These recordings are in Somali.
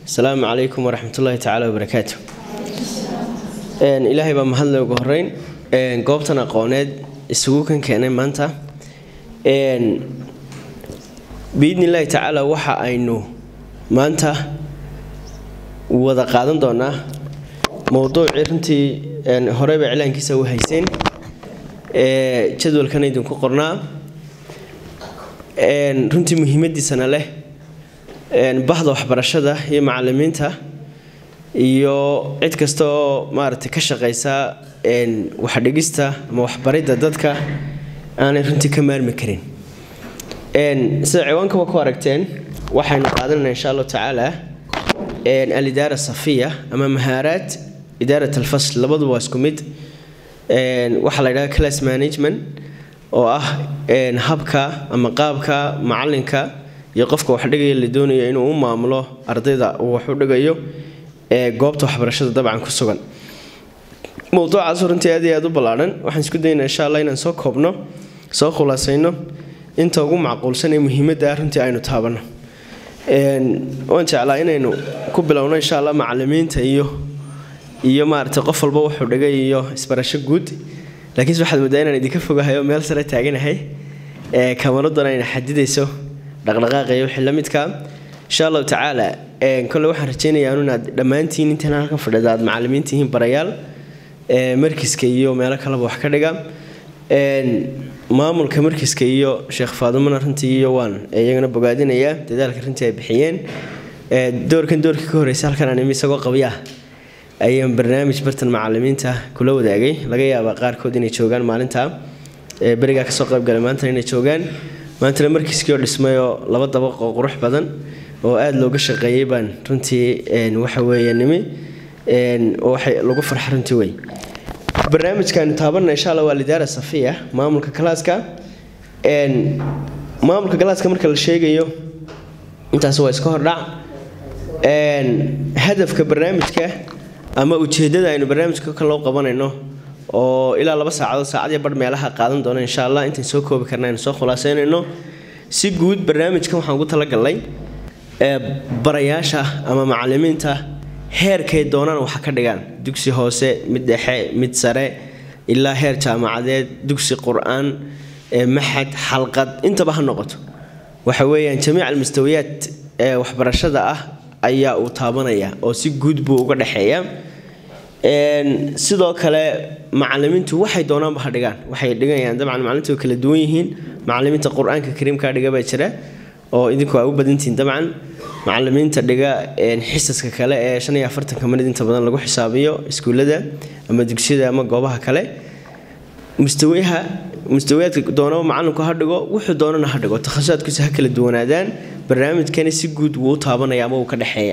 asalaamu calaykum waraxmatullaahi tacaala wabarakaatu ilaahay baa mahadle ugu horeyn goobtan aqooneed isugu kan keenay maanta biidni illaahi tacaala waxa aynu maanta wada qaadan doonaa mowduucii runtii horeyba iclaankiisa u hayseen jadwalkan idinku qornaa runtii muhiimadiisana leh bahda waxbarashada iyo macalimiinta iyo cid kasta oo maaragtay ka shaqaysa waxdhigista ama waxbaridda dadka aanay runtii ka maarmi karin sida ciwaankaba ku aragteen waxaynu qaadanayna insha allahu tacaala alidaara safiya ama mahaaraad idaarat alfasl labaduba waa isku mid waxaa la yidhaha class management oo ah habka ama qaabka macalinka iyo qofka wax dhigaya la doonayo inuu u maamulo ardayda uu wax u dhigayo ee goobta waxbarashada dabcan ku sugan mowduucaas runtii aad iyo aad u ballaadhan waxaan isku daynaa insha allah inaan soo koobno soo khulaasayno inta ugu macquulsan ee muhiimadda ah runtii aynu taabanno waan jeclaa inaynu ku bilowno insha allah macalimiinta iyo iyo maaragtay qof walba wuxuu dhigay iyo isbarasho guud laakiinse waxaad moodaa inaan idinka fogahay oo meel sare taaganahay ee kamaraduna ayna xadidayso dhaqdhaqaaqa iyo wixii la midka insha allahu tacaala kole waxaan rajaynayaa inaad dhammaantiin intan halkan fadhida aad macalimiin tihiin barayaal markiska iyo meelo kaleba wax ka dhiga maamulka markiska iyo sheekh faadumana runtii iyo waan iyagana bogaadinayaa dadaalka runtii ay bixiyeen doorkan doorkii ka horreysa halkan aan imi isagoo qabya ayaan barnaamij bartan macalimiinta kula wadaagay laga yaabaa qaarkood inay joogaan maalinta berigaa kasoo qaybgalay maantana inay joogaan maantana markiiskii oo dhismay oo laba dabaq oo qurux badan oo aada looga shaqeeyey baan runtii waxa weeye nimi waxay lagu farxa runtii wey barnaamijkaanu taabanna insha alla waa lidaara safiya maamulka kalaaska maamulka kalaaska marka la sheegayo intaas waa iska hordhac hadafka barnaamijka ama ujeedada aynu barnaamijka kan loo qabanayno oo ilaa laba saacadood saacadiyo bar meelaha qaadan doona insha allah intaan soo koobi karna aynu soo khulaasaynayno si guud barnaamijkan waxaan ugu talagalnay barayaasha ama macalimiinta heerkay doonaan waxa ka dhigaan dugsi hoose mid dhexe mid sare ilaa heer jaamacadeed dugsi qur-aan maxad xalqad intaba ha noqoto waxa weeyaan jamiic almustawiyaad ee waxbarashada ah ayaa uu taabanaya oo si guud buu uga dhexeeya sidoo kale macalimiintu waxay doonaanba ha dhigaan waxay dhigayaan dabcan macalimiintu way kala duwan yihiin macalimiinta qur-aanka kariimka dhiga baa jira oo idinku waa u badantihiin dabcan macalimiinta dhiga xisaska kale ee shan iyo afartanka minid inta badan lagu xisaabiyo iskuullada ama dugsiyada ama goobaha kale mustawiyaha mustawiyaadka doonaba macalinku ha dhigo wuxuu doonana ha dhigo takhasusaadkiisa ha kala duwanaadaan barnaamijkani si guud wuu u taabanaya ama wuu ka dhexeeya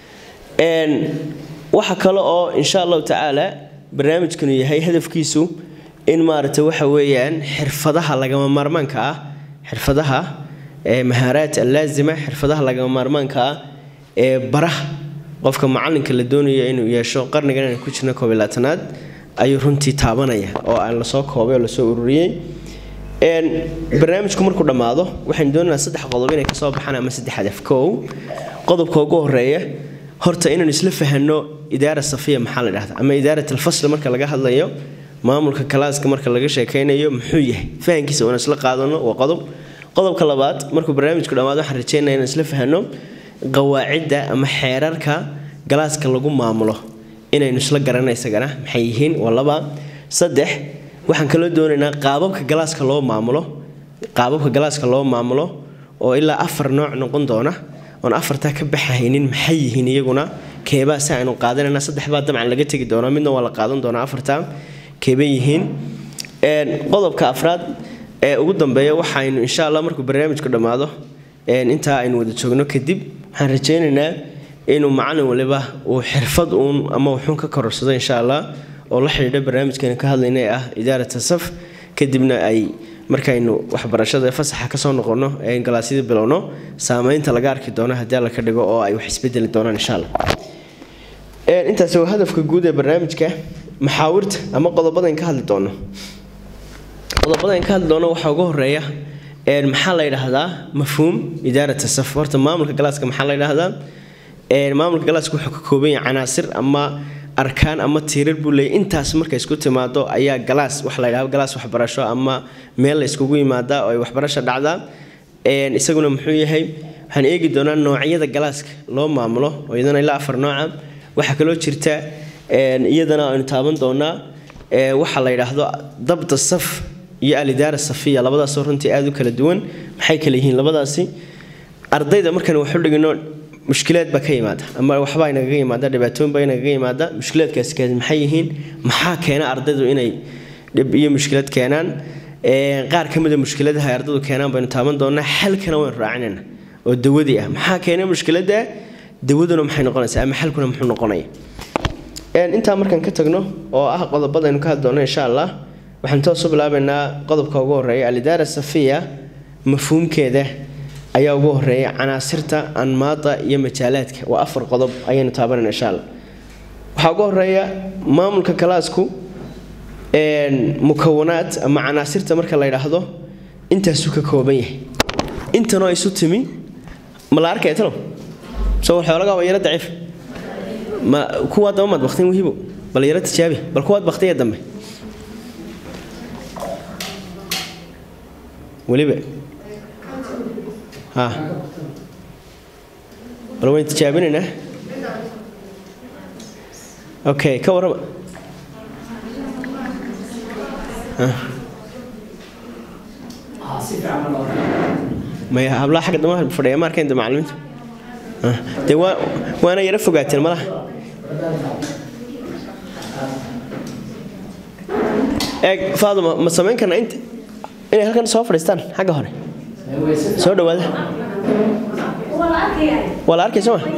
waxa kale oo insha allahu tacaala barnaamijkanu yahay hadafkiisu in maaragtay waxa weeyaan xirfadaha lagama maarmaanka ah xirfadaha mahaaraat allaazima xirfadaha lagama maarmaanka ah ee baraha qofka macalinka la doonayo inuu yeesho qarnigan aan ku jirna koob iyo labaatanaad ayuu runtii taabanaya oo aan lasoo koobay oo lasoo ururiyey barnaamijku markuu dhammaado waxaynu doonaynaa saddex qodob inay kasoo baxaan ama saddex hadaf kow qodobka ugu horeeya horta inaynu isla fahanno idaara safiya maxaa la dhahdaa ama idaarat alfasl marka laga hadlayo maamulka kalaaska marka laga sheekaynayo muxuu yahay fahankiisa inaan isla qaadano waa qodob qodobka labaad markuu barnaamijku dhammaado waxaan rajeynaya inaan isla fahanno qawaacidda ama xeerarka galaaska lagu maamulo inaynu isla garana isagana maxay yihiin waa laba saddex waxaan kaloo doonaynaa qaababka galaaska loo maamulo qaababka galaaska loo maamulo oo ilaa afar nooc noqon doona oon afartaa ka baxahaynin maxay yihiin iyaguna keebaa si aynu qaadanayna saddex baa dabcan laga tegi doonaa midna waa la qaadan doonaa afartaa keebay yihiin qodobka afraad ee ugu dambeeya waxaynu insha allah markuu barnaamijku dhammaado intaa aynu wada joogno kadib waxaan rajaynaynaa inuu macalin waliba uu xirfad uun ama wuxuun ka kororsado insha allah oo la xidhiidha barnaamijkeenu ka hadlayna ee ah idaarata saf kadibna ay markaynu waxbarashada fasaxa kasoo noqono ee galaasyada bilowno saameynta laga arki doono haddii alla ka dhigo oo ay wax isbedeli doonaan insha allah intaasi waa hadafka guud ee barnaamijka maxaawirta ama qodobadan ka hadli doono qodobadan ka hadli doono waxaa ugu horeeya maxaa la yidhaahdaa mafhuum idaarata saf horta maamulka galaaska maxaa la yidhaahdaa maamulka galaaska wuxuu ka kooban yahay canaasir ama arkaan ama tiirar buu leeyahy intaas markay isku timaado ayaa galaas wax la yidhahdo galaas waxbarasho ama meel la iskugu yimaadaa oo ay waxbarasho dhacdaa isaguna muxuu yahay waxaan eegi doonaa noocyada galaaska loo maamulo oo iyadana ilaa afar nooca waxaa kaloo jirta iyadana aynu taaban doonaa waxaa la yidhaahdo dabda saf iyo alidaara safiya labadaasoo runtii aada u kala duwan maxay kala yihiin labadaasi ardayda markaan waxu dhigino mushkilaad baa ka yimaada ama waxbaa inagaga yimaada dhibaatooyin baa inagaga yimaada mushkilaadkaasi kaasi maxay yihiin maxaa keena ardaydu inay dhib iyo mushkilad keenaan qaar ka mida mushkiladaha ay ardaydu keenaan baynu taaban doonaa xalkana waynu raacinayna oo dawadii ah maxaa keena mushkiladda dawaduna maxay noqonaysaa ama xalkuna muxuu noqonaya intaa markaan ka tagno oo ah qodobadaynu ka hadli doono insha allah waxaan toosu bilaabaynaa qodobka ugu horeeya alidaara safiya mafhuumkeeda ayaa ugu horeeya canaasirta anmaada iyo majaalaadka waa afar qodob ayaynu taabanayna insha allah waxaa ugu horeeya maamulka kalaasku mukawanaad ama canaasirta marka la yidhaahdo intaasuu ka kooban yahay intanoo isu timi ma la arkaya talow soo xoolagaa waa yaro daciif ma kuwaa daba maad baktin wihibo bal yaro tijaabi bal kuwaad baktiya dambe weliba ha bal waynu tijaabinaynaa okay ka warrama maya hablaha xagga damaha fadhiya ma arkayn macallimiinta dee waa waana yaro fogaateen malaha eeg faaduma ma samayn karna int inay halkan soo fadhiistaan xagga hore soo dhawaada waa la arkaya soo ma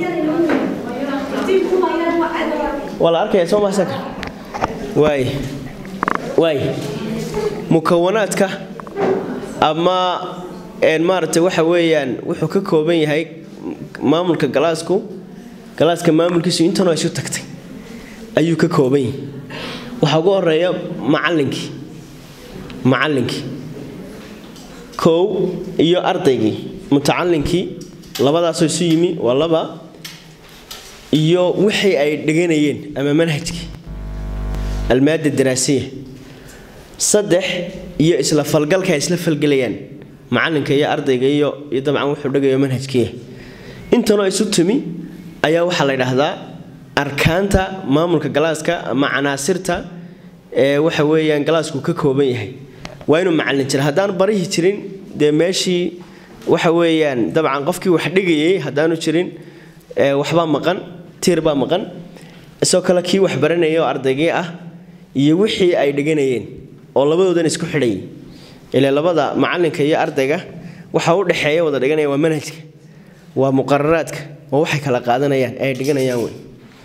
waa la arkaya soo mahasaka waay waay mukawanaadka ama maaragtay waxa weeyaan wuxuu ka kooban yahay maamulka galaasku galaaska maamulkiisu intanoo isu tagtay ayuu ka kooban yahay waxaa ugu horeeya macallinkii macallinkii kow iyo ardaygii mutacallinkii labadaasoo isu yimi waa laba iyo wixii ay dhiganayeen ama manhajkii almaada daraasiya saddex iyo isla falgalka ay isla falgelayaan macalinka iyo ardayga iyo iyo dabcan wuxuu dhigayo manhajkiiya intanoo isu timi ayaa waxaa la yidhaahdaa arkaanta maamulka galaaska ama canaasirta ee waxa weeyaan galaasku ka kooban yahay waa inuu macallin jira haddaan barihi jirin dee meeshii waxa weeyaan dabcan qofkii wax dhigayay haddaanu jirin waxbaa maqan tiir baa maqan isoo kale kii wax baranaya oo ardaygii ah iyo wixii ay dhiganayeen oo labadoodan isku xidhayay ilaa labada macalinka iyo ardayga waxa u dhexeeya wada dhiganaya waa manhajka waa muqararaadka waa waxay kala qaadanayaan ay dhiganayaan wey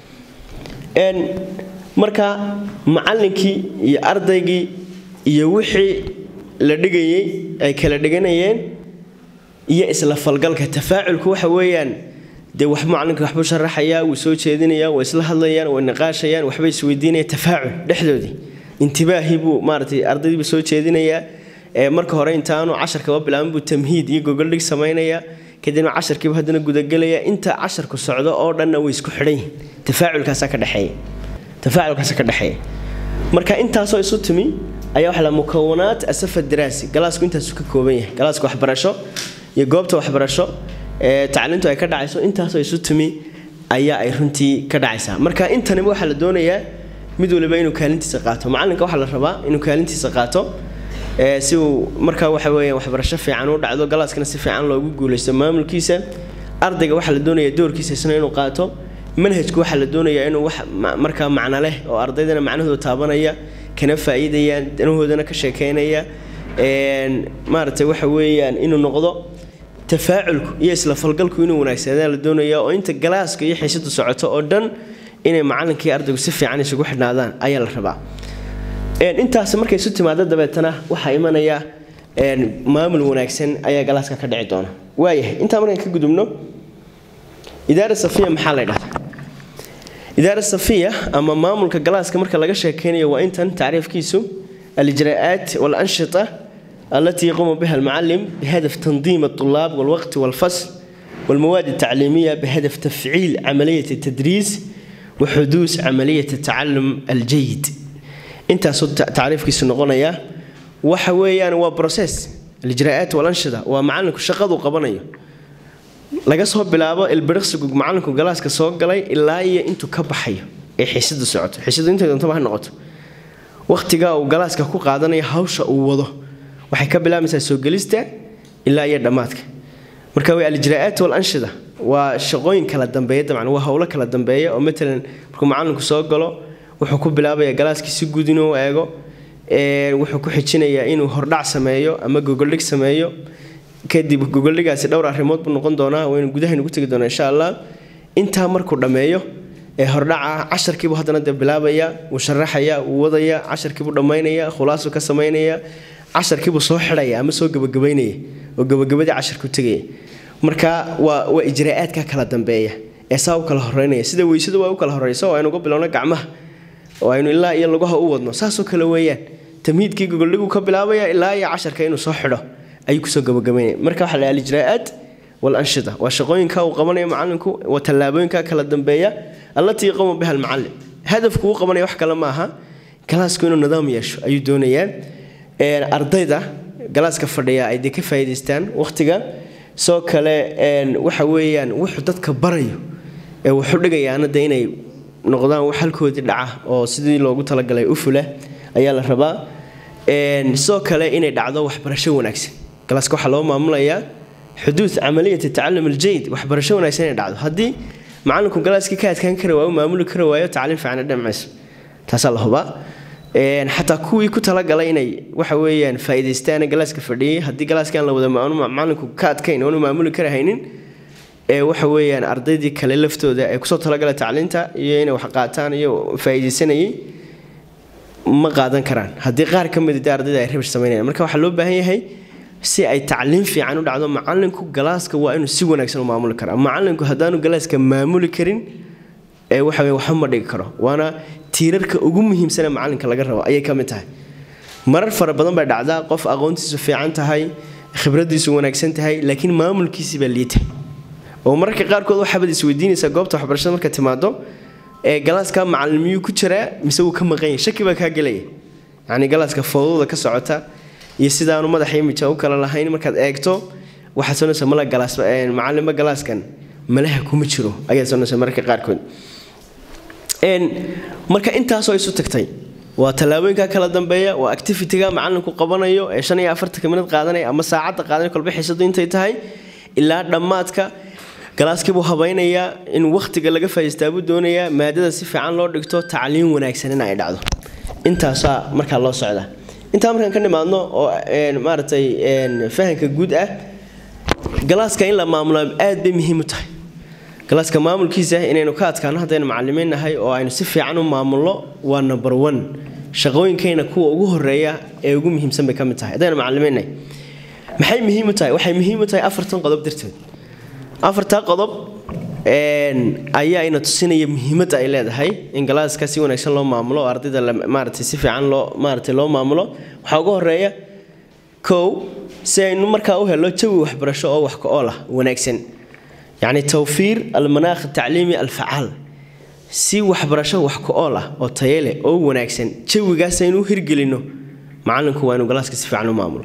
marka macallinkii iyo ardaygii iyo wixii la dhigayay ay kala dhiganayeen iyo isla falgalka tafaaculku waxa weeyaan dee wax macalinka waxbuu sharaxayaa wuu soo jeedinayaa way isla hadlayaan way niqaashayaan waxbay isweydiinayaan tafaacul dhexdoodii intibaahii buu maaragtay ardaydiibuu soo jeedinayaa marka hore intaanu casharkaba bilaabin buu tamhiid iyo gogoldhig samaynayaa kadibna casharkiiba haddana gudagelaya inta casharku socdo oo dhanna way isku xidhan yihin tafaaculkaasaa ka dhexeeya tafaaculkaasa ka dhexeeya marka intaasoo isu timi ayaa waxa la mukawanaat asafa daraasi galaasku intaasu ka kooban yahay galaaska waxbarasho iyo goobta waxbarasho ee tacliintu ay ka dhacayso intaasoo isu timi ayaa ay runtii ka dhacaysaa marka intaniba waxaa la doonayaa mid waliba inuu kaalintiisa qaato macalinka waxaa la rabaa inuu kaalintiisa qaato si uu markaa waxa weeyaan waxbarasho fiican u dhacdo galaaskana si fiican loogu guulaysto maamulkiisa ardayga waxaa la doonayaa doorkiisa isna inuu qaato manhajku waxaa la doonayaa inuu wax markaa macno leh oo ardaydana macnahooda taabanaya kana faa'iidayaan danahoodana ka sheekeynaya maaragtay waxa weeyaan inuu noqdo tafaaculku iyo isla falgalku inuu wanaagsanaa la doonaya oo inta galaaska iyo xiisadu socoto oo dhan inay macalinkii ardaygu si fiican isugu xidhnaadaan ayaa la rabaa intaas markay isu timaado dabeetana waxaa imanaya maamul wanaagsan ayaa galaaska ka dhici doona waayahay intaa markaan ka gudubno idaara safiya maxaa la dhahdaa idaara safiya ama maamulka galaaska marka laga sheekeynayo waa intan tacriifkiisu alijraa'aat walanshita التي يقوم بها المعلم بهدف تنظيم الطلاب والوقت والفصل والمواد التعليمية بهدف تفعيل عملية التدريس وحدوث عملية التعلم الجيد انت تعريف كيس نقونيا وحويان وبروسيس الإجراءات والأنشطة ومعلنك الشقة وقبنية laga soo bilaabo ilbiriqsigu macalinku galaaska soo galay ilaa iyo intuu ka baxayo ee xiisada socoto xiisadu intay doontaba ha noqoto waqtiga uu galaaska ku qaadanayo hawsha uu wado waxay ka bilaabaysaa soo gelista ilaa iyo dhammaadka marka way alijraa'aat walanshida waa shaqooyin kala dambeeya dabcan waa howlo kala dambeeya oo matalan markuu macalinku soo galo wuxuu ku bilaabaya galaaskii si guud inuu eego wuxuu ku xijinayaa inuu hordhac sameeyo ama gogoldhig sameeyo kadib gogoldhigaasi dhowr arrimood buu noqon doonaa waynu gudahaynu ku tegi doonaa insha allah intaa markuu dhammeeyo ee hordhaca casharkiibuu haddana dee bilaabaya wuu sharaxaya wuu wadaya casharkiibuu dhammaynaya khulaasuu ka samaynaya casharkiibuu soo xidhaya ama soo gabagabaynaya oo gabagabadii casharku tegaya marka waa waa ijraa'aadka kala dambeeya ee saa u kala horeynaya sida weysadu waa u kala horeysa oo aynu uga bilowno gacmaha oo aynu ilaa iyo lugaha u wadno saasoo kale weeyaan tamhiidkii gogoldhiguu ka bilaabaya ilaa iyo casharka inuu soo xidho ayuu kusoo gabagabaynaya marka waxaa la alijraa'aat walanshida waa shaqooyinka uu qabanayo macalinku waa tallaabooyinka kala dambeeya allatii yaquumu biha almucallim hadafku uu qabanaya wax kale maaha galaasku inuu nidaam yeesho ayuu doonayaa ardayda galaaska fadhiya ay dee ka faa'iidaystaan waqtiga soo kale waxa weeyaan wuxuu dadka barayo ee wuxuu dhigayaana de inay noqdaan wax halkoodii dhaca oo sidii loogu talagalay u fula ayaa la rabaa sidoo kale inay dhacdo waxbarasho wanaagsan galaaska waxaa loo maamulayaa xuduud camaliyat tacalum aljayid waxbarasho wanaagsan inay dhacdo haddii macalinku galaaskii ka adkaan kara waayo maamuli kara waayo tacliim fiican dhammayso taasaa la hubaa xataa kuwii ku talagalay inay waxa weeyaan faa'iidaystaan galaaska fadhiyay haddii galaaska aan la wada macalinku ka adkayn oonu maamuli kara haynin ee waxa weeyaan ardaydii kale laftooda ee kusoo talagalay tacliinta iyo inay wax qaataan iyo faa'iidaysanayay ma qaadan karaan haddii qaar ka mid ah ardayda ay rabish sameynayaan marka waxaa loo baahan yahay si ay tacliin fiican u dhacdo macalinku galaaska waa inuu si wanaagsan u maamuli karaa macalinku haddaanu galaaska maamuli karin ee waxa weeye waxba ma dhigi karo waana tiirarka ugu muhiimsan ee macalinka laga rabo ayay ka mid tahay marar fara badan bay dhacdaa qof aqoontiisu fiican tahay khibradiisu wanaagsan tahay laakiin maamulkiisii baa liita oo mararka qaarkood waxaabad isweydiinaysaa goobta waxbarashada marka timaado ee galaaska macalin miyuu ku jiraa mise wuu ka maqan yahay shaki baa kaa gelaya yacni galaaska fowdada ka socota iyo sidaanu madaxa imija u kala lahayn markaad eegto waxaad soonaysaa mala galaas macalinba galaaskan malaha kuma jiro ayaad soonaysaa mararka qaarkood marka intaasoo isu tagtay waa tallaabooyinka kala dambeeya waa activity-ga macalinku qabanayo ee shan iyo afartanka minad qaadanaya ama saacadda qaadanaya kolba xiisadu intay tahay ilaa dhammaadka galaaskiibuu habaynayaa in wakhtiga laga faa'iistaa buu doonayaa maadada si fiican loo dhigto tacliin wanaagsan in ay dhacdo intaasaa markaa loo socdaa intaa markaan ka nimaadno oo maaragtay fahanka guud ah galaaska in la maamulo aad bay muhiim u tahay galaaska maamulkiisa inaynu ka adkaano haddaynu macalimiin nahay oo aynu si fiican u maamulno waa number one shaqooyinkayna kuwa ugu horeeya ee ugu muhiimsan bay ka mid tahay haddaynu macalimiin nahay maxay muhiim u tahay waxay muhiim u tahay afartan qodob darteed afartaa qodob ayaa ina tusinaya muhiimadda ay leedahay in galaaska si wanaagsan loo maamulo oo ardayda maaragtay si fiican loo maaragtay loo maamulo waxaa ugu horeeya kow si aynu markaa u helo jawi waxbarasho oo wax ka-ool ah wanaagsan yacni tawfiir almanaakh atacliimi alfacaal si waxbarasho wax ka-ool ah oo taye leh oo wanaagsan jawigaas aynu u hirgelino macalinku waa inuu galaaska si fiican u maamulo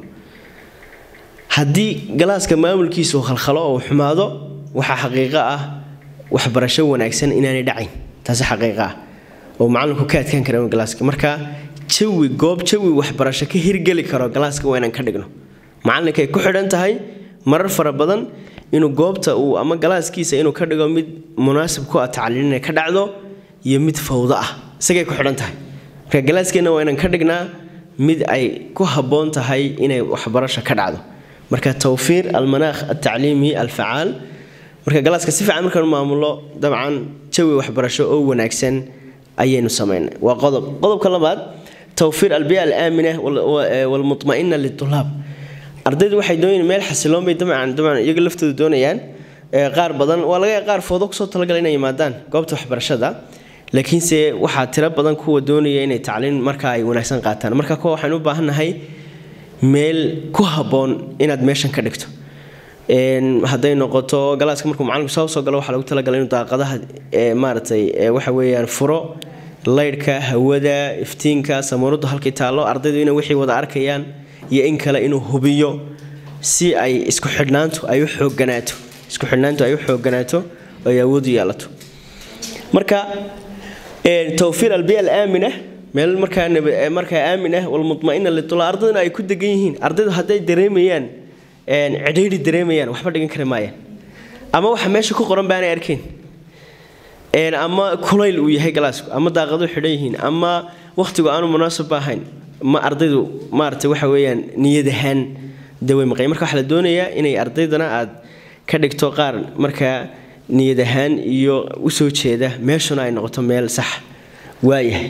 haddii galaaska maamulkiisu khalkhalo oo xumaado waxaa xaqiiqo ah waxbarasho wanaagsan inaanay dhacayn taasi xaqiiqo ah oo macalinku ka adkaan kara galaaska marka jawi goob jawi waxbarasho ka hirgeli karo galaaska waa inaan ka dhigno macalinkay ku xidhan tahay marar fara badan inuu goobta uu ama galaaskiisa inuu ka dhigo mid munaasib ku ah tacliin inay ka dhacdo iyo mid fawdo ah isagay ku xidhan tahay marka galaaskeenna waa inaan ka dhignaa mid ay ku habboon tahay inay waxbarasho ka dhacdo marka tawfiir almanaakh altacliimi alfacaal marka galaaska si fiican markaanu maamulo dabcan jawi waxbarasho oo wanaagsan ayaynu samaynay waa qodob qodobka labaad tawfiir albiya alaamina walmutma'ina litulaab ardaydu waxay doonayaan meel xasiloon bay dabcan dabcan iyaga laftoodu doonayaan qaar badan waa laga qaar foodo kusoo talagala inay yimaadaan goobta waxbarashada laakiinse waxaa tiro badan kuwa doonaya inay tacliin markaa ay wanaagsan qaataan marka kuwa waxaan u baahannahay meel ku habboon inaad meeshan ka dhigto hadday noqoto galaaska markuu macalinku soo soo galo waxaa lagu talagalay inuu daaqadaha maaragtay waxa weeyaan furo laydhka hawada iftiinka samuuradu halkii taallo ardaydu inay wixii wada arkayaan iyo in kale inuu hubiyo si ay isku xidhnaantu ay u xoogganaato isku xidhnaantu ay u xoogganaato oo ay awood u yeelato marka tawfiir albiya alaamina meel markaa markaa aamin ah walmudma'ina litula ardayduna ay ku degan yihiin ardaydu hadday dareemayaan cidhiidhi dareemayaan waxba dhigan kari maayaan ama waxa meesha ku qoran baanay arkayn ama kulayl uu yahay galaasku ama daaqadu xidhan yihiin ama wakhtigu aanu munaasab ahayn ma ardaydu maaragtay waxa weeyaan niyad ahaan dawey maqay marka waxaa la doonayaa inay ardaydana aad ka dhigto qaar markaa niyad ahaan iyo usoo jeeda meeshuna ay noqoto meel sax waayahay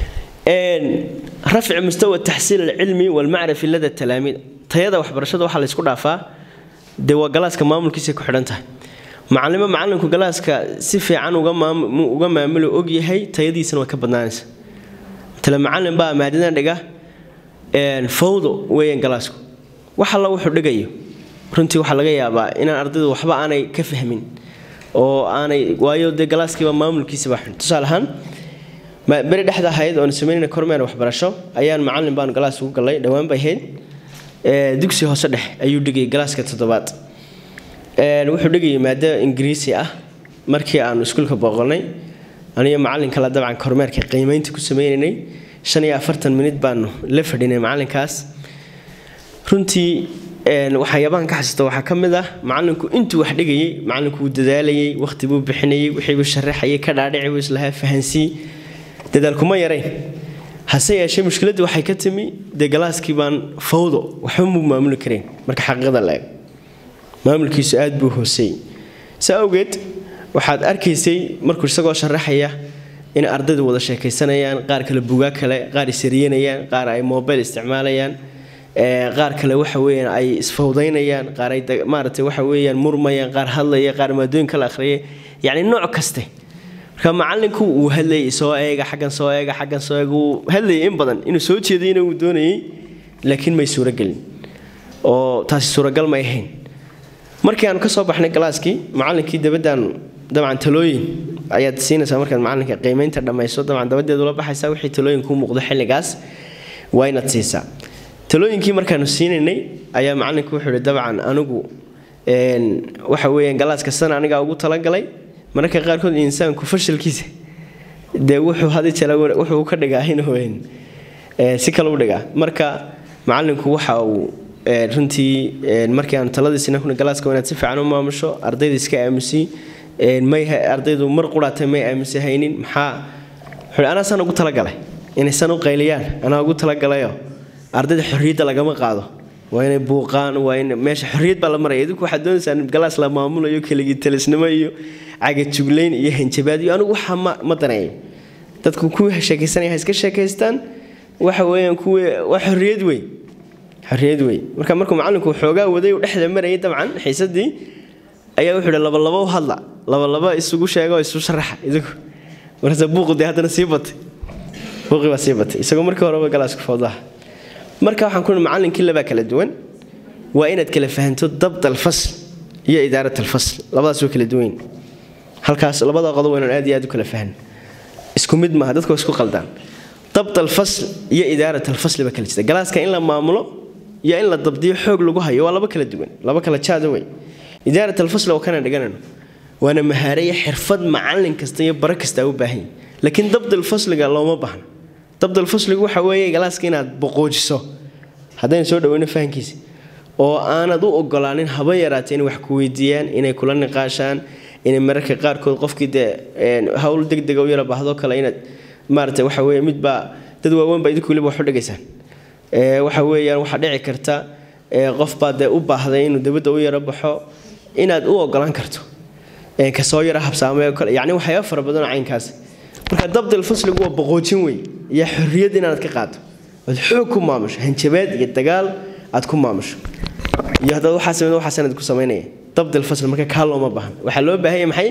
rafci mustawa taxsiil alcilmi walmacrifi lada talaamiid tayada waxbarashada waxaa laysku dhaafaa dee waa galaaska maamulkiisa ku xidhan tahay macalimo macalinku galaaska si fiican uga maamulo ogyahay tayadiisana way ka badnaanaysa matala macalin baa maadadan dhiga fawdo weeyaan galaasku wax alla wuxuu dhigayo runtii waxaa laga yaabaa inaan ardaydu waxba aanay ka fahmin oo aanay waayo dee galaaskiiba maamulkiisaba xun tusaale ahaan beri dhexda ahayd oon samaynayna kormeer waxbarasho ayaan macalin baanu galaas ugu gallay dhowaan bay ahayd dugsi hoose dhex ayuu dhigayay galaaska toddobaad wuxuu dhigayay maado ingiriisi ah markii aanu iskuulka booqanay aniyo macalin kale dabcan kormeerka qiimeynta ku sameynaynay shan iyo afartan minid baanu la fadhinay macalinkaas runtii waxyaabahan ka xasuusta waxaa ka mid ah macalinku intuu wax dhigayay macalinku wuu dadaalayay waqti buu bixinayay wixii buu sharaxayay ka dhaadhici buu islahaa fahansii dadaal kuma yarayn hase yeeshee mushkiladdu waxay ka timi dee galaaskii baan fawdo waxba muu maamuli karayn marka xaqiiqada la eego maamulkiisu aad buu hooseeyey saa awgeed waxaad arkaysay markuu isagoo sharaxaya in ardaydu wada sheekaysanayaan qaar kale bugaa kale qaar isariyanayaan qaar ay mobile isticmaalayaan qaar kale waxa weeyaan ay isfawdaynayaan qaar ay maaragtay waxa weeyaan murmayaan qaar hadlaya qaar maadooyin kala akhriyay yacni nooc kaste marka macalinku uu hadlayay soo eega xaggan soo eega xaggan soo eega uu hadlayay in badan inuu soo jeedayna uu doonayay laakiin may suuragelin oo taasi suuragal may ahayn markii aanu ka soo baxnay galaaskii macallinkii dabaddaanu dabcan talooyin ayaad siinaysaa markaad macalinka qiimeynta dhammayso dabcan dabadeed ula baxaysaa wixii talooyin kuu muuqdo xilligaas waa inaad siisaa talooyinkii markaanu siinaynay ayaa macalinku wuxuu ihi dabcan anigu waxa weeyaan galaaska sana anigaa ugu talagalay mararka qaarkood insaanku fashalkiisa dee wuxuu hadi jala wuxuu ka dhigaa inuu si kale u dhigaa marka macalinku waxa uu runtii markii aanu taladiisina kuna galaaska inaad si fiican u maamusho ardayda iska aamusi may ardaydu mar quraatay may aamusi haynin maxaa wuxuu anaa san ugu talagalay inaysan u qayliyaan anaa ugu talagalayo ardayda xorriyadda lagama qaado waa inay buuqaan waa in meesha xorriyad baa la maraya idinku waxaad doonaysaan galaas la maamulayo keligii talisnimo iyo cagajuglayn iyo hanjabaad iyo anigu waxa ma ma daneeyo dadku kuwii sheekaysanaya ha iska sheekaystaan waxa weeyaan kuwii waa xorriyad wey xorriyad wey marka markuu macallinku xoogaa waday uu dhexda marayay dabcan xiisadii ayaa wuxuu ihi labalaba u hadla labalaba isugu sheega oo isu sharaxa idinku markaase buuqu dee haddana sii batay buuqii baa sii batay isagoo markii horeba galaasku foodaha marka waxaan ku macallinkii labaa kala duwan waa inaad kala fahanto dabd alfasl iyo idaarat alfasl labadaas waa kala duwan halkaas labada qodob waa inaan aad iyo aad u kala fahan isku mid maaha dadku isku qaldaan dabd alfasl iyo idaarat alfasl baa kala jirta galaaska in la maamulo iyo in la dabdiyo xoog lagu hayo waa laba kala duwan laba kala jaada wey idaarat alfasl oo kana dhiganayno waana mahaare iyo xirfad macallin kasta iyo bara kasta u baahan yahay laakiin dabd alfasliga looma baahna dabd alfasligu waxa weeye galaaska inaad boqoojiso haddaynu soo dhaweyno fahankiisa oo aanad u ogolaanin haba yaraatee inay wax ku weydiiyaan inay kula niqaashaan inay mararka qaarkood qofkii dee hawl degdega u yara baahdo kale inaad maarata waxa weeye midbaa dad waaweyn baa idinku weliba wax u dhigaysaan waxa weeyaan waxaa dhici karta qofbaa dee u baahday inuu dabadda u yaro baxo inaad u ogolaan karto kasoo yara habsaamay kale yacni waxyaaba fara badanoo caynkaas marka dabdil fasligu waa boqoojin wey iyo xorriyad inaad ka qaado ood xoog ku maamusho hanjabeed iyo dagaal aad ku maamusho iyo haddaad waxaa sameydo waxaa sanad ku samaynaya dabdil fasl marka kaa looma baahan waxaa loo baahanya maxay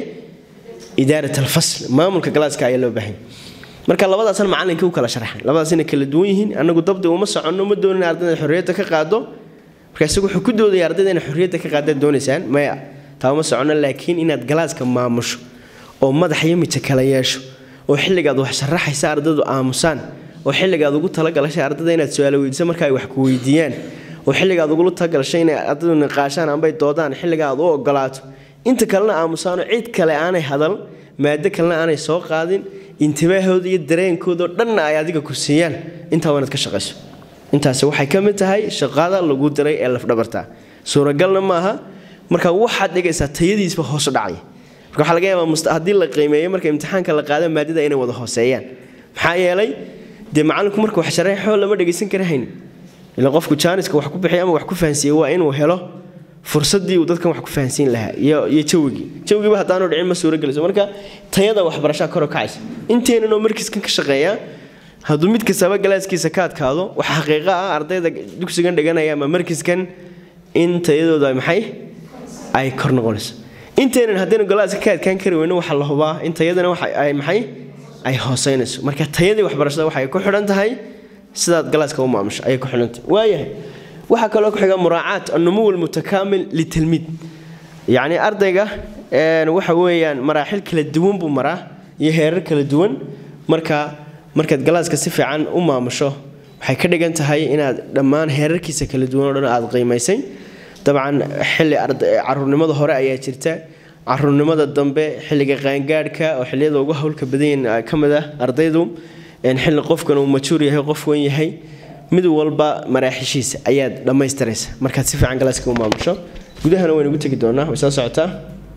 idaarat alfasl maamulka galaaska ayaa loo baahanya marka labadaasan macallinkii u kala sharaxan labadaas inay kala duwan yihiin annagu dabdi uma soconno ma doonin ardayda xorriyadda ka qaado marka isagu wuxuu ku doodaya ardayda inay xorriyadda ka qaadaad doonaysaan maya taama socono laakiin inaad galaaska maamusho oo madax iyo mija kala yeesho oo xilligaad wax sharaxaysa ardaydu aamusaan oo xilligaad ugu talagalashay ardayda inaad su-aalo weydiiso marka ay wax ku weydiiyaan oo xilligaad ugula talagalashay inay ardaydu niqaashaan ambay doodaan xilliga aad u ogolaato inta kalena aamusaanoo cid kale aanay hadal maado kalena aanay soo qaadin intibaahooda iyo dareenkoodao dhanna ay adiga ku siiyaan intaa waa inaad ka shaqayso intaasi waxay ka mid tahay shaqada lagu diray ee lafdhabarta suuragalna maaha marka waxaad dhigaysaa tayadiisba hoosu dhacaya marka waxaa laga yaabaa haddii la qiimeeyo marka imtixaanka la qaado maadada inay wada hooseeyaan maxaa yeelay dee macallinku marka wax sharaxoo lama dhegaysan kara hayn ila qofku jaaniska wax ku bixiya ama wax ku fahansiiye waa inuu helo fursadii uu dadkan wax ku fahansiin lahaa iyo iyo jawigii jawigiiba haddaanu dhicin ma suuragelayso marka tayada waxbarashaa kor u kacaysa inteenanoo markiiskan ka shaqeeya hadduu mid kastaba galaaskiisa ka adkaado wax xaqiiqo ah ardayda dugsigan dhiganaya ama markiiskan in tayadooda maxay ay kor noqonayso inteenan haddaynu galaaska ka adkaan kari weyno waxaa la hubaa in tayadana waxa ay maxay ay hooseynayso marka tayadii waxbarashada waxay ku xidhan tahay sidaad galaaska u maamusho ayay ku xidhan tahay waayahay waxaa kaloo ku xiga muraacaat annumuw almutakaamil litilmiid yacni ardayga waxa weeyaan maraaxil kala duwan buu maraa iyo heerar kala duwan marka markaad galaaska si fiican u maamusho waxay ka dhigan tahay inaad dhammaan heerarkiisa kala duwan oo dhan aad qiimaysay dabcan xilli caruurnimada hore ayaa jirta caruurnimada dambe xilliga qaangaadhka oo xilliyada ugu howlka badanyihin ka mid ah ardaydu xilli qofkan uu majuur yahay qof wen yahay mid walba maraaxishiisa ayaad dhammaystiraysa markaad si fiican galaaska u maamusho gudahana waynu ugu tegi doonaa way soo socotaa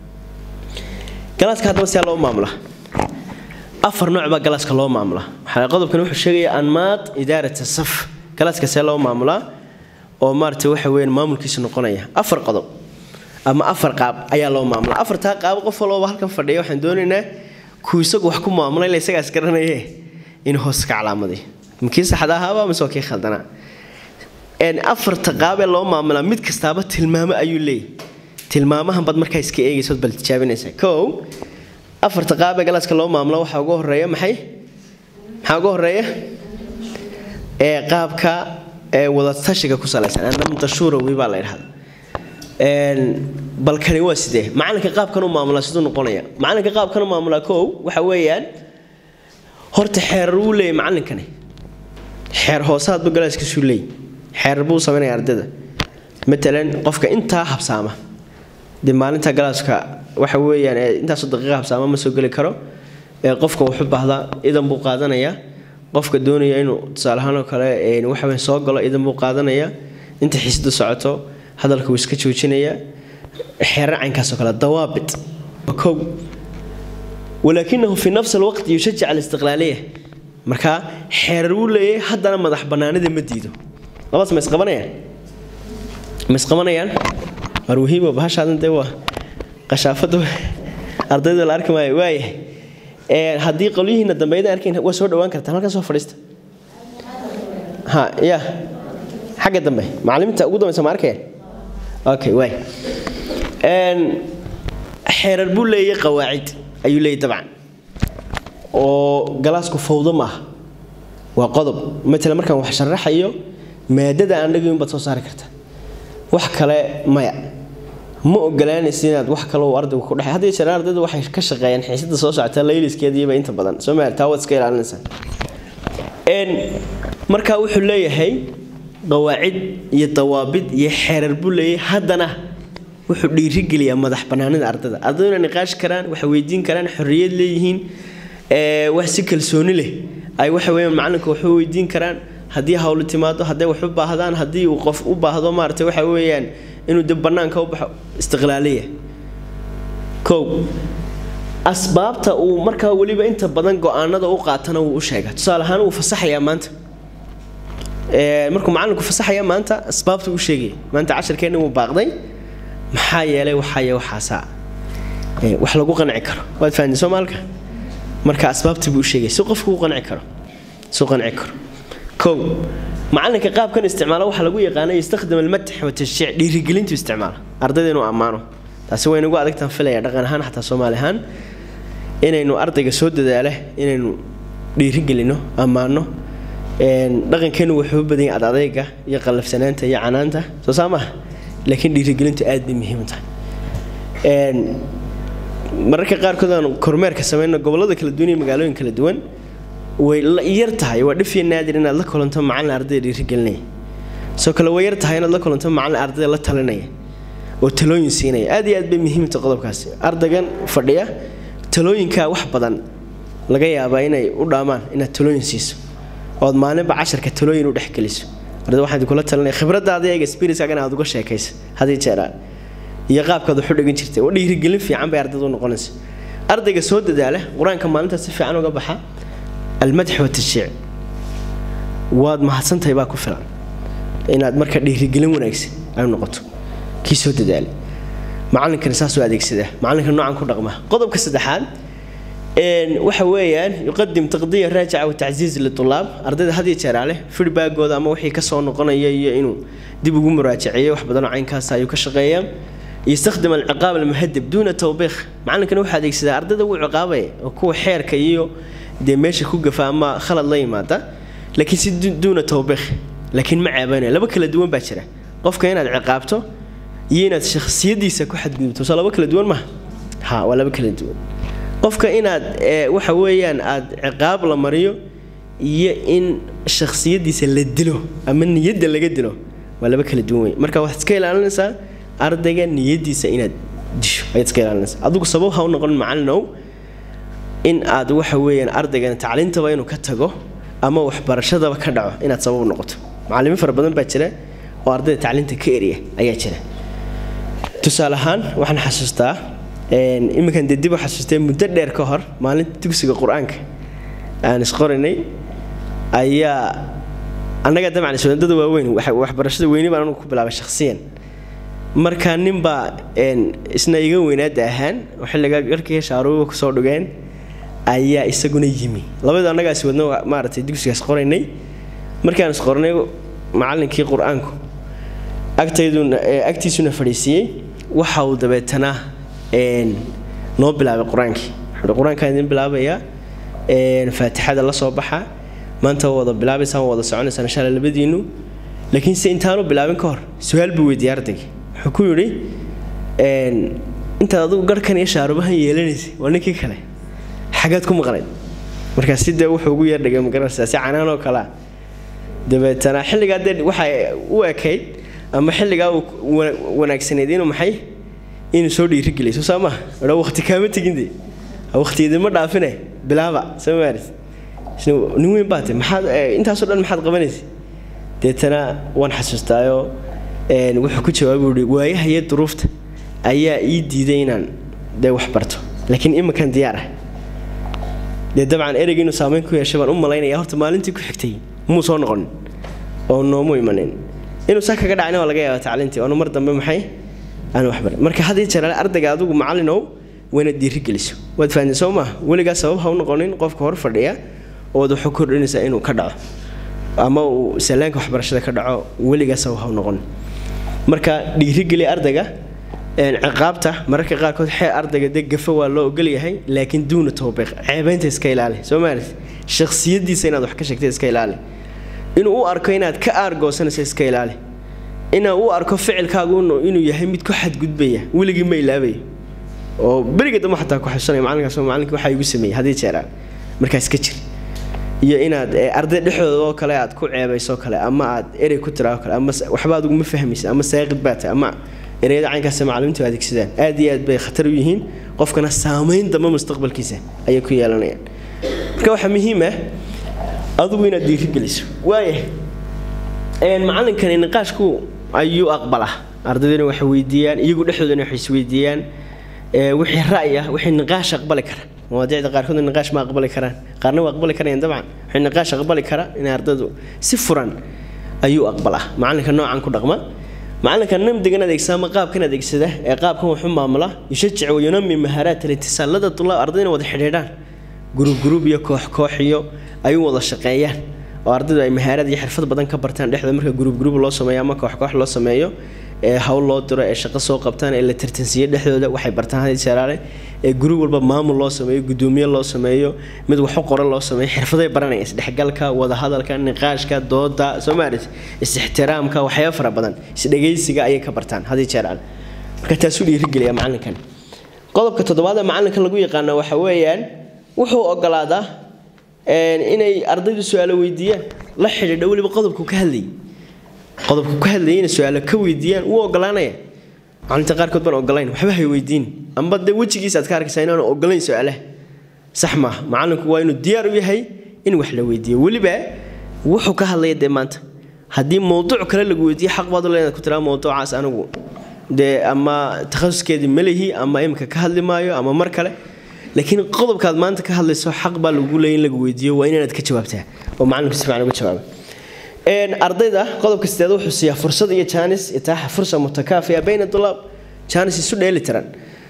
galaaska haddaba siyaa loo maamulaa afar nooc baa galaaska loo maamulaa waxaa qodobkan wuxuu sheegaya anmaad idaarata saf galaaska see loo maamulaa oo maarata waxa weeyaan maamulkiisu noqonaya afar qodob ama afar qaab ayaa loo maamulaa afartaa qaab qof walbaba halkan fadhiya waxaan doonaynaa kuu isagu wax ku maamulay la isagaas garanaye inuu hoos ka calaamaday makii saxda ahaaba mise waa kii khaldanaa afarta qaabee loo maamulaa mid kastaaba tilmaamo ayuu leeyahy tilmaamahan baad markaa iska eegaysood bal tijaabinaysaa kow afarta qaabee galaaska loo maamulo waxaa ugu horeeya maxay maxaa ugu horeeya ee qaabka ee wadatashiga ku salaysan anamda shuurawi baa la idhahda balkani waa sidee macalinka qaabkan u maamulaa siduu noqonaya macalinka qaabkan u maamulaa kow waxa weeyaan horta xeerar wuu leeyahy macalinkani xeer hoosaadbu galaaskiisuu leey xeerar buu samaynaya ardayda matalan qofka intaa habsaama dee maalinta galaaska waxa weeyaan intaasoo daqiiqa habsaama ma soo geli karo ee qofka wuxu baahdaa idan buu qaadanayaa qofka doonaya inuu tusaale ahaan oo kale waxa weyn soo galo idan buu qaadanayaa inta xiisadu socoto hadalka wuu iska joojinayaa xeerar caynkaasoo kale dawaabit kow walaakinahu fi nafsi alwaqti yushajic alistiqlaaliya markaa xeerar wuu leeyahay haddana madax bannaanida ma diido labadaas ma isqabanayaan ma isqabanayaan marwahiibo bahashaadan dee waa qashaafada ardayda la arki maayo waayahay haddii qolyihiina dambeeyada arkayn waa soo dhawaan kartaan halkan soo fadhiista ha ya xagga dambe macalimiinta ugu dambeysa ma arkaya okay waay xeerar buu leeyahay qawaacid ayuu leeyahy dabcan oo galaasku fawdo maaha waa qodob matala markaan wax sharaxayo maadada aan dhagayn baad soo saari karta wax kale maya ma ogolaanaysa inaad wax kale uu ardaygu ku dhexay hadda jeer ardaydu waxay ka shaqeeyaan xiisada soo socota layliskeediiba inta badan soo maal taa waad iska ilaalinaysaa n markaa wuxuu leeyahay qawaacid iyo dawaabid iyo xeerar buu leeyahay haddana wuxuu dhiirigeliyaa madax banaanida ardayda ardaydu inay niqaash karaan waxay weydiin karaan xorriyad leeyihiin wax si kalsooni leh ay waxa weeyaan macalinka waxu weydiin karaan haddii hawlu timaado hadday wax u baahdaan haddii uu qof u baahdo maaragtay waxa weeyaan inuu dib bannaanka u baxo istiqlaaliya kow asbaabta uu markaa weliba inta badan go-aanada u qaatana wuu u sheegaa tusaale ahaan wuu fasaxayaa maanta markuu macalinku fasaxaya maanta asbaabta u sheegaya maanta cashirkeenna wuu baaqday maxaa yeelay waxaye waxaasaa wax lagu qanci karo waad fahanti soomaalka marka asbaabtii buu u sheegay si qofku u qanci karo si u qanci karo kow macalinka qaabkan isticmaala waxaa lagu yaqaana yastakhdam almadx watashjiic dhiirigelintu isticmaala ardayda inuu ammaano taasi waynagu adagtaan filaya dhaqan ahaan xataa soomaali ahaan inaynu ardayga soo dadaala inaynu dhiirigelino ammaano dhaqankeenu wuxuu u badan yahay adadayga iyo qallafsanaanta iyo canaanta soo saa maaha laakiin dhiirigelintu aad bay muhiim u tahay mararka qaarkood aan kormeerka samayno gobollada kala duwan iyo magaalooyin kala duwan way yar tahay waa dhif iyo naadir inaad la kulanto macallin ardayda dhiirigelinaya soo kale way yar tahay inaad la kulanto macallin ardayda la talinaya oo talooyin siinaya aad iyo aad bay muhiimta qodobkaasi ardaygan fadhiya talooyinkaa wax badan laga yaabaa inay u dhaamaan inaad talooyin siiso ood maalinba casharka talooyin u dhexgeliso arday waxaan kula talinaya khibradaada iyaga experience-kaagana aad uga sheekaysa hadii jeeraa iyo qaabkaad wax u dhigan jirtay oo dhiirigelin fiican bay ardayda u noqonaysa ardayga soo dadaala qur-aanka maalintaas si fiican uga baxa almadx watashjiic waad mahadsantahay baa ku filan inaad marka dhiirigelin wanaagsan ay noqoto kii soo dadaalay macallinkani saasoo adeegsadaa macallinka noocan ku dhaqma qodobka saddexaad waxa weeyaan yuqadim taqdiya raajica watacziiz litulaab ardayda had iyo jeeraa leh feedbackooda ama wixii kasoo noqonaya iyo inuu dib ugu muraajaceeyo wax badanoo caynkaas ayuu ka shaqeeyaa يستخدم العقاب المهدب دون توبيخ معلنكنا waxaa adeegsadaa ardayda uu ciqaabaya oo kuwa xeerka iyo de meesha ku gafa ama khalad la yimaada laakiin si duuna tawbiikh laakiin ma ceebanaya laba kala duwan baa jira qofka inaad ciqaabto iyo inaad shakhsiyadiisa ku xadgudubto soo laba kala duwan maaha ha waa laba kala duwan qofka inaad waxa weeyaan aad ciqaab la mariyo iyo in shakhsiyadiisa la dilo ama niyadda laga dilo waa laba kala duwan wey marka waxaad iska ilaalinaysaa ardayga niyadiisa inaad disho ayaad iska ilaalinaysaa adigu sabab ha u noqon macallinow in aad waxa weeyaan ardaygan tacliintaba inuu ka tago ama waxbarashadaba ka dhaco inaad sabab noqoto macallimiin fara badan baa jira oo ardayda tacliinta ka eriya ayaa jira tusaale ahaan waxaan xasuustaa iminkan dee dib u xasuustay muddo dheer ka hor maalinta dugsiga qur-aanka aan isqorinay ayaa annaga dabcan iswadadada waaweyn waxbarashada weyni baan anugu ku bilaabay shakhsiyan markaa ninbaa isna iga weynaada ahaan oo xilligaa garkii shaaruuba kusoo dhugeen ayaa isaguna yimi labadu annagaas wadna maaragtay dugsigaas qoraynay markaan is qornay macallinkii qur-aanku agtayduna agtiisuna fadhiisiiyey waxa uu dabeetana noo bilaabay qur-aankii qur-aankaan idin bilaabayaa faatixada la soo baxa maanta waa wada bilaabaysaan waa wada soconaysaan insha alla labadiinu laakiin se intaanu bilaabin ka hor su-aal buu weydiiyey ardayga wuxuu ku yidhi intaad adigu garhkan iyo shaarubahan yeelanaysay waa ninkii kale xagaad ku maqnayd markaas si dee wuxuu ugu yeerdhigay magaranaysaa si canaan oo kalea dabeetana xilligaa dee waxay u ekayd ama xilligaa uu wanaagsanayd inuu maxay inuu soo dhiirigeliyo soo maaha odha waqti kaama tegin dee waqtiyadima dhaafine bilaaba soo maaris nin weyn baate maxaad intaasoo dhan maxaad qabanaysa deetana waan xasuustaayoo wuxuu ku jawaabu uhi waayaha iyo duruufta ayaa ii diiday inaan dee wax barto laakiin iminkan diyaar ah dee dabcan ereyga inuu saameyn ku yeeshay baan u malaynaya horta maalintii ku xigtay muu soo noqonin oo noomu imanin inuu saa kaga dhacina waa laga yaaba tacliintii oonu mar dambe maxay aan wax barin marka had iyo jeer ardayga adigu macallinow wayna dhiirigeliso waad fahanteen soo maaha weligaa sabab ha u noqonin qofka hor fadhiya ood waxu kordhinaysaa inuu ka dhaco ama uu salaanka waxbarashada ka dhaco weligaa sabab ha u noqonin marka dhiirigeli ardayga ciqaabta mararka qaarkood xee ardayga dee gafa waa loo ogolyahay laakiin duuna tawbiiq ceebaynta iska ilaali soo maalis shakhsiyadiisa inaad wax ka sheegtay iska ilaali inuu u arko inaad ka aargoosanayso iska ilaali inaa u arko ficilkaagu inuu yahay mid ku xadgudbaya weligii ma ilaabayo oo beriga dambe xataa ku xusanaya macalinkaas macalinka waxaa igu sameeyey haddii jeeraan markaas ka jir iyo inaad arday dhexdooda oo kale aad ku ceebayso kale ama aad erey ku tiraa kale ama waxba adigu ma fahmaysa ama saaqid baa tahay ama ereyada caynkaas macallimiintu adeegsadaan aad iyo aad bay khatar u yihiin qofkana saamayn dambe mustaqbalkiisa ayay ku yeelanayaan marka waxaa muhiim ah adigu inaad dhiirigeliso waaya macallinkani niqaashku ayuu aqbalaa ardaydana waxay weydiiyaan iyagu dhexdoodana waxay isweydiiyaan wixii ra'yi ah wixii niqaash aqbali kara mawaadiicda qaarkood niqaash ma aqbali karaan qaarna waa aqbali karayaan dabcan wixii niqaash aqbali kara in ardaydu si furan ayuu aqbalaa macallinka noocan ku dhaqma macallinka namdigan adeegsada ama qaabkan adeegsada ee qaabkan wuxuu maamula yushajic wayunami mahaaraat alitisaalada tulaab ardayna wada xidhiidhaan gurub gurub iyo koox koox iyo ay u wada shaqeeyaan oo ardaydu ay mahaarad iyo xirfad badan ka bartaan dhexda marka gurub gurub loo sameeyo ama koox koox loo sameeyo ee hawl loo diro ee shaqo soo qabtaan ee la tartansiiyo dhexdooda waxay bartaan hadii jeeraale ee guri walba maamul loo sameeyo gudoomiye loo sameeyo mid waxu qoran loo sameeyo xirfaday baranaya isdhexgalka wadahadalka niqaashka dooda soomaalit is-ixtiraamka waxyaaba fara badan isdhegaysiga ayay ka bartaan hadii jeeraale marka taasuu dhiirigeliya macalinkan qodobka toddobaad ee macalinka lagu yaqaana waxa weeyaan wuxuu ogolaadaa inay ardaydu su-aalo weydiiyaan la xidhiidha weliba qodobku ka hadlayay qodobku ka hadlayay inay su-aalo ka weydiiyaan wuu ogolaanaya macalinta qaarkood baan ogolayn waxba hay weydiin amba dee wejigiisa aad ka arkaysaa inaanu ogolayn su-aalaha sax maaha macalinku waa inuu diyaar u yahay in wax la weydiiyo weliba wuxuu ka hadlaya dee maanta haddii mowduuc kale lagu weydiiyo xaq baad u leedaad ku tiraa mowduucaas anigu dee ama takhasuskeedii malihi ama imika ka hadli maayo ama mar kale laakiin qodobkaad maanta ka hadlayso xaq baa lagu leeyay in lagu weydiiyo waa inaad ka jawaabtaa oo macalinku si fiican uga jawaaba ardayda qodobka sideed wuxuu siiyaa fursad iyo jaanis itaaxa fursa mutakaafiya bayna dulaab jaanis isu dheeli tiran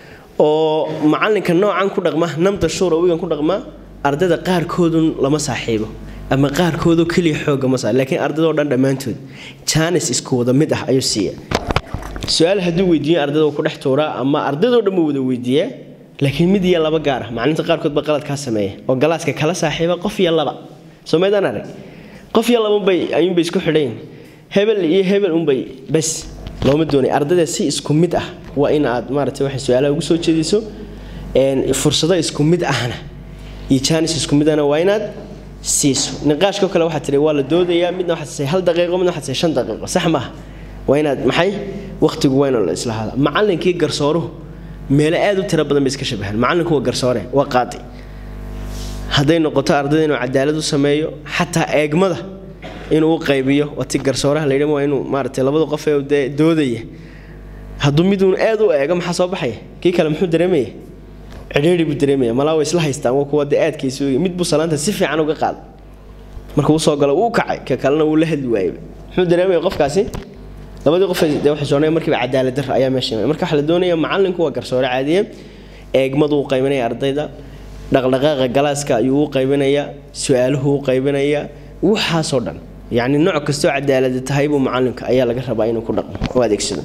oo macalinka noocan ku dhaqma namda shuura wigan ku dhaqma ardayda qaarkoodun lama saaxiibo ama qaarkoodoo keliya xooga ma saa laakiin ardaydoo dhan dhammaantood jaanis isku wada mid ah ayuu siiya su-aal hadduu weydiiyo ardayda ku dhex tuuraa ama ardaydoo dhan buu wada weydiiyaa laakiin mid iyo laba gaar ah macalinta qaarkood ba qalad kaa sameeya oo galaaska kala saaxiiba qof iyo laba soo maydaan arag qof iyo laba unbay ayuunbay isku xidhayn hebel iyo hebel unbay bas looma doonay ardayda si isku mid ah waa in aad maaragtay waxay su-aalaha ugu soo jeediso fursado isku mid ahna iyo jaanis isku mid ahna waa inaad siiso niqaashkoo kale waxaa tihi waa la doodayaa midna waxaad tisay hal daqiiqo midna waxaad tisay shan daqiiqo sax maaha waa inaad maxay waqtigu waa inuu la islahaada macallinkii garsooruhu meelo aad u tiro badan bay iska shabahaan macallinku waa garsoore waa qaadi hadday noqoto ardayda inuu cadaalad u sameeyo xataa eegmada inuu u qaybiyo wati garsooraha layidhi waa inuu maaragtay labada qof ee dee doodaya hadduu miduun aad u eego maxaa soo baxaya kii kale muxuu dareemaya cidhiidhi buu dareemaya malaa way isla haystaan waa kuwa dee aadkiisu mid buu salaanta si fiican uga qaaday marka uu soo galo uu kacay ka kalena wuu la hadli waayay muxuu dareemaya qofkaasi labadii qof dee waxay soonayaan markiiba cadaalad dar ayaa meesha imanaya marka waxaa la doonaya macallinku waa garsoore caadiye eegmadu u qaybinaya ardayda dhaqdhaqaaqa galaaska ayuu u qaybinayaa su-aaluhu u qaybinayaa waxaasoo dhan yacni nooc kastoo cadaalada tahay buu macallinka ayaa laga rabaa inuu ku dhaqmo oo adeegsado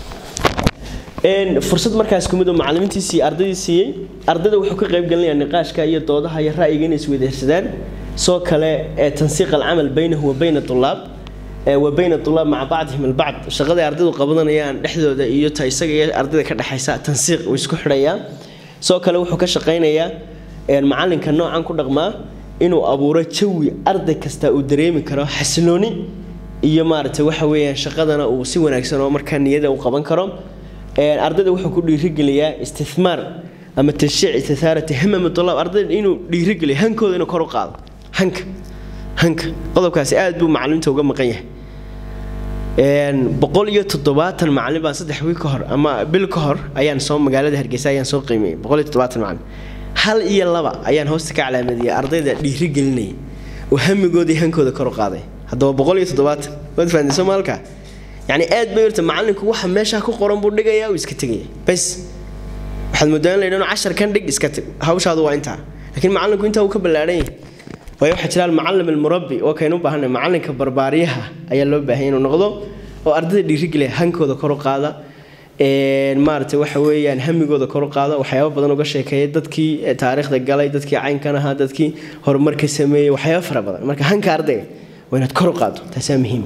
fursad markaas kumid oo macallimiintiisii ardaydii siiyey ardayda wuxuu ka qayb gelinayaa niqaashka iyo doodaha iyo ra'yiga inay isweydaarsadaan soo kale ee tansiiq alcamal baynahu wa bayna tulaab wa bayna tulaab maca bacdihim albacd shaqaday ardaydu qabanayaan dhexdooda iyo ta isaga iyo ardayda ka dhexaysa tansiiq uu isku xidhayaa soo kale wuxuu ka shaqaynayaa macallinka noocan ku dhaqmaa inuu abuuro jawi arday kasta uu dareemi karo xasilooni iyo maaragtay waxa weeyaan shaqadana uu si wanaagsan oo markaa niyada u qaban karo ardayda wuxuu ku dhiirigeliyaa istithmaar ama tashiic istihaarati hamam tulaab ardayda inuu dhiirigeliyo hankooda inuu kor u qaado hanka hanka qodobkaasi aad buu macalimiinta uga maqan yahay boqol iyo toddobaatan macalin baan saddex wiil ka hor ama bil ka hor ayaan soo magaalada hargeysa ayaan soo qiimeeyey boqol iyo toddobaatan macalin hal iyo laba ayaan hoosta ka calaamadiyay ardayda dhiirigelinaya oo hamigoodii hankooda kor u qaaday haddaba boqol iyo toddobaatan waad fahanday soomaalka yacni aad bay horta macallinku waxa meesha ku qoran buu dhigayaa uu iska tegaya bas waxaad moodaan la yidhahno cashar kan dhig iska tag hawshaadu waa intaa laakiin macallinku intaa uu ka ballaadhan yahay waayo waxaa jira almucallim almurabbi oo kaynu u baahanay macallinka barbaariyaha ayaa loo baahan inuu noqdo oo ardayda dhiirigeliya hankooda kor u qaada maaragtay waxa weeyaan hamigooda kor u qaada waxyaabo badan uga sheekeeya dadkii taariikhda galay dadkii caynkan ahaa dadkii horumarka sameeyey waxyaabo fara badan marka hanka ardayga waa inaad kor u qaado taasaa muhiim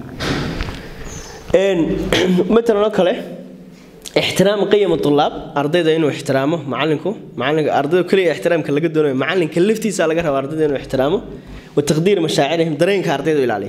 matalan oo kale ixtiraam qiyam tulaab ardayda inuu ixtiraamo macallinku macallinka ardayda kaliya ixtiraamka laga doonayo macallinka laftiisa laga rabo ardayda inuu ixtiraamo wa taqdiir mashaacirihim dareenka ardayda ilaaliyo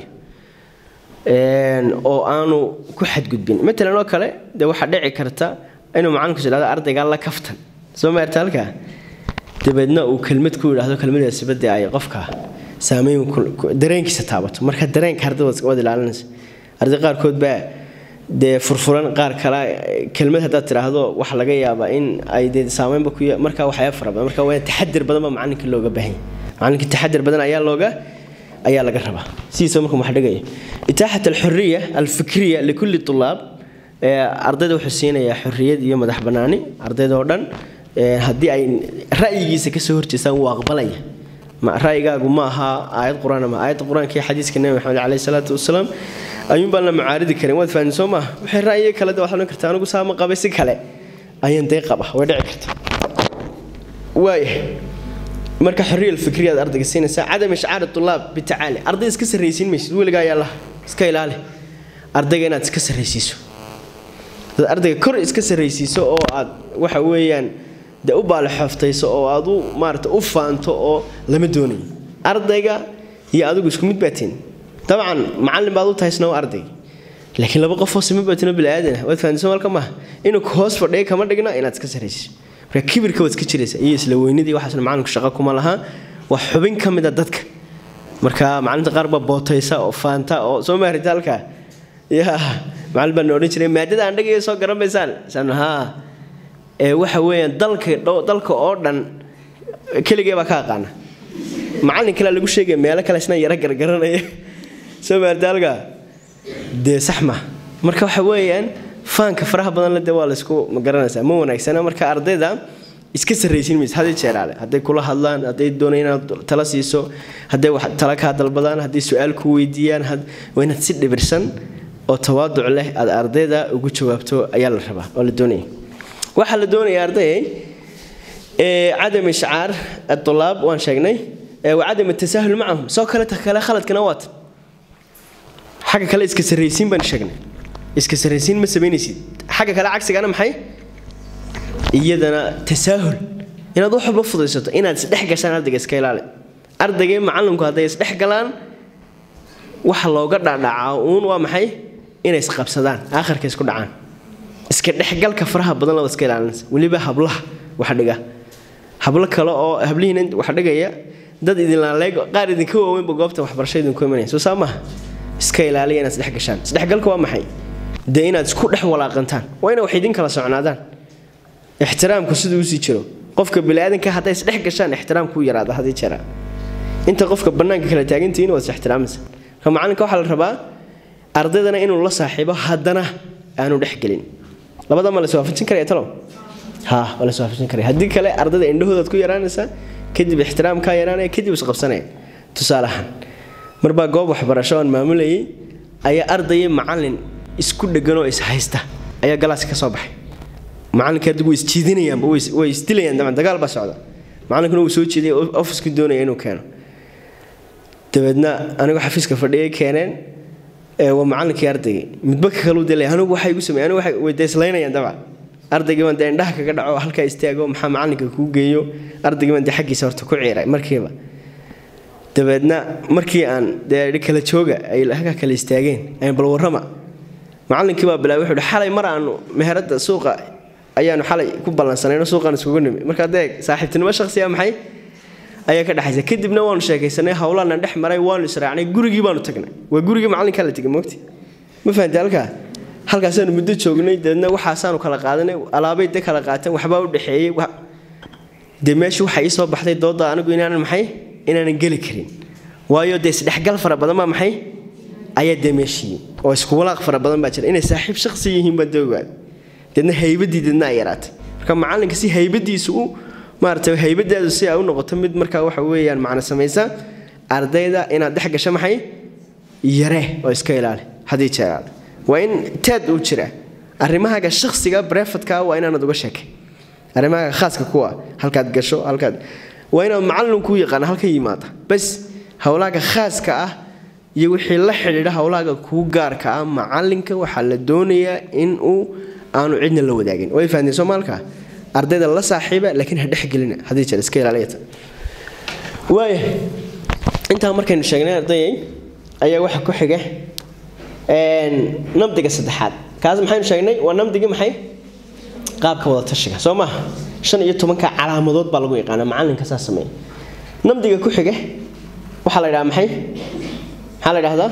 oo aanu ku xadgudbin matalan oo kale dee waxaa dhici karta inuu macallinku idhahdo ardaygaa la kaftan soo maarta halkaa dabeedna uu kelmad ku yidhaahdo kelmadaasi badda ay qofka saameyn dareenkiisa taabato marka dareenka ardayda waad ilaalinaysa arday qaarkood baa dee furfuran qaar kale kelmad haddaad tidhaahdo waxa laga yaabaa in ay dee saameynba ku markaa waxyaaba fara badan marka waa taxadir badan baa macallinka looga baahan yahay macallinka taxadir badan ayaa looga ayaa laga rabaa sidiisa markuu wax dhigaya itaaxat alxuriya alfikriya likulli tulaab ardayda wuxuu siinayaa xorriyad iyo madax bannaani ardayda oo dhan haddii ay ra'yigiisa kasoo horjeestaan wuu aqbalaya ra'yigaagu ma aha aayad qur-aan ama aayadda qur-aanka iyo xadiiska nebi maxamed caleyhi salaatu wasalaam ayuun baan la mucaaridi karin waad fahmi soo maaha waxay ra'yiga kale de waxaad odhan kartaa anigu saa ma qabay si kale ayaan dee qaba way dhici karta waayahay marka xorriya alfikriyaad ardayga siinaysaa cadam ishcaari tulaab bitacaali arday iska sarraysiin maysid weligaa ayaa laha iska ilaali ardayga inaad iska sarraysiiso dad ardayga kor iska sarraysiiso oo aad waxa weeyaan dee u baalixooftayso oo aad u maarata u faanto oo lama doonayo ardayga iyo adigu isku mid baatiin dabcan macallin baad u tahay isna waa ardayga laakiin laba qofoo sima baatino bili-aadana waad fahansan malka maaha inuu hoos fadhiya kama dhigna inaad iska sarraysiiso marka kibirka waad iska jiraysa iyo isla weynidii waxaasna macallinku shaqo kuma laha waa xubin ka mid a dadka marka macallinta qaar baa bootaysa oo faanta oo soo maarita halkaa ya macallin baan odhan jiray maadada aan dhagaya soo garan maysaan saan haa ee waxa weeyaan dalka dalka oo dhan keligee baa ka aqaana macallin kale lagu sheegaya meelo kale isna yaro gargaranaya soo maarita halkaa dee sax ma marka waxa weeyaan faanka faraha badan le dee waa laysku ma garanaysaa ma wanaagsana marka ardayda iska sarraysiin maysa hadii jeeraale hadday kula hadlaan hadday doonay inaad tala siiso hadday wax tala kaa dalbadaan hadday su-aal ku weydiiyaan waa inaad si dhibirsan oo tawaaduc leh aad ardayda ugu jawaabto ayaa la rabaa oo la doonaya waxaa la doonaya ardayay cadam ishcaar atulaab waan sheegnay wacadam atasaahul macahum soo kale ta kale khaladkana waata xagga kale iska sarraysiin baan sheegnay iska sarraysiin ma samaynaysid xagga kale cagsigana maxay iyadana tasaahul inaad wax walba fudaysato inaad isdhex gashaan ardayga iska ilaali ardaygii macallinku hadday isdhex galaan waxa looga dhadhacaa uun waa maxay inay isqabsadaan aakhirka isku dhacaan iska dhexgalka faraha badan laba iska ilaalinaysa weliba hablaha wax dhiga hablo kale oo hablihiina wax dhigaya dad idinlaaleeg qaar idinka waaweynba goobta waxbarasho idinku imanaya soo saa maaha iska ilaaliya inaad isdhex gashaan isdhexgalka waa maxay dee inaad isku dhex walaaqantaan waa ina wax idin kala socnaadaan ixtiraamku siduu usii jiro qofka biniaadanka hadday isdhex gashaan ixtiraamku yaraada hadii jera inta qofka bannaanka kala taagantihiin waad isixtiraamaysa marka macallinka waxaa la rabaa ardaydana inuu la saaxiibo haddana aanu dhex gelin labada ma la iswaafajin karaya talow ha waa la iswaafajin karaya haddii kale ardayda indhahoodaad ku yaraanaysaa kadib ixtiraamkaa yaraanaya kadib isqabsanaya tusaale ahaan marbaa goob waxbarasho aan maamulayay ayaa ardayay macallin isku dheganoo ishaysta ayaa galaaska ka soo baxay macallinka adigu way isjiidinayaanba way isdilayaan daban dagaal baa socda macallinkuna wuu soo jeediyay ofisku doonaya inuu keeno dabeedna anigu xafiiska fadhiyay keeneen waa macallinkii ardaygii midba ka kaluu dilay anigu waxay igu sameeyeen anigu waxay way deeslaynayaan dabcan ardaygii baan dee indhaha kaga dhaco halkaa istaago maxaa macallinka kuu geeyo ardaygii baan dee xaggiisa horta ku ciiray markiiba dabeedna markii aan dee kala jooga ay halkaa kala istaageen ayaan bal warrama macallinkii baa bilaabay wuxuu xalay mar aanu meherada suuqa ayaanu xalay ku ballansanayno suuqaan iskugu nimi marka dee saaxiibtinimo shakhsiya maxay ayaa ka dhexaysa kadibna waanu sheekaysanay howlaana dhex maray waanu israacnay gurigii baanu tagnay waa gurigii macallinkaa la tegay moogti ma fahamtay halkaa halkaasaanu muddo joognay dabeedna waxaasaanu kala qaadanay alaabay de kala qaateen waxbaa u dhexeeyey dee meesha waxaa ii soo baxday dooda anigu inaanan maxay inaanan geli karin waayo dee isdhexgal fara badan baa maxay ayaa dee meeshii oo isku walaaq fara badan baa jira inay saaxiib shakhsi yihiin baa dee ogaad deedna haybadii deedna ay yaraatay marka macallinka si haybadiisu u maaragtay haybadaadu si ay u noqoto mid markaa waxa weeyaan macno samaysa ardayda inaad dhex gasho maxay yare oo iska ilaali haddii jeeraale waa in taad uu jira arrimahaaga shakhsiga brefadka waa inaanad uga sheekay arrimahaaga khaaska kuwa halkaad gasho halkaad waa inaad macallinku yaqaana halka yimaada bas howlahaaga khaaska ah iyo wixii la xidhiidha howlahaaga kuu gaarka ah macallinka waxaa la doonayaa in uu aanu cidna la wadaagin way fahamteen soomaalka ardayda la saaxiiba laakiin ha dhexgelina haddii jeer iska ilaaliyata waaya intaa markaynu sheegnay ardayay ayaa waxa ku xiga namdiga saddexaad kaas maxaynu sheegnay waa namdigii maxay qaabka wada tashiga soo maaha shan iyo tobanka calaamadood baa lagu yaqaana macallinka saa sameeya namdiga ku xiga waxaa la yidhaha maxay maxaa la yidhahdaa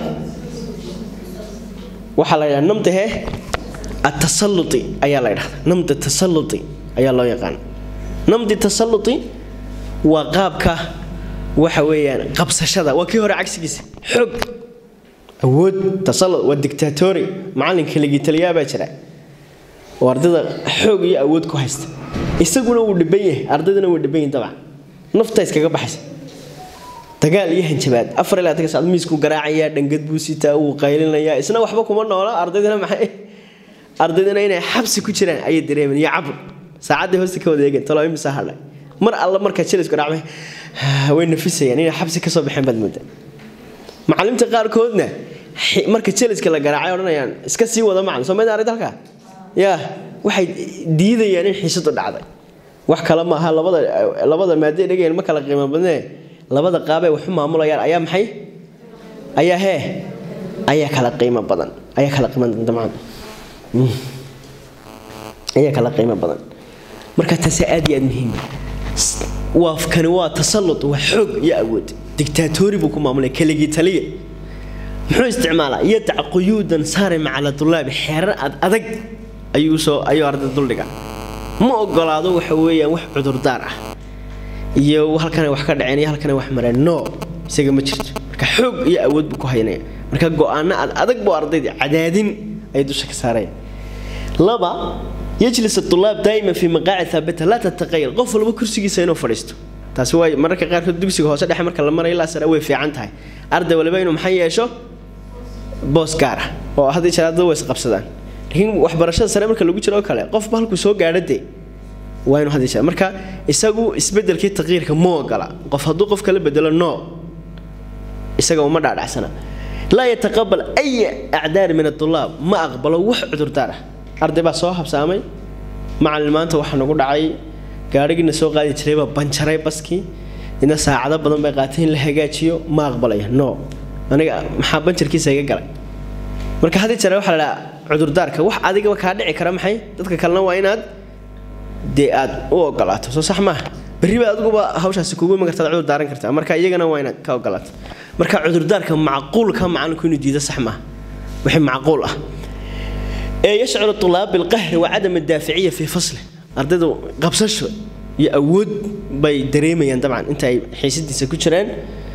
waxaa la yidhaha namdihe atasalluti ayaa la yidhahdaa namdi tasalluti ayaa loo yaqaana namdi tasalluti waa qaabka waxa weeyaan qabsashada waa kii hore cagsigiisa xoog awood tasallud waa dictatori macallinka ligitaliyaa baa jira oo ardayda xoog iyo awood ku haysta isaguna wuu dhiban yahay ardayduna wuu dhiban yahay dabcan nafta iskaga baxaysa dagaal iyo hanjabaad afar ilaa tan saacad miisku garaacaya dhangad buu sitaa wuu qaylinayaa isna waxba kuma noola ardaydana maxay ardaydana inay xabsi ku jiraan ayay dareemeen iyo cabur saacaddii hoosta ka wada eegeen talo imisa hadhay mar alla markaa jilisku dhacmay way nafisayaan inay xabsi ka soo baxeen baad moodaa macallimta qaarkoodna marka jeliska la garaacay odhanayaan iska sii wada macalin soo mayd aragta halkaa yaa waxay diidayaan in xiisadu dhacday wax kale maaha labada labada maadee dhegayaan ma kala qiimo badnee labada qaabay waxu maamulayaan ayaa maxay ayaa hee ayaa kala qiimo badan ayaa kala qiimo dabcan ayaa kala qiimo badan marka taasi aad iyo aad muhiim waa kani waa tasallut waa xoog iyo awood dictatori buu ku maamulay keligii taliya muxuu isticmaalaa yadac quyuudan saarima cala tulaabi xeerar ad adag ayuu soo ayuu arday duldhiga ma ogolaado waxa weeyaan wax cudurdaar ah iyo halkana wax ka dhaceen iyo halkana wax mareen no isaga ma jirto marka xoog iyo awood buu ku haynaya marka go-aano ad adag buu ardayda cadaadin ay dusha ka saaraya laba yajlis atulaab daa'ima fi maqaacid thaabita laa tataqayal qof walba kursigiisa inuu fadhiisto taasi waa mararka qaarkood dugsiga hoose dhexe marka la marayo ilaa sare way fiican tahay arday waliba inuu maxay yeesho boos gaar ah oo haddii jeer ardada way isqabsadaan laakiin waxbarashada sare marka lagu jiro oo kale qofba halkuu soo gaadho dee waa inuu haddii jeer marka isagu isbedelkii taqyiirka ma ogola qof hadduu qof kala bedelo no isaga uma dhaadhacsana laa yataqabal ay acdaar min atulaab ma aqbalo wax cudurdaar ah arday baa soo habsaamay macalin maanta waxaa nagu dhacay gaadhigiina soo qaadi jiraybaa banjaray baskii ina saacado badan bay qaatay in la hagaajiyo ma aqbalaya no aniga maxaa banjarkiisa iga galay marka haddii jare waxaa la dhahaa cudurdaarka wax adigaba kaa dhici kara maxay dadka kalena waa inaad dee aad u ogolaato soo sax maaha berriba adiguba hawshaasi kugu iman kartaad cudur daaran kartaa marka iyagana waa inaad ka ogolaato marka cudurdaarka macquulka macalinku inuu diido sax maaha wixii macquul ah ee yashcuru tulaab bilqahri wa cadam adaaficiya fii fasli ardaydu qabsasho iyo awood bay dareemayaan dabcan inta ay xiisadiisa ku jiraan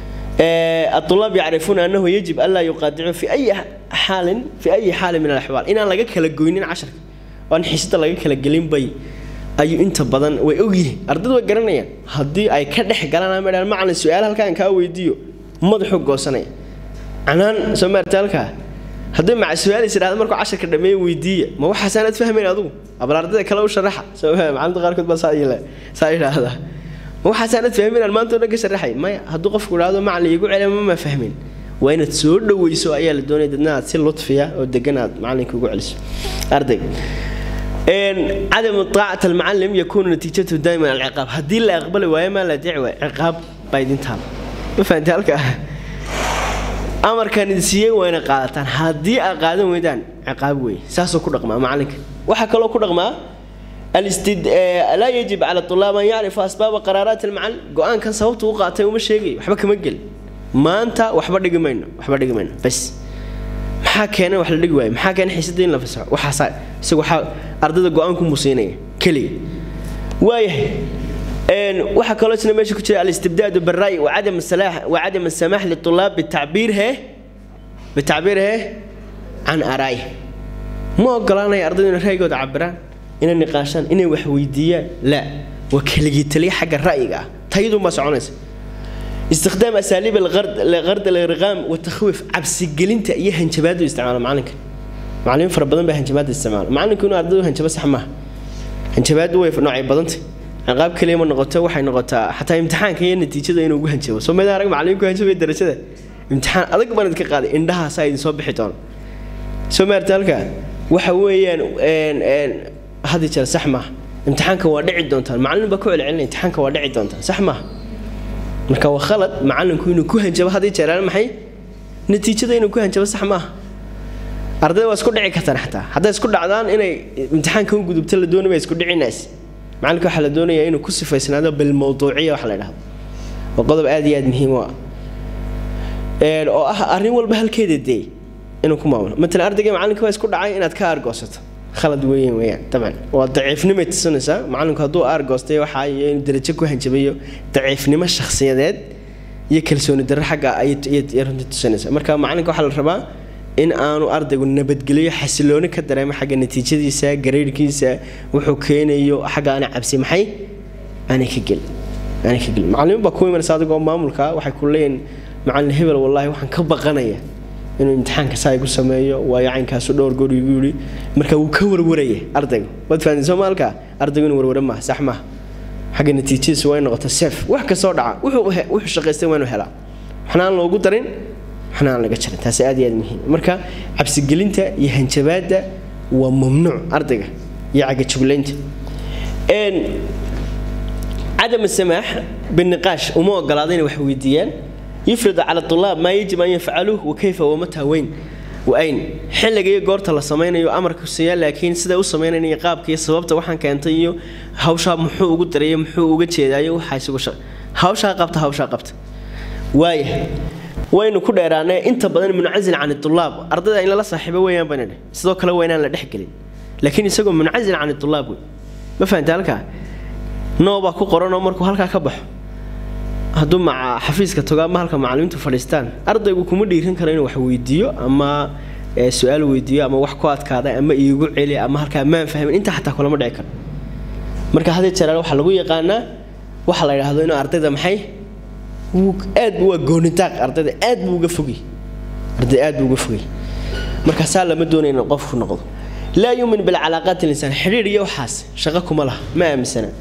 الطلاب يعرفون أنه يجب ألا يقاطعوا في أي حال في أي حال من الأحوال إن لقى كلا جوينين عشر وأن حسيت لقى كلا جلين بي أي أنت بدن ويأوجي أردد وجرنيا هدي أي كدح قالنا مرة معنى السؤال هل كان كاوي ديو مضحك قوسنا عنان سمعت لك هدي مع السؤال يصير هذا مركو عشر كده مي ويدية ما هو حسنات فهمين أدو أبل أردد كلا وشرحها سو معلم غير كنت بس هاي سايل هذا waxaasaanad fahmin aan maanta dhan ka sharaxay maya hadduu qofku idhaahdo macalin igu celima ma fahmin waa inaad soo dhaweyso ayaa la doonaya dadna aad si lutfiya oo degan aad macalinka ugu celiso arday عدم طاعة المعلم يكون نتيجته دائما العقاب هدي اللي أقبل ويا ما لا دعوة عقاب بايدين تام ما فهمت هلك أمر كان يدسيه وين قادتان هدي أقادم ويدان عقاب وي ساسو كل رقم معلك وحكى له كل رقم الاستد... لا يجب على الطلاب أن يعرفوا أسباب قرارات المعلم قوان كان صوته وقاته ومش شيء وحبا كمجل ما أنت وحبا دق منه وحبا دق منه بس maxaa keenay wax la dhigi waayo maxaa keenay xiisadda in la fasaxo waxaasa isagu waxaa ardayda go-aanku musiinaya keliya waayahay waxaa kaloo isna meesha ku jira alistibdaadu barra'yi wacadam asalaax wacadam asamax litulaab bitacbiir hee bitacbiir hee can araa'ih ma ogolaanaya ardaydu inay ra'yigooda cabiraan inay niqaashaan inay wax weydiiyaan la waa keligii taliya xagga ra'yiga ah tayadunbaa soconaysa استخدام اساليب الغرد الغرد الارغام والتخويف عبس جلنتا iyo hanjabaadu isticmaalo macalinka macallin fara badan baa hanjabaad isticmaalo macalinku inuu ardaydu hanjaba sax maaha hanjabaadu way noocay badantay qaab kaliya ma noqoto waxay noqotaa xataa imtixaanka iyo natiijada inuu ugu hanjabo soo meedaa arag macallinku hanjabay darajada imtixaan adag baan idinka qaaday indhahaasa idin soo bixi doono soo maarta halka waxa weeyaan hadii jeer sax maaha imtixaanka waa dhici doontaan macallin baa ku celcelinaya imtixaanka waa dhici doontaan sax maaha marka waa khalad macalinku inuu ku hanjabo haddii jeeraan maxay natiijada inuu ku hanjabo sax maaha ardayda waa isku dhici kartaan xataa hadday isku dhacdaan inay imtixaanka u gudubto la doonaya isku dhicinays macalinka waxaa la doonayaa inuu ku sifaysnaado bilmawduuciya waxa la dhahdo waa qodob aad iyo aad muhiim u ah oo ah arrin walba halkeeda dee inuu ku maamulo matalan ardayga macalinka waa isku dhacay inaad ka argoosato khalad weeyaan weeyaan dabcan waa daciifnimay tusinaysaa macalinku hadduu aargoostay waxaa iyo inuu darajo ku hanjabayo daciifnimo shakhsiyadeed iyo kalsooni darro xagga ayay runtii tusinaysaa marka macalinka waxaa la rabaa in aanu ardaygu nabadgeliyo xasilooni ka dareemo xagga natiijadiisa gareyrhkiisa wuxuu keenayo xagga aana cabsi maxay aanay ka gelin aanay ka gelin macallimiin baa ku imanaysa adigoo maamulka waxay ku leeyihin macallin hebel wallaahi waxaan ka baqanaya inuu imtixaanka saa igu sameeyo waayo caynkaasu dhowr goor igu yidhi marka wuu ka warwaraya ardayga waad fahanteen soomaalka ardaygu inuu warware maaha sax maaha xagga natiijadiisu waa in noqoto seef wax kastoo dhaca wuxuu shaqaystay waa inuu helaa waxna aan loogu darin waxna aan laga jarin taasi aad iyo aad muhiim marka cabsigelinta iyo hanjabaadda waa mamnuuc ardayga iyo cagajuglaynta cadam السماح بالنقاش وما ogolaadeen wax weydiiyaan يفرض على الطلاب ما يجب أن يفعلوه وكيف ومتى وين وأين xilliga iyo goorta la samaynayo amarka siiya laakiin sida u sameynayay qaabka iyo sababta waxaan keentay iyo hawsha muxuu ugu dareeyay muxuu uga jeedaayo waxa isugu shaqo hawsha qabta hawsha qabta waaya waynu ku dheeraanay inta badan munacazil can الطلاب ardayda in la saaxiibo weeyaan baan sidoo kale waa inaan la dhex gelin laakiin isagoo munacazil can الطلاب ma fahantaa halkaa noobaa ku qoranoo markuu halkaa ka baxo hadduu maca xafiiska tago ama halka macallimiintu fadhiistaan ardaygu kuma dhiirin karo inuu wax weydiiyo ama su-aal weydiiyo ama wax ku adkaaday ama iigu celi ama halkaa maan fahmin intaa xataa kulama dhici karo marka hadii jeeraal waxaa lagu yaqaanaa waxa la yidhaahdo inuu ardayda maxay aad waa goonitaaq ardayda aad buu uga fogay arday aad buu uga fogay marka saa lama doonayo inuu qofku noqdo laa yuumin bilcalaaqaati linsaan xidhiir iyo waxaas shaqo kuma laha ma aaminsana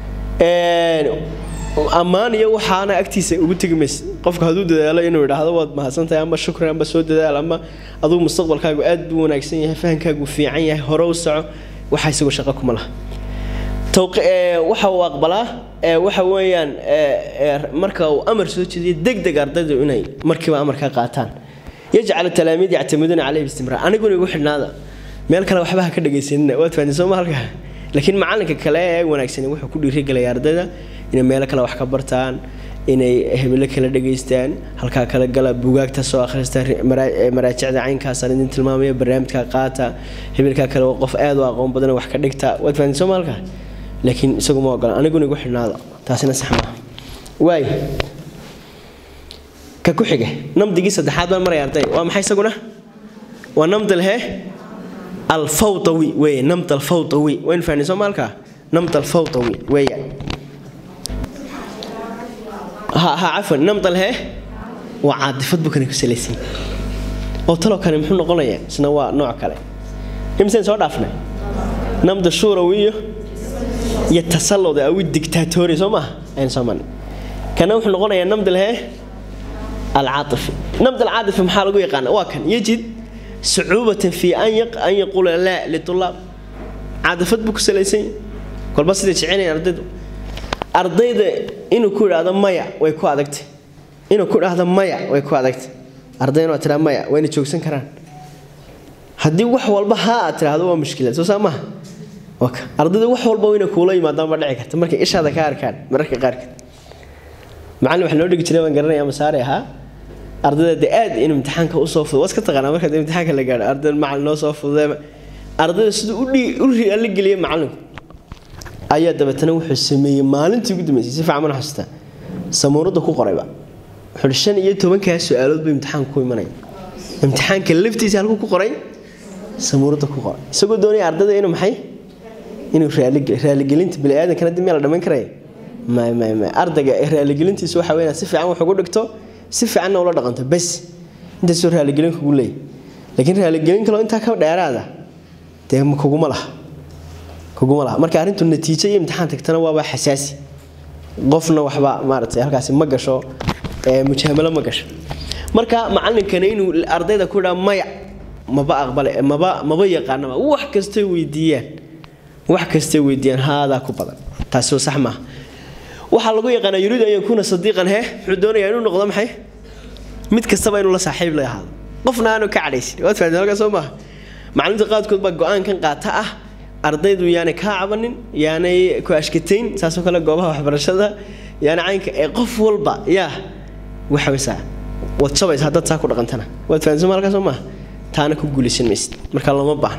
ammaan iyo waxaana agtiisa ugu tegi maysa qofka hadduu dadaalo inuu idhaahdo waad mahadsantahay ama shukran amba soo dadaal ama adugu mustaqbalkaagu aad buu wanaagsan yahay fahankaagu fiican yahay hore u soco waxa isagoo shaqo kuma laha waxa uu aqbalaa waxa weeyaan marka uu amar soo jeediyo deg deg ardaydu inay markiiba amarka qaataan yajcal talaamiid yactamiduuna caleyhi bistimraar aniguna igu xidhnaada meel kale waxba ha ka dhegaysanina waad fahanteen soo ma halka laakiin macalinka kale ee wanaagsan wuxuu ku dhiirigelaya ardayda inay meelo kale wax ka bartaan inay hebelo kala dhegaystaan halkaa kala gala bugaagta soo akhrista maraajicda caynkaasaan idin tilmaamaya barnaamijka qaata hebelkaa kale waa qof aad u aqoon badan wax ka dhigta waad fahanteen soo ma halka laakiin isagu ma ogola aniguna igu xidhnaada taasina sax maaha waay ka ku xiga namdigii saddexaad baan maraya arday waa maxay isaguna waa namdal hee الفوطوي وي نمط الفوطوي وين فاني سومالكا نمط الفوطوي وي ها ها عفوا نمط اله وعاطفه بكن كسليسين oo talo kale muxuu noqonayaa isna waa nooc kale imseen soo dhaafnay namda shurawiyo iyo tasallud aw dictatori soo ma aan sooman kana wuxuu noqonayaa namda leh العاطفي نمط العاطفي maxaa lagu yaqaan waa kan yajid صعوبة في أن يق... أن يقول لا للطلاب عاطفة بك سليسين كل بس تشعيني أردد أردد إنه كل هذا مايا ويكو أدكت إنه كل هذا مايا ويكو أدكت أردين وترى مايا وين تشوكسن كران هدي وح والبا ها ترى هذا هو مشكلة سو سامه وك أردد وح والبا وين كولاي ما دام بدعك تمرك إيش هذا كار كان مرك قارك معلم إحنا نودي كتير من قرنا يا مساري ها ardayda de aad in imtixaanka usoo fudo waa iska taqaanaa marka imtixaanka la gaadho ardayda macalin noo soo fududee ardayda siduu u la geliyay macalinku ayaa dabeetana wuxuu sameeyey maalintii ugu dambeysay si fiican mana xasuustaa samuurada ku qorayba wuxuu shan iyo tobankaa su-aalood buu imtixaanka ku imanaya imtixaanka laftiisa halkuu ku qoray samuurada ku qoray isagoo doonaya ardayda inuu maxay inuu raaligelinta biniaadankana dib meel la dhammayn karaya may may may ardayga raaligelintiisa waxa weeyaan si fiican wax ugu dhigto si fiicanna ula dhaqanto bas intaasoo raaligelin kugu leeyahy laakiin raaligelin kaloo intaa ka dheeraada dee kuguma laha kuguma laha marka arrintu natiijo iyo imtixaan tagtana waaba xasaasi qofna waxba maaragtay halkaasi ma gasho mujaamalo ma gasho marka macalinkana inuu ardayda ku idhaa maya maba aqbale maba maba yaqaanaba wax kastay weydiiyaan wax kastay weydiiyaan haadaa ku badan taasoo sax maaha waxaa lagu yaqaanaa yuriidu an yakuuna sadiiqan he wuxuu doonayaa inuu noqdo maxay mid kastaba inuu la saaxiib la ahaado qofna aanu ka cadhaysin waad fahamteen halkaa soo maaha macalimiinta qaadkood baa go-aankan qaata ah ardaydu yaanay kaa cabanin yaanay ku ashkatayn saasoo kale goobaha waxbarashada yaana caynka ee qof walba yaa waxaweysaa waad shabaysa haddaad saa ku dhaqantana waad fahamteen soo halkaa soo maaha taana ku guulaysan maysid marka lama baahno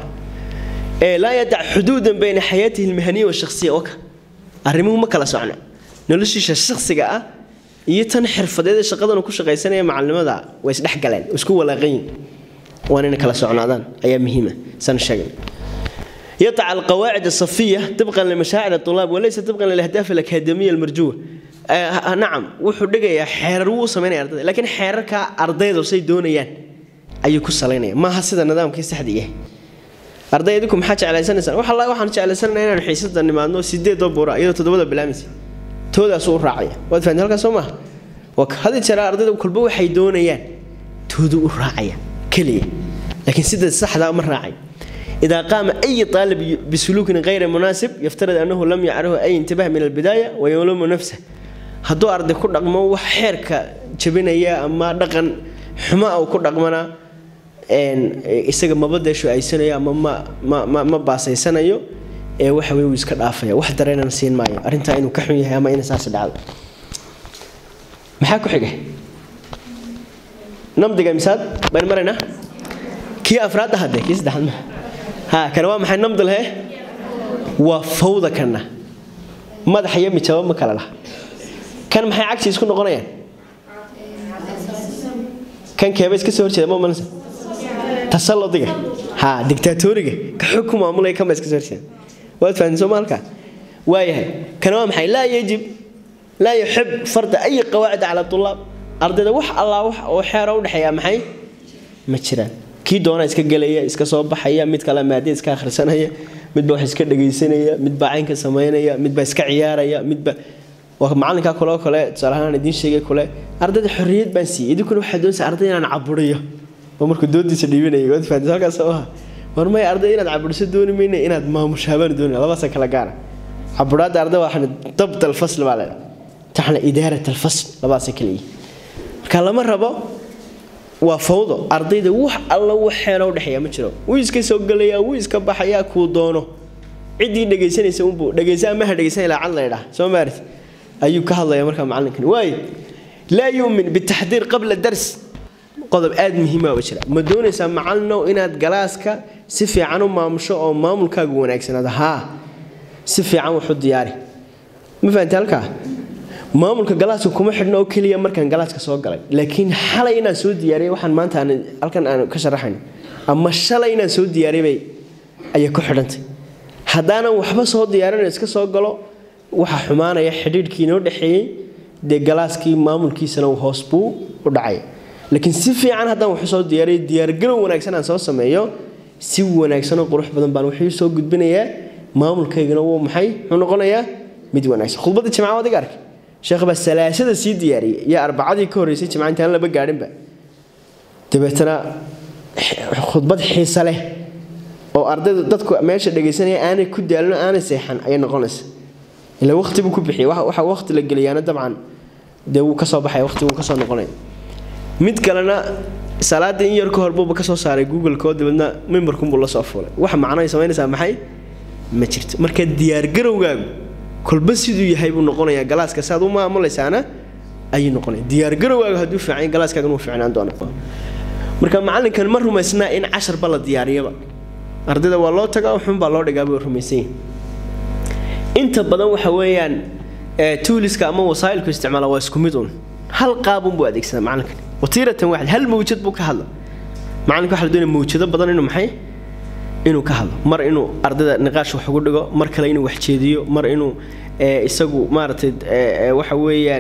laa yadac xuduudan bayna xayaatihi almahaniya washaqsiya waka arrimuhu ma kala socna noloshiisa shakhsiga ah iyo tan xirfadeed ee shaqadan ku shaqaysanaya macalinimada way isdhex galeen isku walaaqayin waan inay kala socnaadaan ayaa muhiima san sheegay يضع القواعد الصفية طبقا لمشاعر الطلاب وليس طبقا للأهداف الأكاديمية المرجوة nacam wuxuu dhigayaa xeerar wuu samaynaya ardayda laakiin xeerarka ardaydu say doonayaan ayuu ku salaynaya maaha sida nidaamkii saxda yahay arday idinku maxaa jeclaysanaysaan wax allah waxaan jeclaysanayna inaan xiisada nimaadno sideedoo buura iyadoo toddobada bilaamaysa toodaas u raacaya waad fahanti halkaas soo maaha hadi jeera ardayda kolba waxay doonayaan toodu u raacaya keliya laakiin sida saxda ma raacay إذا قام أي طالب بسلوك غير مناسب يفترض أنه لم يعرف أي انتباه من البداية ويلوم نفسه hadduu arday ku dhaqmo wax xeerka jabinaya ama dhaqan xumo uu ku dhaqmana isaga maba deesho-aysanayo ama ma ma ma baasaysanayo ee waxa weye wuu iska dhaafaya wax dareenana siin maayo arrintaa inuu ka xun yahay ama ina saas dhacdo maxaa ku xiga namdiga misaad baynu maraynaa kii afraad ahade kii saddexaad ma ha kana waa maxay namdi lehe waa fawda kana madax iyo mijabo ma kala laha kan maxay cagsi isku noqonayaan kan keeba iska soo horjeeda ma malansa tasallodiga ha dictatoriga ka xog ku maamulaya kan baa iska soo horjeeda waad fahantin soo maalka waayahay kana waa maxay laa yajib laa yuxib farda ay qawaacid cala tulaab ardayda wax allaa wax oo xeera u dhexeeya maxay ma jiraan kii doona iska gelaya iska soo baxaya mid kale maadada iska akhrisanaya midba wax iska dhagaysanaya midbaa caynka samaynaya midbaa iska ciyaaraya midba waa macalinkaa kuloo kale tusaalahaan idiin sheegay kule ardayda xorriyad baan siiyey idinkuna waxaa doonaysa arday inaan caburiyo oo markuu doodiisa dhiibanayay waad fahantis halkaas oo ah war maya arday inaad caburiso dooni mayna inaad maamushaabaan doonaya labadaasa kala gaara caburaadda arday waxaan dabt alfasl baa leedahay taxna idaarat alfasl labadaasa kala yihi marka lama rabo waa fawdo ardayda wax alla wax xeelo udhexeeya ma jiro wuu iska soo gelayaa wuu iska baxayaa kuu doono ciddii dhegaysanaysa unbuu dhegaysa amaha dhegaysan ilaa cad laydhaa soo maarit ayuu ka hadlaya markaa macalinkan waayo laa yuumin bitaxdiir qabla dars qodob aad muhiima ba jira ma doonaysaa macalinow inaad galaaska si fiican u maamusho oo maamulkaagu wanaagsanaado haa si fiican wax u diyaari ma fahamta halkaa maamulka galaaska kuma xidhno oo keliya markaan galaaska soo galay laakiin xalay inaan soo diyaariyay waxaan maanta aan halkan aan ka sharaxayn ama shalay inaan soo diyaariyay ayay ku xidhantay haddaanan waxba soo diyaarin iska soo galo waxaa xumaanaya xidhiidhkii inoo dhexeeyey dee galaaskii maamulkiisana hoos buu u dhacay laakiin si fiican haddaan waxu soo diyaariyo diyaargarow wanaagsan aan soo sameeyo si wanaagsan oo qurux badan baan wuxuu soo gudbinayaa maamulkaygana wuu maxay muxuu noqonayaa mid wanaagsan khudbadda jimca waad iga arkay sheekh baa salaasada sii diyaariyey iyo arbacadii ka horreysay jimca intaan laba gaadhinba dabeetana khudbad xiise leh oo ardaydu dadku meesha dhegaysanaya aanay ku daalino aanay seexan ayay noqonaysa ila waqti buu ku bixiyay waxa waqti la geliyaana dabcan dee wuu kasoo baxaya waqti wuu kasoo noqonaya mid kalena salaada in yar ka hor buuba kasoo saaray google-ko dabeedna mimbarkunbuu la soo fuulay waxa macnahay samaynaysaa maxay ma jirto marka diyaargarowgaagu kolba siduu yahay buu noqonayaa galaaska saad u maamulaysaana ayuu noqonaya diyaargarowgaagu hadduu fiican galaaskaagan wuu fiicnaan doona marka macalinkan ma rumaysnaa in casharba la diyaariyaba ardayda waa loo tagaa xunbaa loo dhigaa buu rumaysan yahay inta badan waxa weeyaan tuuliska ama wasaa'ilku isticmaala waa isku mid un hal qaabun buu adeegsadaa macalinkan watiiratan waaxid hal mawjad buu ka hadla macalinka waxa la doonaya mawjado badan inuu maxay inuu ka hadlo mar inuu ardayda niqaash wax ugu dhigo mar kale inuu wax jeediyo mar inuu isagu maaragtay waxa weeyaan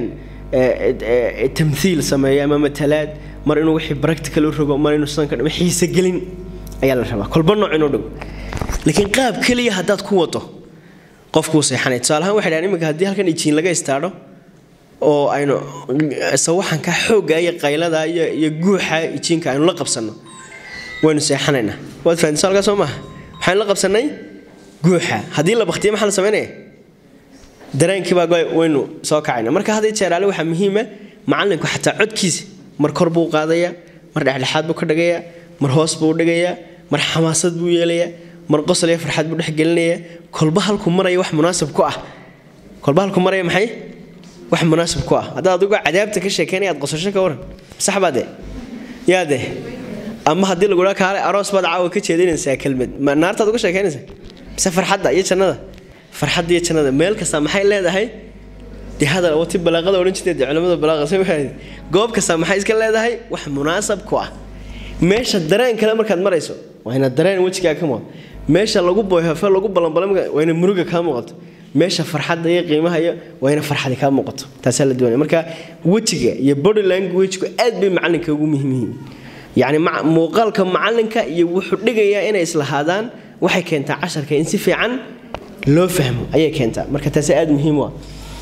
tamthiil sameeyo ama matalaad mar inuu wixii practical u rogo mar inuu sidan ka dhimo xiise gelin ayaa la rabaa kolba nooc inuu dhigo laakiin qaab keliya haddaad ku wado qofkuu seexanay tusaale ahaan waxay dhahaan iminka haddii halkan ijiin laga istaadho oo aynu sawaxanka xoogga iyo qaylada iyo iyo guuxa ijiinka aynu la qabsanno waynu seexanaynaa waad fahantiso halkaa soo maaha maxaynu la qabsannay guuxa haddii la baktiyo maxaa la samaynaya dareenkiibaa waynu soo kacayna marka haddii jeeraale waxaa muhiima macallinku xataa codkiisa mar kor buu qaadayaa mar dhexdhexaad buu ka dhigayaa mar hoos buu dhigayaa mar xamaasad buu yeelayaa mar qosol iyo farxad buu dhexgelinayaa kolba halku maraya wax munaasib ku ah kolba halku maraya maxay wax munaasib ku ah haddaad adigu cadaabta ka sheekeynaya aad qosasho ka waran sax baa dee yaa dee ama haddii lagu dhaa kaale aroos baad caawa ka jeedinaysaa kelmad ma naartaad uga sheekeynaysaa mise farxadda iyo jannada farxadda iyo jannada meel kasta maxay leedahay dee hadal wati balaaqada odhan jirtay dee culamada balaaqa soo maahayd goob kasta maxay iska leedahay wax munaasab ku ah meesha dareen kale markaad marayso waa inaad dareen wejigaa ka muuqato meesha lagu boyhafo lagu balanbalay waa ina muruga kaa muuqato meesha farxadda iyo qiimaha iyo waa ina farxadi kaa muuqato taasaa la doonaya marka wejiga iyo body languagegu aad bay macalinka ugu muhiim yihiin yacni muuqaalka macalinka iyo wuxuu dhigayaa inay islahaadaan waxay keentaa casharka in si fiican loo fahmo ayay keentaa marka taasi aad muhiim u ah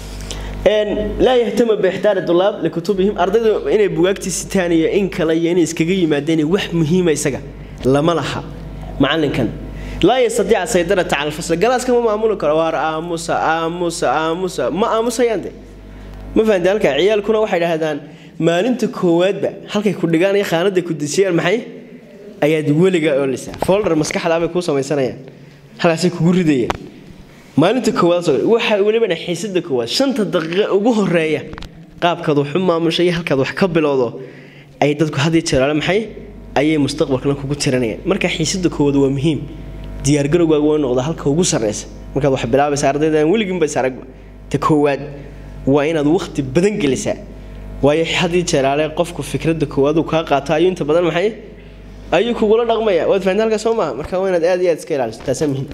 laa yahtama biixtaari dulaab likutubihim ardayda inay bugaagtii sitaan iyo in kale iyo inay iskaga yimaadeen wax muhiima isaga lama laha macalinkan laa yastadiica saydarata cala alfasl galaaska ma maamuli karo waar aamusa aamusa aamusa ma aamusayaan de ma fahamte halka ciyaalkuna waxay dhahdaan maalinta koowaadba halkay ku dhigaan iyo khaanada ku dejiyaan maxay ayaad weliga oolisaa folder maskaxda bay kuu samaysanayaan halkaasay kugu ridayaan maalinta koowaad waxa welibana xiisada koowaad shanta daqiiqo ugu horeeya qaabkaad wax u maamushay iyo halkaad wax ka bilowdo ay dadku had iyo jeeraale maxay ayay mustaqbalkana kugu tiranayaan marka xiisada koowaad waa muhiim diyaargarowgaaga waa noqda halka ugu sarreysa markaad wax bilaabaysa ardayda aan weliginba is aragba ta koowaad waa inaad waqti badan gelisaa waayo had iyo jeeraale qofku fikradda koowaad uu kaa qaato ayuu inta badan maxay ayuu kugula dhaqmaya waad fahantaa halka soo maaha marka waa inaad aad iyo aad iska ilaaliso taasaa muhiim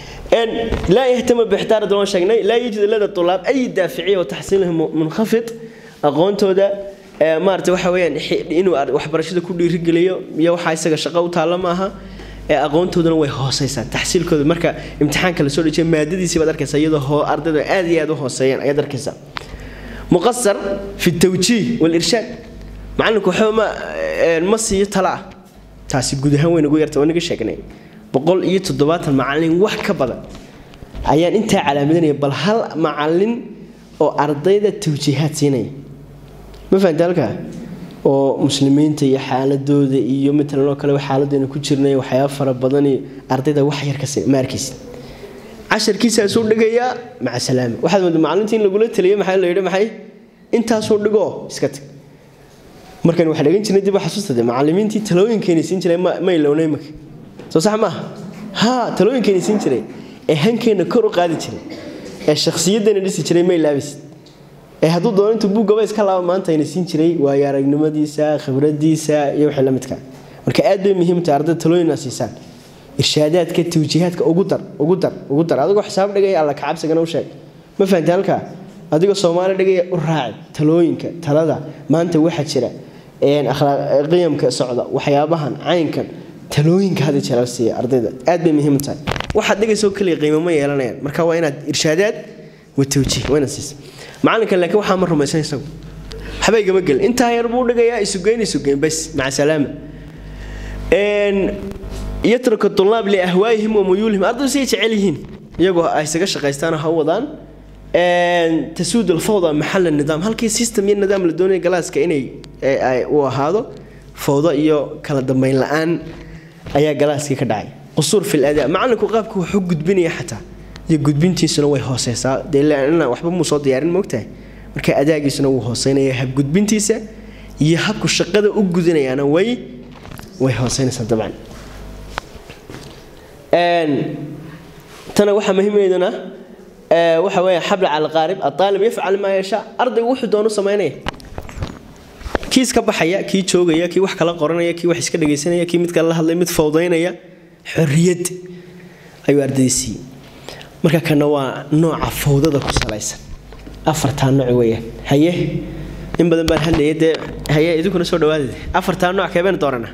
لا يهتم باحتار دون شيء لا يوجد لدى الطلاب اي دافعيه وتحصيلهم منخفض aqoontooda maarata waxa weeyaan inuu waxbarashada ku dhiirigeliyo iyo waxa isaga shaqo u taalla maaha aqoontoodana way hooseysaa taxsiilkooda marka imtixaanka lasoo dhejiya maadadiisii baad arkaysaa iyadoo ardayda aad iyo aad u hooseeyaan ayaad arkaysaa muqasar fi tawjiih walirshaad macalinku waxba ma ma siiyo tala ah taasi guud ahaan way nagu yarta waa naga sheegnay boqol iyo toddobaatan macalin wax ka badan ayaan intaa calaamadinaya bal hal macalin oo ardayda tawjiihaad siinaya ma fahamta halkaa oo muslimiinta iyo xaaladooda iyo matalan oo kale xaaladayna ku jirnay waxyaaba fara badan iyo ardayda wax yar ka siin ma arkaysid casharkiisaasuu dhigayaa maca salaama waxaad moodaa macallinta in lagula taliyo maxaa la yidhi maxay intaasuu dhigoo iska tag markan waxaa dhagan jirnay dib xasuusta de macallimiintii talooyinkeena siin jiray ma ilownay maka soo sax maaha haa talooyinkeena siin jiray ee hankeenna kor u qaadi jiray ee shakhsiyaddeena dhisi jiray ma ilaabaysid ee hadduu doono intuu buuggaba iska laaba maanta ayna siin jiray waayo aragnimadiisa khibradiisa iyo wixii la midka marka aad bay muhiim tahay ardayda talooyina siisaan irshaadaadka tawjiihaadka ugu dar ugu dar ugu dar adigoo xisaab dhigaya alla kacabsigana u sheeg ma fahamtay halkaa adigoo soomaali dhigaya u raaci talooyinka talada maanta waxa jira qiyamka socda waxyaabahan caynkan talooyinka hada jeer siiya ardayda aad bay muhiim tahay waxaad dhigayso kaliya qiimo ma yeelanayaan marka waa inaad irshaadaad wa tawjiih waa inaad siisa macalinka laakiin waxaa ma rumaysan isagu waxba igama gelin intaa yar buu dhigayaa isugeyn isugeyn bas maca salaama yatraka tulaab liahwaayihim wa muyuulihim ardaydu say jecel yihiin iyagoo ay isaga shaqaystaan ha wadaan tasuud alfawda maxal nidaam halkii system iyo nidaam la doonaya galaaska inay uu ahaado fawdo iyo kala dambeyn la-aan ayaa galaaskii ka dhacay qusuur fil adaa macalinku qaabka wuxuu gudbinaya xataa iyo gudbintiisuna way hooseysaa dee waxba muu soo diyaarin moogtahay marka adaagiisuna wuu hooseynaya habgudbintiisa iyo habku shaqada u gudanayaana way way hooseynaysaa dabcan tana waxaa muhiimaydana waxa weeye xabl cala alqaarib aalib yafcal maa yashaa ardaygu wuxuu doonu samaynaya kii iska baxaya kii joogaya kii wax kala qoranaya kii wax iska dhegaysanaya kii mid kale la hadlay mid fawdaynaya xorriyad ayuu ardayda siiyey marka kana waa nooca fawdada ku salaysan afartaa nooc weeyaan haye in badan baan hadlayay dee haye idinkuna soo dhawaadade afartaa nooc keebeen dooranaa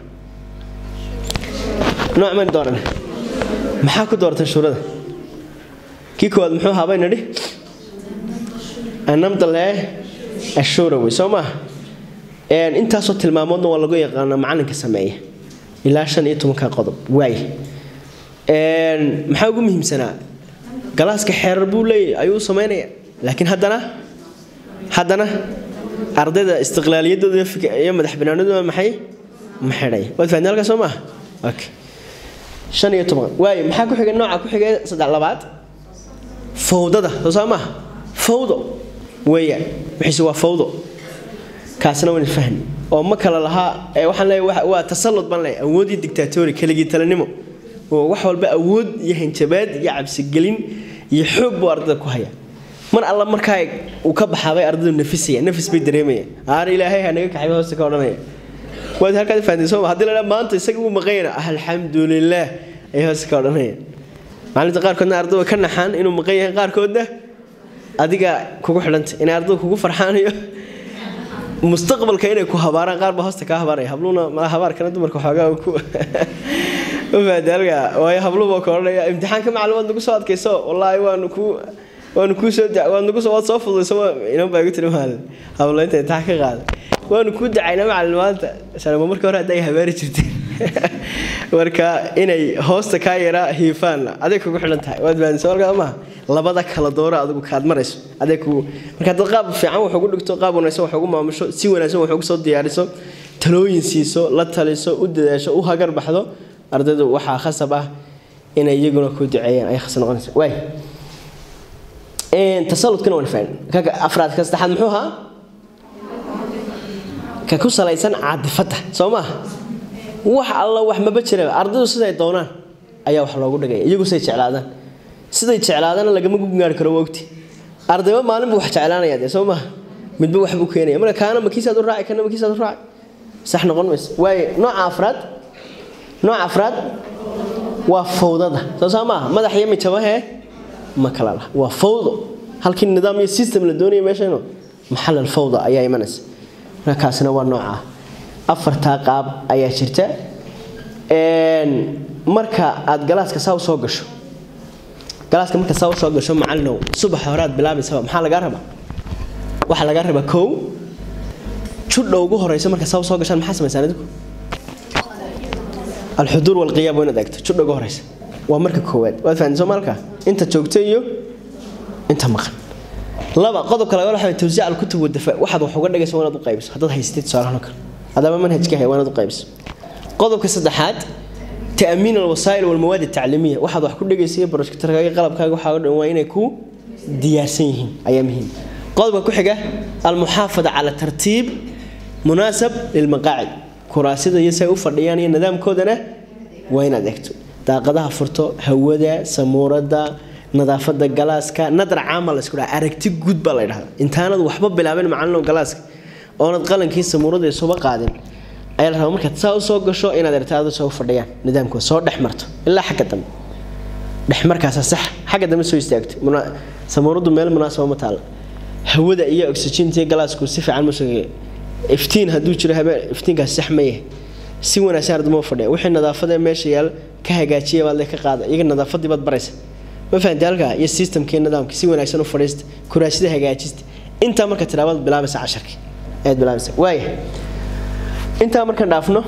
nooc maynu dooranaa maxaa ku doortay shuurada kii koowaad muxuu ahaa bay nidhi anamdalee ashuura wey soo maaha intaasoo tilmaamoodna waa lagu yaqaanaa macalinka sameeya ilaa shan iyo tobanka qodob waay maxaa ugu muhiimsanaa galaaska xeerar buu leeyahy ayuu samaynaya laakiin haddana haddana ardayda istiqlaaliyadooda iyo madax banaanadooda maxay ma xidhay waad fahamtay halkaa soo maaha okay shan iyo toban waay maxaa ku xigay nooca ku xigay saddex labaad fawdada soo saa maaha fawdo weeyaan wixiise waa fawdo kaasna waan fahmi oo ma kala lahaa waxaan leeyahay waa tasallud baan leeyahay awoodii dictatori keligii talanimo oo wax walba awood iyo hanjabaad iyo cabsigelin iyo xoog buu ardayda ku haya mar alla markaa uu ka baxaabay ardaydu nafisaya nafis bay dareemayaan aana ilaahay ha naga kaxay hoosta ka odhanaya waad halkaad fahanteen sooma haddii la dhaa maanta isaga uu maqanyana alxamdulilaah ayay hoosta ka odhanaya maalinta qaarkoodna ardayda ka naxaan inuu maqan yahay qaarkoodna adiga kugu xidhanta inay ardayda kugu farxaanayo mustaqbalka inay ku habaaraan qaar baa hoosta kaa habaaraya habluuna mala habaarkana dumarka xoogaa ku ufaadaalga waayo habluba ka odhanaya imtixaanka maclumaad nagu soo adkayso wallaahi waanu ku waanu kuu soo waad nagu soo waad soo fududayso inan baa igu tiri maalin hablo inta imtixaan ka qaaday waanu kuu dacayna macalin maanta sanamo marka hore hadday habaari jirteen marka inay hoosta kaa yaraa hiifaan aday kugu xidhan tahay waad fahansa markaa maaha labada kala dooro adigu kaad marayso aday kugu marka haddaad qaab fiican wax ugu dhigto qaab wanaagsan wax ugu maamusho si wanaagsan wax ugu soo diyaariso talooyin siiso la taliso u dadaasho u hagar baxdo ardaydu waxaa khasab ah inay iyaguna ku duceeyaan ay khasab noqonaysa waay tasaludkana waan fahan kaka afraad ka saddexaad muxuu ahaa ka ku salaysan caadifadda soo maaha wax alla wax maba jiraba ardaydu siday doonaan ayaa wax loogu dhigaya iyagu siday jeclaadaan siday jeclaadana lagama gugaari karo wogti ardayba maalin buu wax jeclaanaya dee soo maaha midba wax buu keenaya marka kaana makiisaad u raaci kana makiisaad u raaci sax noqon mayso waaye nooca afraad nooca afraad waa fawdada soo saa maaha madax iyo mijabahee ma kala laha waa fawdo halkii nidaam iyo system la doonaya meeshayno maxal alfawda ayaa imanaysa marka kaasina waa nooca afartaa qaab ayaa jirta marka aad galaaska saa usoo gasho galaaska marka saa usoo gasho macalinow subaxa hore aad bilaabaysaba maxaa lagaa rabaa waxaa lagaa rabaa kow judha ugu horeysa marka saa usoo gashaan maxaa samaysaan idinku alxuduur walqiyaam waa inaad eegto judha ugu horeysa waa marka koowaad waad fahanteen soomaalka inta joogta iyo inta maqan laba qodobka laga waxa tawsiic alkutub wadafa waxaad wax uga dhigaysa waa inaad u qaybiso haddaad haysatid tusaalahan kale hadaba manhajka hay waa inaad u qaybiso qodobka saddexaad تأمين الوسائل والمواد التعليمية واحد واحد كل جيسية بروجكتر كاجي قلب كاجي واحد وين يكون دياسينهم أيامهم قلب كحجة المحافظة على ترتيب مناسب للمقاعد كراسي يسوي فرديان النظام كودنا وين أدكتو daaqadaha furto hawada samuurada nadaafada galaaska nadar caama la isku dhaha aragti guud baa la yidhahdaa intaanad waxba bilaabin macalino galaaska oonad qalankii samuurada isuba qaadin ayaa la rabaa markaad saa usoo gasho inaad ertaada soo fadhiyaan nidaamkooda soo dhex marto ilaa xagga dambe dhex markaasa sax xagga dambe soo istaagto samuuradu meel munaasaba ma taalla hawada iyo oxygentii galaasku si fiican ma soo iftiin hadduu jiro habeen iftiinkaas sax ma yahay si wanaagsan ardamo fadhiya wixii nadaafada meesha yaal ka hagaajiya baad ka qaada iyaga nadaafadii baad baraysa ma fahanti halkaa iyo systemkii nidaamka si wanaagsan u fadhiista kuraasida hagaajista intaa marka tilaabaad bilaabaysa casharkii ayaad bilaabaysa waaya intaa markaan dhaafno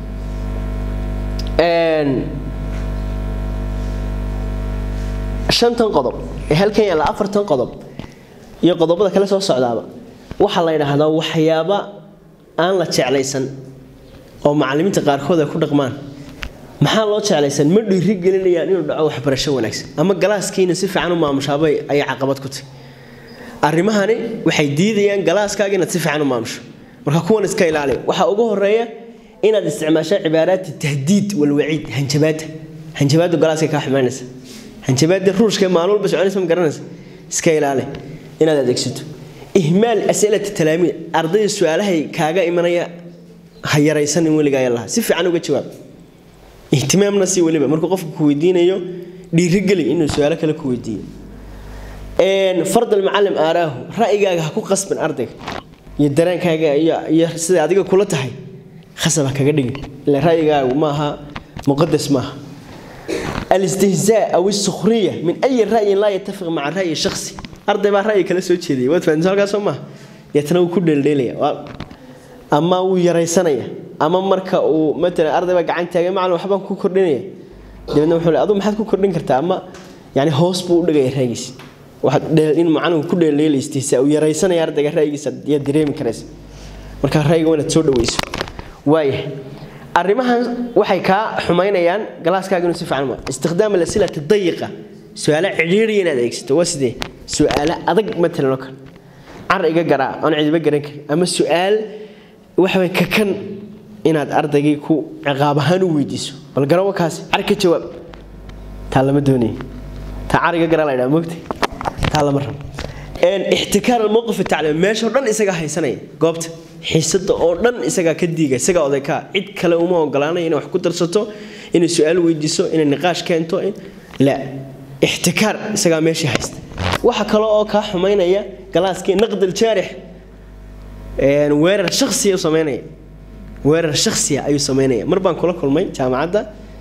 shantan qodob ee halkan yaalla afartan qodob iyo qodobada kale soo socdaaba waxaa la yidhaahdaa waxyaaba aan la jeclaysan oo macallimiinta qaarkood ay ku dhaqmaan maxaa loo jeclaysan ma dhiiri gelinayaan inuu dhaco waxbarasho wanaagsan ama galaaskiina si fiican u maamushaabay ayay caqabad ku tahay arrimahani waxay diidayaan galaaskaaga inaad si fiican u maamusho marka kuwan iska ilaaliya waxaa ugu horeeya inaad isticmaasho cibaaraati tahdiid walwaciid hanjabaadda hanjabaaddu galaaska kaa xumaynaysa hanjabaadda ruushka maalin walba soconaysa ma garanaysa iska ilaali inaad adeegsato ihmaal asilati talaamiid ardayda su-aalahay kaaga imanaya ha yaraysanin weligaa laha si fiican uga jawaab ihtimaamna si weliba markuu qofku ku weydiinayo dhiirigeli inuu su-aalo kale ku weydiiyo fard almucalim aaraahu ra'yigaaga ha ku qasbin ardayga iyo dareenkaaga iyo sida adiga kula tahay khasab ha kaga dhigin ila ra'yigaagu maaha muqadas maaha alistihzaa aw isukhriya min ayi ra'yin laa yatafiq maca ra'yi shakhsi arday baa ra'yi kala soo jeedaya waad fahansa halkaas soo maaha deetana wuu ku dheeldheelaya ama wuu yaraysanaya ama marka uu matalan arday baa gacan taagay macalin waxbaan ku kordhinaya dabeedna wuxuu le aduu maxaad ku kordhin kartaa ama yani hoos buu u dhigaya ra'yigiisa waxaad dheel in macalinku ku dheeldheelaystiisa uu yaraysanaya ardayga ra'yigiisa yaad dareemi karaysa marka ra'yiga waa inaad soo dhaweyso waaya arrimahan waxay kaa xumaynayaan galaaskaaga inuu si fiican ma istikhdaam alasilati dayiqa su-aalo cidhiiriya inaad adeegsato waa sidee su-aalo adag matalan oo kale car iga garaa aan cidiba garan karin ama su-aal waxaway kakan inaad ardaygii ku ciqaab ahaan u weydiiso bal garawa kaasi car ka jawaab taa lama doonaya taa car iga garaa la ydhaha mogta taa lama rabo ixtikaar almowqif atacliim meesha oo dhan isagaa haysanaya goobta xiisada oo dhan isagaa ka diiga isagaa odaykaa cid kale uma ogolaanaya inay wax ku darsato inay su-aal weydiiso inay niqaash keento la ixtikaar isagaa meeshii haysta waxa kale oo kaa xumaynaya galaaskii naqdil jaarix weerar shaksiya u sameynaya weerar shaksiya ayuu sameynaya mar baan kula kulmay jaamacadda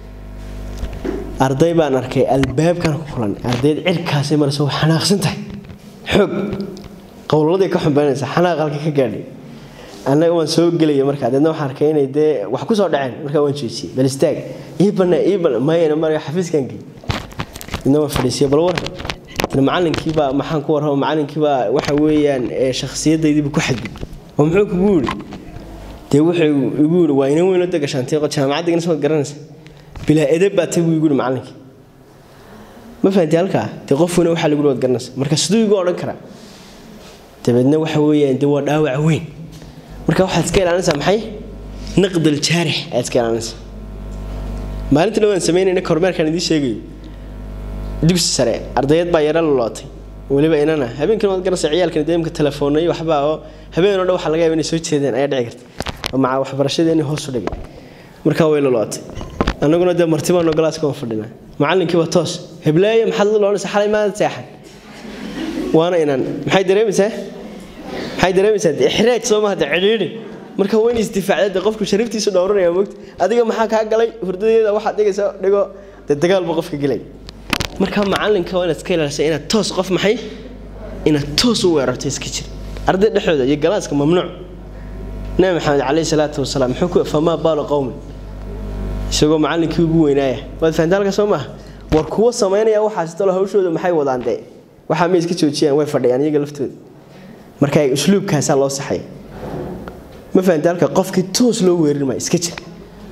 arday baan arkay albaabkan ku kulan ardayd cirkaasi marse way xanaaqsan tahay xoog qowlaladii ka xumbaynaysa xanaaq halka ka gaadhay annaga waan soo gelaya markaa deedna waxaan arkay inay dee wax ku soo dhaceen markaa waan joojiyey bal istaag ii bana ii bana mayana marka xafiiskan gey deedna waan fadhiisiya bal war macalinkiibaa maxaan ku warrama macalinkiibaa waxa weeyaan shakhsiyadaydiiba ku xadgud oo muxuu kugu yidhi dee wuxuu igu yidhi waa inan weyn oo degashaantay jaamacadda igana soo garanaysa bilaa edeb baa tay buu igu yidhi macalinkii ma fahanti halkaa dee qof weyna waxaa lagu yidhi waad garanaysa marka siduu igu odhan karaa dabeedna waxa weeyaan dee waa dhaawac weyn marka waxaad iska ilaalinaysaa maxay naqdal jaarix ayaad iska ilaalinaysaa maalinta dhawaan samaynayna kormeerkaan idiin sheegayo dugsi sare ardayad baa yaro lolootay weliba inana habeenkan waad garanaysaa ciyaalkan deemka telefoonay waxbaa oo habeen oo dhan waxaa laga yaaba inay soo jeedeen ayaa dhici karta oo maca waxbarashadeeni hoos u dhigay markaa way lolootay annaguna dee martibaanoo galaaska waan fadhinaa macalinkiiba toos hebleeye maxaad la loonaysaa xalay maada seexan waana inan maxay dareemaysaa maxay dareemaysaa dee ixraaj soo maha dee cidhiidhi marka waa in isdifaacda dee qofku shariftiisu dhowranaya mogta adiga maxaa kaa galay hurdadeeda waxaad dhigaysa dhigo dee dagaal buu qofka gelay marka macalinka waa inaad iska ilaalisa inaad toos qof maxay inaad toos u weerarto iska jir arday dhexdooda iyo galaaska mamnuuc nabi maxamed calayhi salaatu wasalaam muxuu ku famaa baalu qowmin isagoo macallinkii ugu weynaaya waad fahantaa halka soo maaha war kuwa samaynaya waxaas talo hawshooda maxay wadaan dee waxaa may iska joojiyaan way fadhiyaan iyaga laftooda marka usluubkaasaa loo saxaya ma fahantaa halka qofkii toos loo weerin maayo iska jir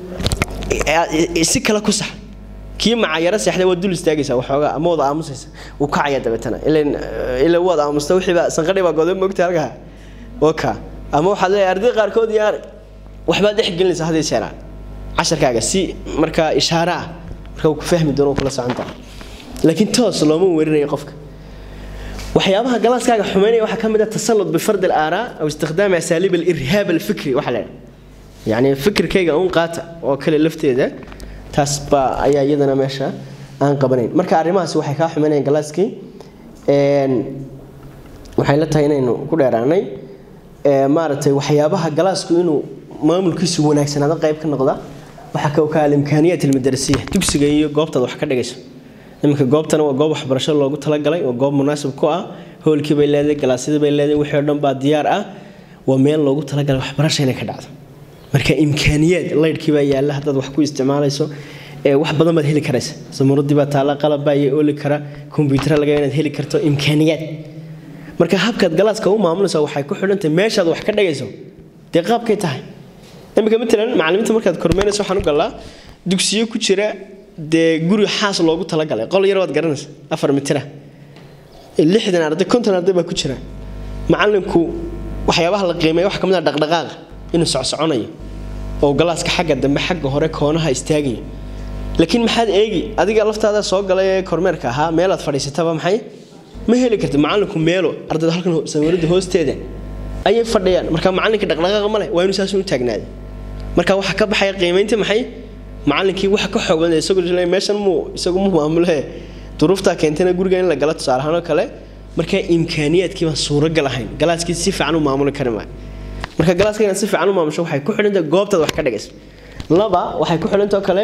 si kale ku sax kii macayaro seexday waad dul istaagaysaa waxoogaa ama wada aamusaysa wuu kacaya dabeetana ila waad aamusta wixiibaa sanqadhi baa goday mogta halkaa waka ama waxaad leeyahay arday qaarkood yaa waxbaad dhex gelinaysaa hadii jeeraan casharkaaga si markaa ishaare ah marka uu ku fahmi doono kula soconta laakiin toos looma weerinayo qofka waxyaabaha galaaskaaga xumeynaya waxaa ka mid ah tasallud bifard alaaraa aw istikhdaami asaaliib alirhaab alfikri waxaa leedahay yacni fikirkayga uun qaata oo kale lafteeda taas baa ayaa iyadana meesha aan qabanayn marka arrimahaasi waxay kaa xumeynayaan galaaskii waxay la tahay inaynu ku dheeraanay maaragtay waxyaabaha galaasku inuu maamulkiisu wanaagsanaado qayb ka noqda waxaa ka ka alimkaaniyaat almadarasiya dugsiga iyo goobtaad wax ka dhigayso iminka goobtana waa goob waxbarasho loogu talagalay waa goob munaasib ku ah hoolkii bay leedahay galaasyadii bay leedahay wixii oo dhan baa diyaar ah waa meel loogu talagalay waxbarasho inay ka dhacdo marka imkaaniyaad laydhkii baa yaalla haddaad wax ku isticmaalayso wax badan baad heli karaysa samuuradii baa taalla qalab baa iyo ooli kara kombiyuutar laga inaad heli karto imkaaniyaad marka habkaad galaaska u maamulaysa waxay ku xidhantahay meeshaad wax ka dhigayso dee qaabkay tahay iminka matalan macallimiinta markaad kormeynayso waxaan u galaa dugsiyo ku jira dee guri xaas loogu talagalay qol yar waad garanaysa afar mitira lixdan arday konton arday baa ku jira macallinku waxyaabaha la qiimeeya waxa ka mid ah dhaqdhaqaaqa inuu socsoconayo oo galaaska xagga dambe xagga hore koonaha istaagaya laakiin maxaad eegi adiga laftaada soo galay ee kormeerka ahaa meelaad fadhiisataba maxay ma heli karti macallinku meelo ardayda halkan sawirada hoosteeda ayay fadhiyaan marka macallinka dhaqdhaqaaqa ma leh waa inuu saas u taagnaaday marka waxa ka baxaya qiimaynta maxay macallinkii waxa ka xoog badan isagoo jilay meeshan muu isagu mu maamule duruuftaa keentayna guriga in la gala tusaale ahaan oo kale marka imkaaniyaadkii baan suuragal ahayn galaaskii si fiican u maamuli kari maayo marka galaaska inaad si fiican u maamusho waxay ku xidhantahay goobtaad wax ka dhigayso laba waxay ku xidhantao kale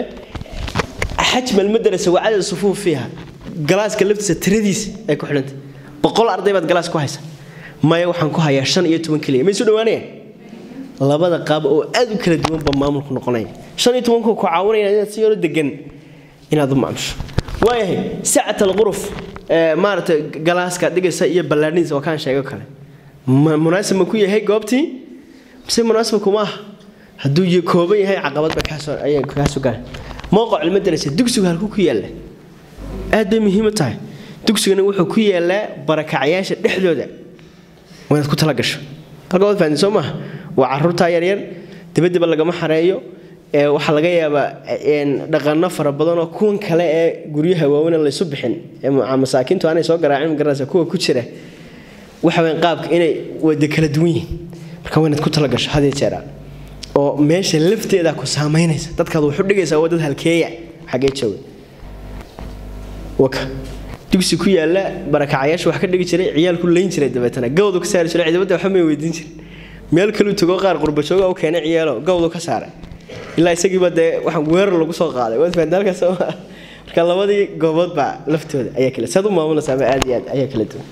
xajma almadrasa wa cadad sufuuf fiiha galaaska laftiisa tiradiisa ay ku xidhantahay boqol arday baad galaas ku haysa maya waxaan ku hayaa shan iyo toban keliya may soo dhawaanayaan labada qaab oo aad u kala duwanba maamulku noqonaya shan iyo tobanku ku caawinaya inaad si yaro degan inaad u maamusho waayahay sacat alquruf maaragtay galaaska dhigaysa iyo ballaadhiniisa waa kaan sheego kale munaasib ma ku yahay goobtii mise munaasib kuma aha hadduu kooban yahay caqabad ba kaasoo ayay kaasoo galan mowqac ilmadarasa dugsigu halku ku yaalla aad bay muhiim u tahay dugsigana wuxuu ku yaallaa barakacyaasha dhexdooda waa inaad ku tala gasho halka waad fahanteen soo maaha waa caruurtaa yaryar dabadiba lagama xareeyo waxaa laga yaabaa dhaqano fara badan oo kuwan kale ee guryaha waaweyn laysu bixin masaakiintu aanay soo garaacin garanaysa kuwa ku jira waxa weyn qaabka inay wada kala duwan yihiin marka waa inaad ku tala gasho hadii jeeraa oo meesha lafteeda ku saamaynaysa dadkaad wuxu dhigaysaa waa dad halkeeya xagee jooga waka dugsi ku yaala barakacayaasha wax ka dhigi jiray ciyaalku layn jiray dabeetana gawdu ka saari jiray ciidamada waxba may weydiin jirin meel kaluu tago qaar qurbajooga u keenay ciyaalo gawdu ka saaray ilaa isagiiba dee waxaan weerar lagu soo qaaday waad fahantaa halkaas soo marka labadii goobood baa laftooda ayaa kale saad u maamulaysaa ama aad iyo aad ayaa kala duwan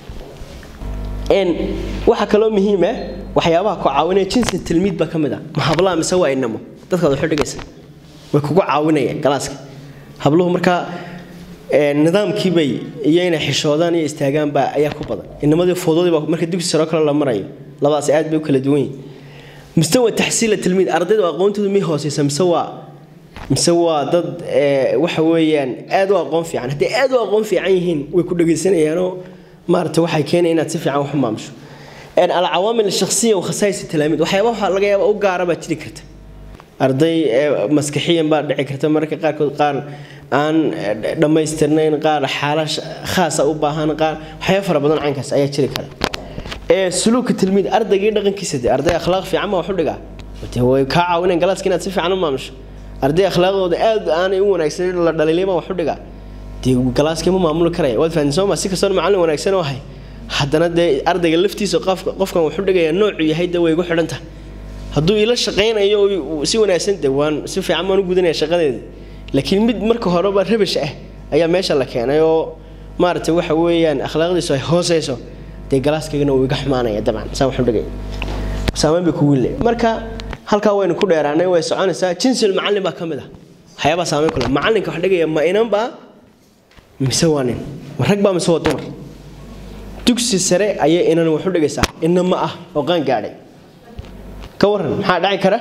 n waxaa kaloo muhiima waxyaabaha ku caawinaya jinsi tilmiid baa ka mid ah ma hablaha mise waa inamo dadkaad waxu dhigaysa way kugu caawinayaan galaaska habluhu markaa nidaamkiibay iyo inay xishoodaan iyo istaagaanba ayaa ku badan inamadii fowdadiiba marka dugsi saroo kale la marayo labadaas aad bay u kala duwan yihin mustawa taxsiila tilmiid ardaydu aqoontoodu may hooseysa mise waa mise waa dad waxa weeyaan aad u aqoon fiican hadday aad u aqoon fiican yihiin way ku dhegaysanayaanoo maarata waxay keenaya inaad si fiican wax u maamusho alcawaamil shakhsiya wakhasaais talaamiid waxyaaba waxaa laga yaaba u gaara baa jiri karta arday maskaxiyan baa dhici karta mararka qaarkood qaar aan dhammaystirnayn qaar xaala khaasa u baahan qaar waxyaaba fara badan caynkaas ayaa jiri kara ee suluuka tilmiid ardaygii dhaqankiisa de arday akhlaaq fiican baa wax u dhigaa de way kaa caawineen galaaska inaad si fiican u maamusho arday akhlaaqdooda aad aanay u wanaagsanin la dhaliilay baa wax u dhigaa dee galaaskii ma maamuli karaya waad fahanteen soo ma si kastoo macallin wanaagsan oo ahay haddana dee ardayga laftiisa qofka qofkan wuxuu dhigaya noocu yahay dee way igu xidhan tahay hadduu ila shaqaynayo si wanaagsan de waan si fiican baan u gudanaya shaqadeeda laakiin mid marka horeba rabash ah ayaa meesha la keenay oo maaragtay waxa weeyaan akhlaaqdiisu ay hooseyso dee galaaskaygana uu iga xumaanaya dabcan saa wuxuu dhigaya saameyn bay kugu le marka halkaa waynu ku dheeraanay way soconaysaa jinsil macallin baa ka mid ah waxyaabaa saameyn ku leh macallinka wax dhigaya ma inan baa mise waa nin ma rag baa mise waa dumar dugsi sare ayay inan waxu dhigaysaa inama ah oo qaan gaadhay ka waran maxaa dhaci kara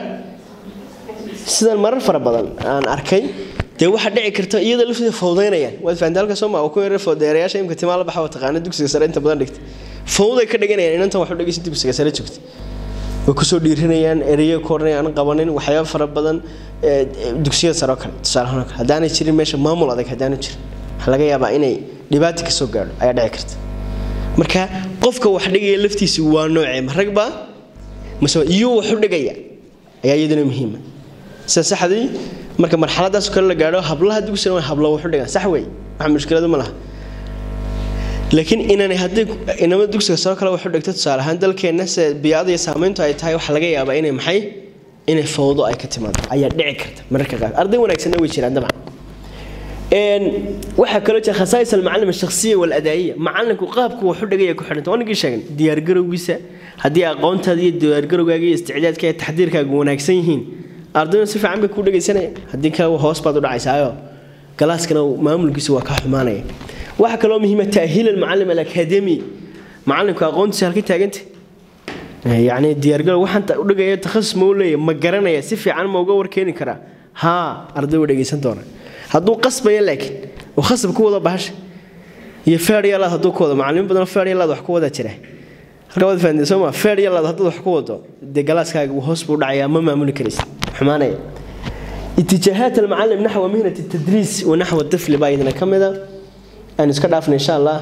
sidan marar fara badan aan arkay dee waxaa dhici karta iyada lafteeda fowdaynayaan waad fahantaa halka soo maa ku yara fowdeerayaasha imka timaa la baxa waa taqaana dugsiga sare inta badan dhigta fowday ka dhiganayaan inantan waxu dhigaysa dugsiga sare joogta way kusoo dhiirinayaan ereyo koornay aan qabanin waxyaaba fara badan dugsiyada sare oo kale tusaalahaan oo kale haddaanay jirin meesha maamul adag haddaanu jirin waxaa laga yaabaa inay dhibaato ka soo gaadho ayaa dhici karta marka qofka wax dhigaya laftiisu waa noocee ma rag baa mase iyuu wax u dhigaya ayaa iyaduna muhiima sida saxdii marka marxaladaas kale la gaadho hablaha dugsiga waa hablo wax u dhigaan sax wey wax mushkiladu ma laha laakiin inanay haddii inamada dugsiga soo kale wax u dhigto tusaale ahaan dalkeenna se biyaada iyo saamayntu ay tahay waxaa laga yaabaa inay maxay inay fowdo ay ka timaado ayaa dhici karta mararka qaar arday wanaagsanna way jiraan dabcan waxaa kaloo jira khasaais almacalim alshakhsiya waladaa'iya macalinku qaabku waxu dhigaya ku xidhanta wanigii sheegan diyaargarowgiisa haddii aqoontaada iyo diyaargarowgaaga iyo isticdaadka iyo taxdiirkaaga wanaagsan yihiin ardayna si fiican bay kuu dhegaysanaya haddii kale hoos baad u dhacaysaayo galaaskana maamulkiisa waa kaa xumaanaya waxaa kaloo muhiima ta'hiil almacalim alakademi macalinku aqoontiisa halka taaganta yacni diyaargarow waxaan u dhigaya takhasus ma u leeyahay ma garanaya si fiican ma uga warkeeni karaa haa arday way dhegaysan doonaa hadduu qasbaya laakiin oo khasab ku wado bahasha iyo feer yalaad hadduu ku wado macallimiin badan feer yalaad wax ku wada jira halka waad fahanteen soo ma feer yalaad haddaad wax ku wado dee galaaskaaga hoos buu dhacayaa ma maamuli karaysa xumaanaya اتجاهات المعلم نحو مهنة التدريس ونحو الطفل بايدنا كمدا أن اسكت عفنا إن شاء الله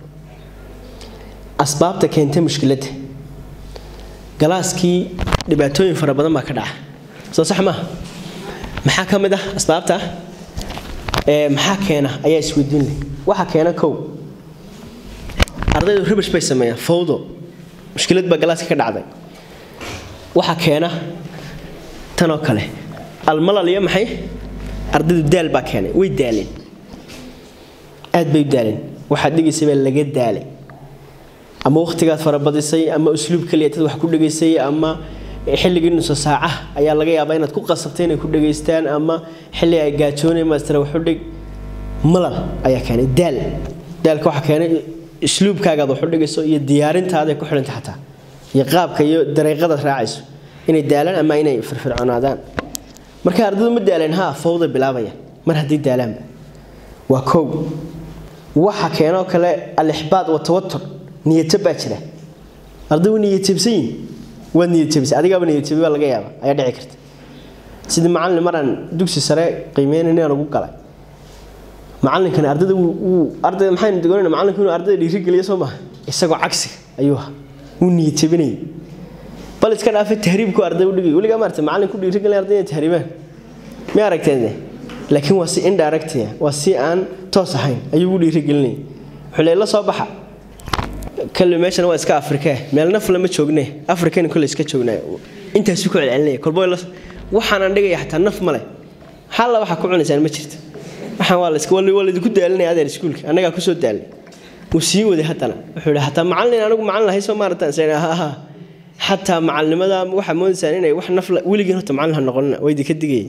أسباب تكينت مشكلته جلاسكي dhibaatooyin fara badan baa ka dhaca soo sax maaha maxaa ka mid ah asbaabta maxaa keena ayaa isweydiin leh waxaa keena kow ardaydu ribash bay sameeyaan fawdo mushkilad baa galaaska ka dhacday waxaa keena tanoo kale almalal iyo maxay ardaydu daal baa keenay way daaleen aad bay u daaleen waxaad dhigaysay baa laga daalay ama waqtigaad farabadisay ama usluub kaliya tad wax ku dhigaysay ama xilligii nuso saaca ayaa laga yaabaa inaad ku qasabtay inay ku dhegaystaan ama xilli ay gaajoonay maastara waxu dhig malal ayaa keenay daal daalka waxaa keenay isluubkaagaad waxu dhigayso iyo diyaarintaadaay ku xidhanta xataa iyo qaabka iyo dariiqadaad raacayso inay daalaan ama inay firfircoonaadaan marka ardaydu ma daaleen haa fawda bilaabaya mar haddii daalaanba waa kow waxa keenoo kale alixbaad wa tawatur niyadjab baa jira ardaygu niyadjabsan yihin waad niyadjabisay adigaaba niyadjabi baa laga yaaba ayaa dhici karta sidii macallin maraan dugsi sare qiimeynayna lagu galay macallinkani ardayda wuu ardayda maxaynu dogonayna macallinku inuu ardayda dhiirigeliyo soo maaha isagoo cagsiga ayuu ahaa wuu niyadjabinayay bal iska dhaafay tahriibku arday u dhigay weligaa maarta macallin ku dhiirigelin arday inay tahriibaan mi aragteen laakiin waa si indirect waa si aan toos ahayn ayuu ugu dhiirigelinayay wuxuu leey la soo baxa kale meeshana waa iska afrikee meel naf lama joogne afrikana kole iska joognaa intaasu ku celcelinaya kolbo waxaanaan dhigaya xataa naf male xalla waxaa ku cunaysaan ma jirto waxaan waa laska waa laydinku daalinaya adeer iskuulka annagaa kusoo daalnay wuu sii waday haddana wuxuu yidhi hataa macallin anigu macallin ahay soo maarataan seen ha xataa macallinimada waxaa moodaysaan inay wax naf weligiin horta macallin ha noqonina waa idinka digayay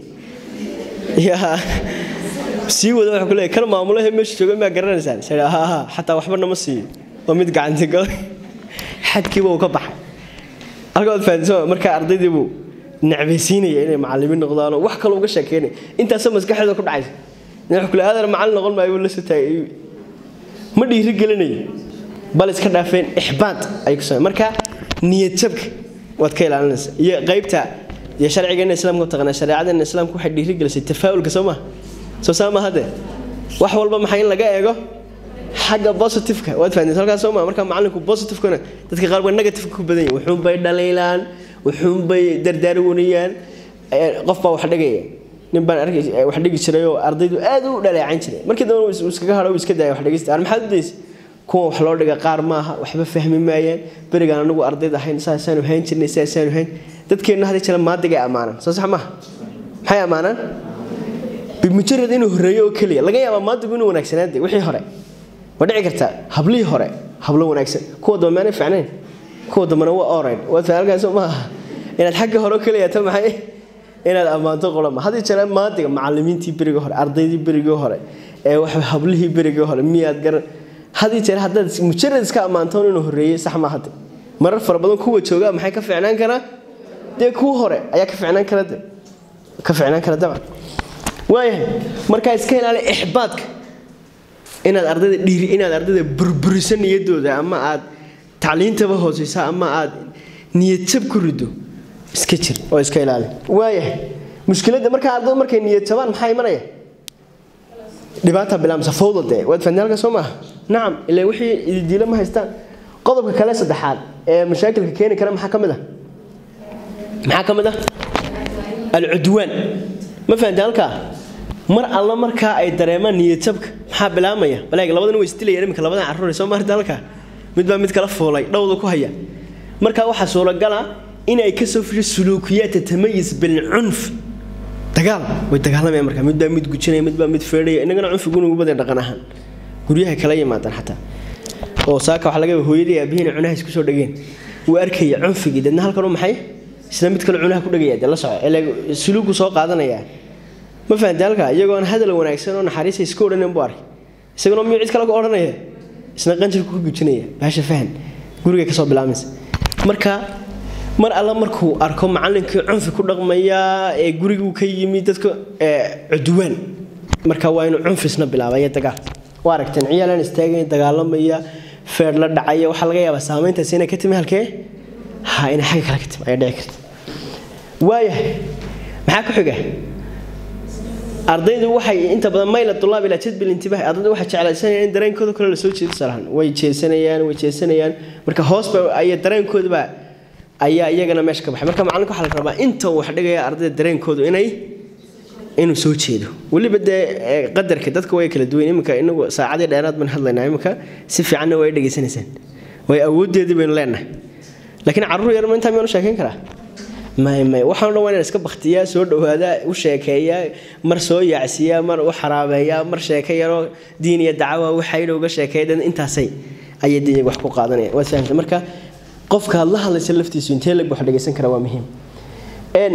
yaa sii wada wuxuu ku leeyahay kan maamulaha meesha jooga maa garanaysaan seen ha ha xataa waxba nama siiyo waa mid gacanta galay xadkiiba uu ka baxay halkaad fahansan markaa ardaydii buu necbaysiinaya inay macallimiin noqdaanoo wax kale uga sheekeynaya intaasoo maskaxdeeda ku dhacaysa wuxuu kule aadar macallin noqon maayo buu la soo taagay ma dhiiri gelinayo bal iska dhaafeen ixbaad ay ku sameen marka niyad jabka waad ka ilaalinaysa iyo qaybta iyo sharcigeena islaamka u taqaanaa shareecadeena islaamka waxay dhiiri gelisay tafaa'ulka soo maha soo saama hadde wax walba maxay in laga eego xagga positiveka waad fahanteen halkaas soo maa marka macallinku positivekana dadka qaar waa negativeka ku badan yihin wuxuunbay dhaliilaan wuxuunbay dardaarwanayaan qof baa wax dhigaya nin baan arkay wax dhigi jiray oo ardaydu aad u dhaleecan jiray markii dambe uu iskaga hadho uu iska daaya wax dhigista ar maxaad u daysa kuwa wax loo dhiga qaar maaha waxba fahmi maayaan berigaan anagu ardayda ahayn saasaanu hayn jirnay saasaanu hayn dadkeenna hadii jira maadigay ammaanaan soo sax maaha maxay ammaanaan bimujarad inuu horreeyo oo keliya laga yaabaa maadigu inuu wanaagsanaade wixii hore ma dhici kartaa hablihii hore hablo wanaagsan kuwa dambe maanay ficnayn kuwa dambena waa orid waad fahalkaas maaha inaad xagga hore oo keliya ta maxay inaad ammaanto qolama hadii jira maadiga macallimiintii berigii hore ardaydii berigii hore ee wax hablihii berigii hore miyaad garan hadii jeer haddaad mujarad iska ammaantoon inuu horreeyey sax ma hadde marar fara badan kuwa joogaa maxay ka ficnaan karaa dee kuwa hore ayaa ka ficnaan kara de ka ficnaan kara dabcan waayahay markaa iska ilaali ixbaadka inaad ardayda dhiiri inaad ardayda burburiso niyadooda ama aad tacliintaba hooseysa ama aad niyad jab ku rido iska jir oo iska ilaali waayahay mushkiladda markaa ardaydu markay niyad jabaan maxaa imanaya dhibaata bilaamsa fawda dee waad fahnay halka soo maaha nacam ilaa wixii ididiilo ma haystaan qodobka kale saddexaad ee mashaakilka keeni kara maxaa ka mid ah maxaa ka mid ah alcudwaan ma fahamtay halkaa mar alla markaa ay dareemaan niyadjabka maxaa bilaamaya balaag labadan way isdilayaan iminka labadan carruur soo maarta halkaa mid baa mid kala fuulay dhowda ku haya markaa waxaa suuragala in ay kasoo fisho suluukiyaad tatamayis bilcunf dagaal way dagaalamayaan markaa mid baa mid gujinaya mid baa mid feedhaya innagana cunfigu nugu badan dhaqan ahaan guryaha kala yimaadaan xataa oo saaka waxaa laga yaaba hooyadii aabihiina cunaha isku soo dhageen wuu arkaya cunfigii deedna halkan maxay isna mid kale cunaha ku dhagaya dee la soco ee suluugu soo qaadanayaa ma fahamtay halkaa iyagoo aan hadal wanaagsan oo naxariisa iska odhanin buu arkay isaguna miyuu cid kale ku odhanaya isna qanjirku ku gujinaya baasha fahan gurigay kasoo bilaamaysa marka mar alla markuu arko macallinkii cunfi ku dhaqmaya ee guriguu ka yimi dadka cudwaan marka waa inuu cunfisna bilaabaya dagaal waa aragteen ciyaalaan istaagaya dagaalamaya feer la dhacaya waxaa laga yaabaa saameyntaasi inay ka timi halkee ha inay xagga kale ka timi ayaa dhici karta waayahay maxaa ku xiga ardaydu waxay inta badan mayla tulaab ilaa jadbil intibah ardaydu waxay jeclaysanayaan in dareenkooda kale la soo jeedo salahan way jeesanayaan way jeesanayaan marka hoos ba ay dareenkoodaba ayaa iyagana meesha ka baxay marka macallinka waxaa la rabaa inta uu wax dhigaya ardayda dareenkoodu inay inuu soo jeedo weliba dee qadarka dadka way kala duwan iminka inagu saacadii dheeraad baan hadlaynaa iminka si fiicanna way dhegaysanaysaan way awooddeedii baynu leenahay laakiin carruur yar ma intaa miyaanu sheekayn karaa may may waxaan dhan waa inaan iska baktiyaa soo dhawaadaa u sheekeeyaa mar soo yaacsiiyaa mar u xaraabeeyaa mar sheeke yaroo diin iyo dacwa waxayna uga sheekeeya intaasay ayay dee wax ku qaadanayaan waad fahamtay marka qofka aad la hadlaysa laftiisu intee lag wax dhegaysan kara waa muhiim n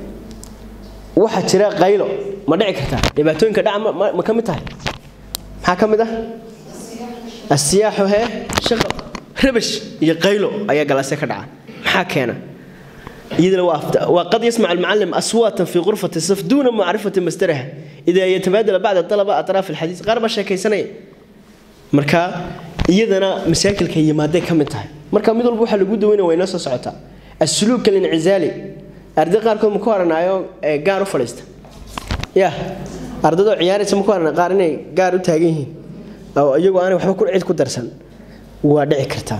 waxaa jira qaylo ma dhici kartaa dhibaatooyinka dhaca ma ka mid tahay maxaa ka mid ah asiyaaxu hee shaqo rabash iyo qaylo ayaa galaasya ka dhaca maxaa keena iyadana waa qad yasmac almucallim aswaatan fi qurfati saf duuna macrifati masdaraha idaa yatabaadala bacda dalaba atraaf alxadiis qaar baa sheekaysanaya marka iyadana masaakilka yimaaday ka mid tahay marka mid walba waxaa lagu daweynaya waa inoo soo socotaa asuluuk alincizaali arday qaarkood ma ku haranaayo gaar u fadhiista ya ardaydoo ciyaaraysa ma ku harana qaar inay gaar u taagan yihiin oo iyagoo aanay waxba ku cid ku darsan waa dhici kartaa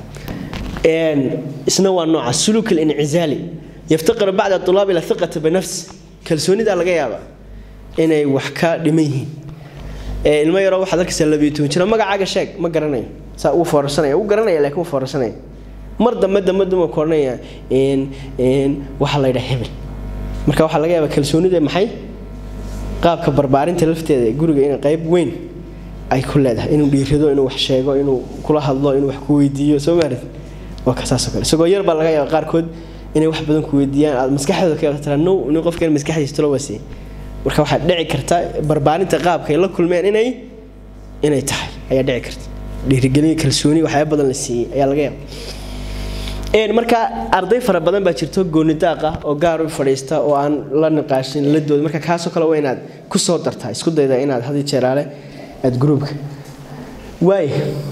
isna waa nooca suluuk alincizaali yaftaqir bacda tulaab ila hiqata binafs kalsoonidaa laga yaaba inay wax ka dhiman yihiin ilmo yaroo waxaad arkaysaa labiyo toban jira magacaaga sheeg ma garanayo saa uu foorarsanaya uu garanaya laakiin uu foorarsanaya mar dambe dambe duma koranaya waxaa la yidhaha hebel marka waxaa laga yaabaa kalsoonida maxay qaabka barbaarinta lafteeda ee guriga inay qayb weyn ay ku leedahay inuu dhiirido inuu wax sheego inuu kula hadlo inuu wax ku weydiiyo soo maarid waa ka saasoo kale isagoo yar baa laga yaaba qaarkood inay wax badan ku weydiiyaan aad maskaxdooda ka tira no nin qofkan maskaxdiisa talo wasiye marka waxaa dhici karta barbaarinta qaabka ay la kulmeen inay inay tahay ayaa dhici karta dhiirigelin kalsooni waxyaaba badan la siiyey ayaa laga yaaba marka arday fara badan baa jirto gooni daaq ah oo gaar u fadhiista oo aan la niqaashin la dooda marka kaasoo kale waa inaad ku soo dartaa isku dayda inaad hadii jeeraale aad gruubka waay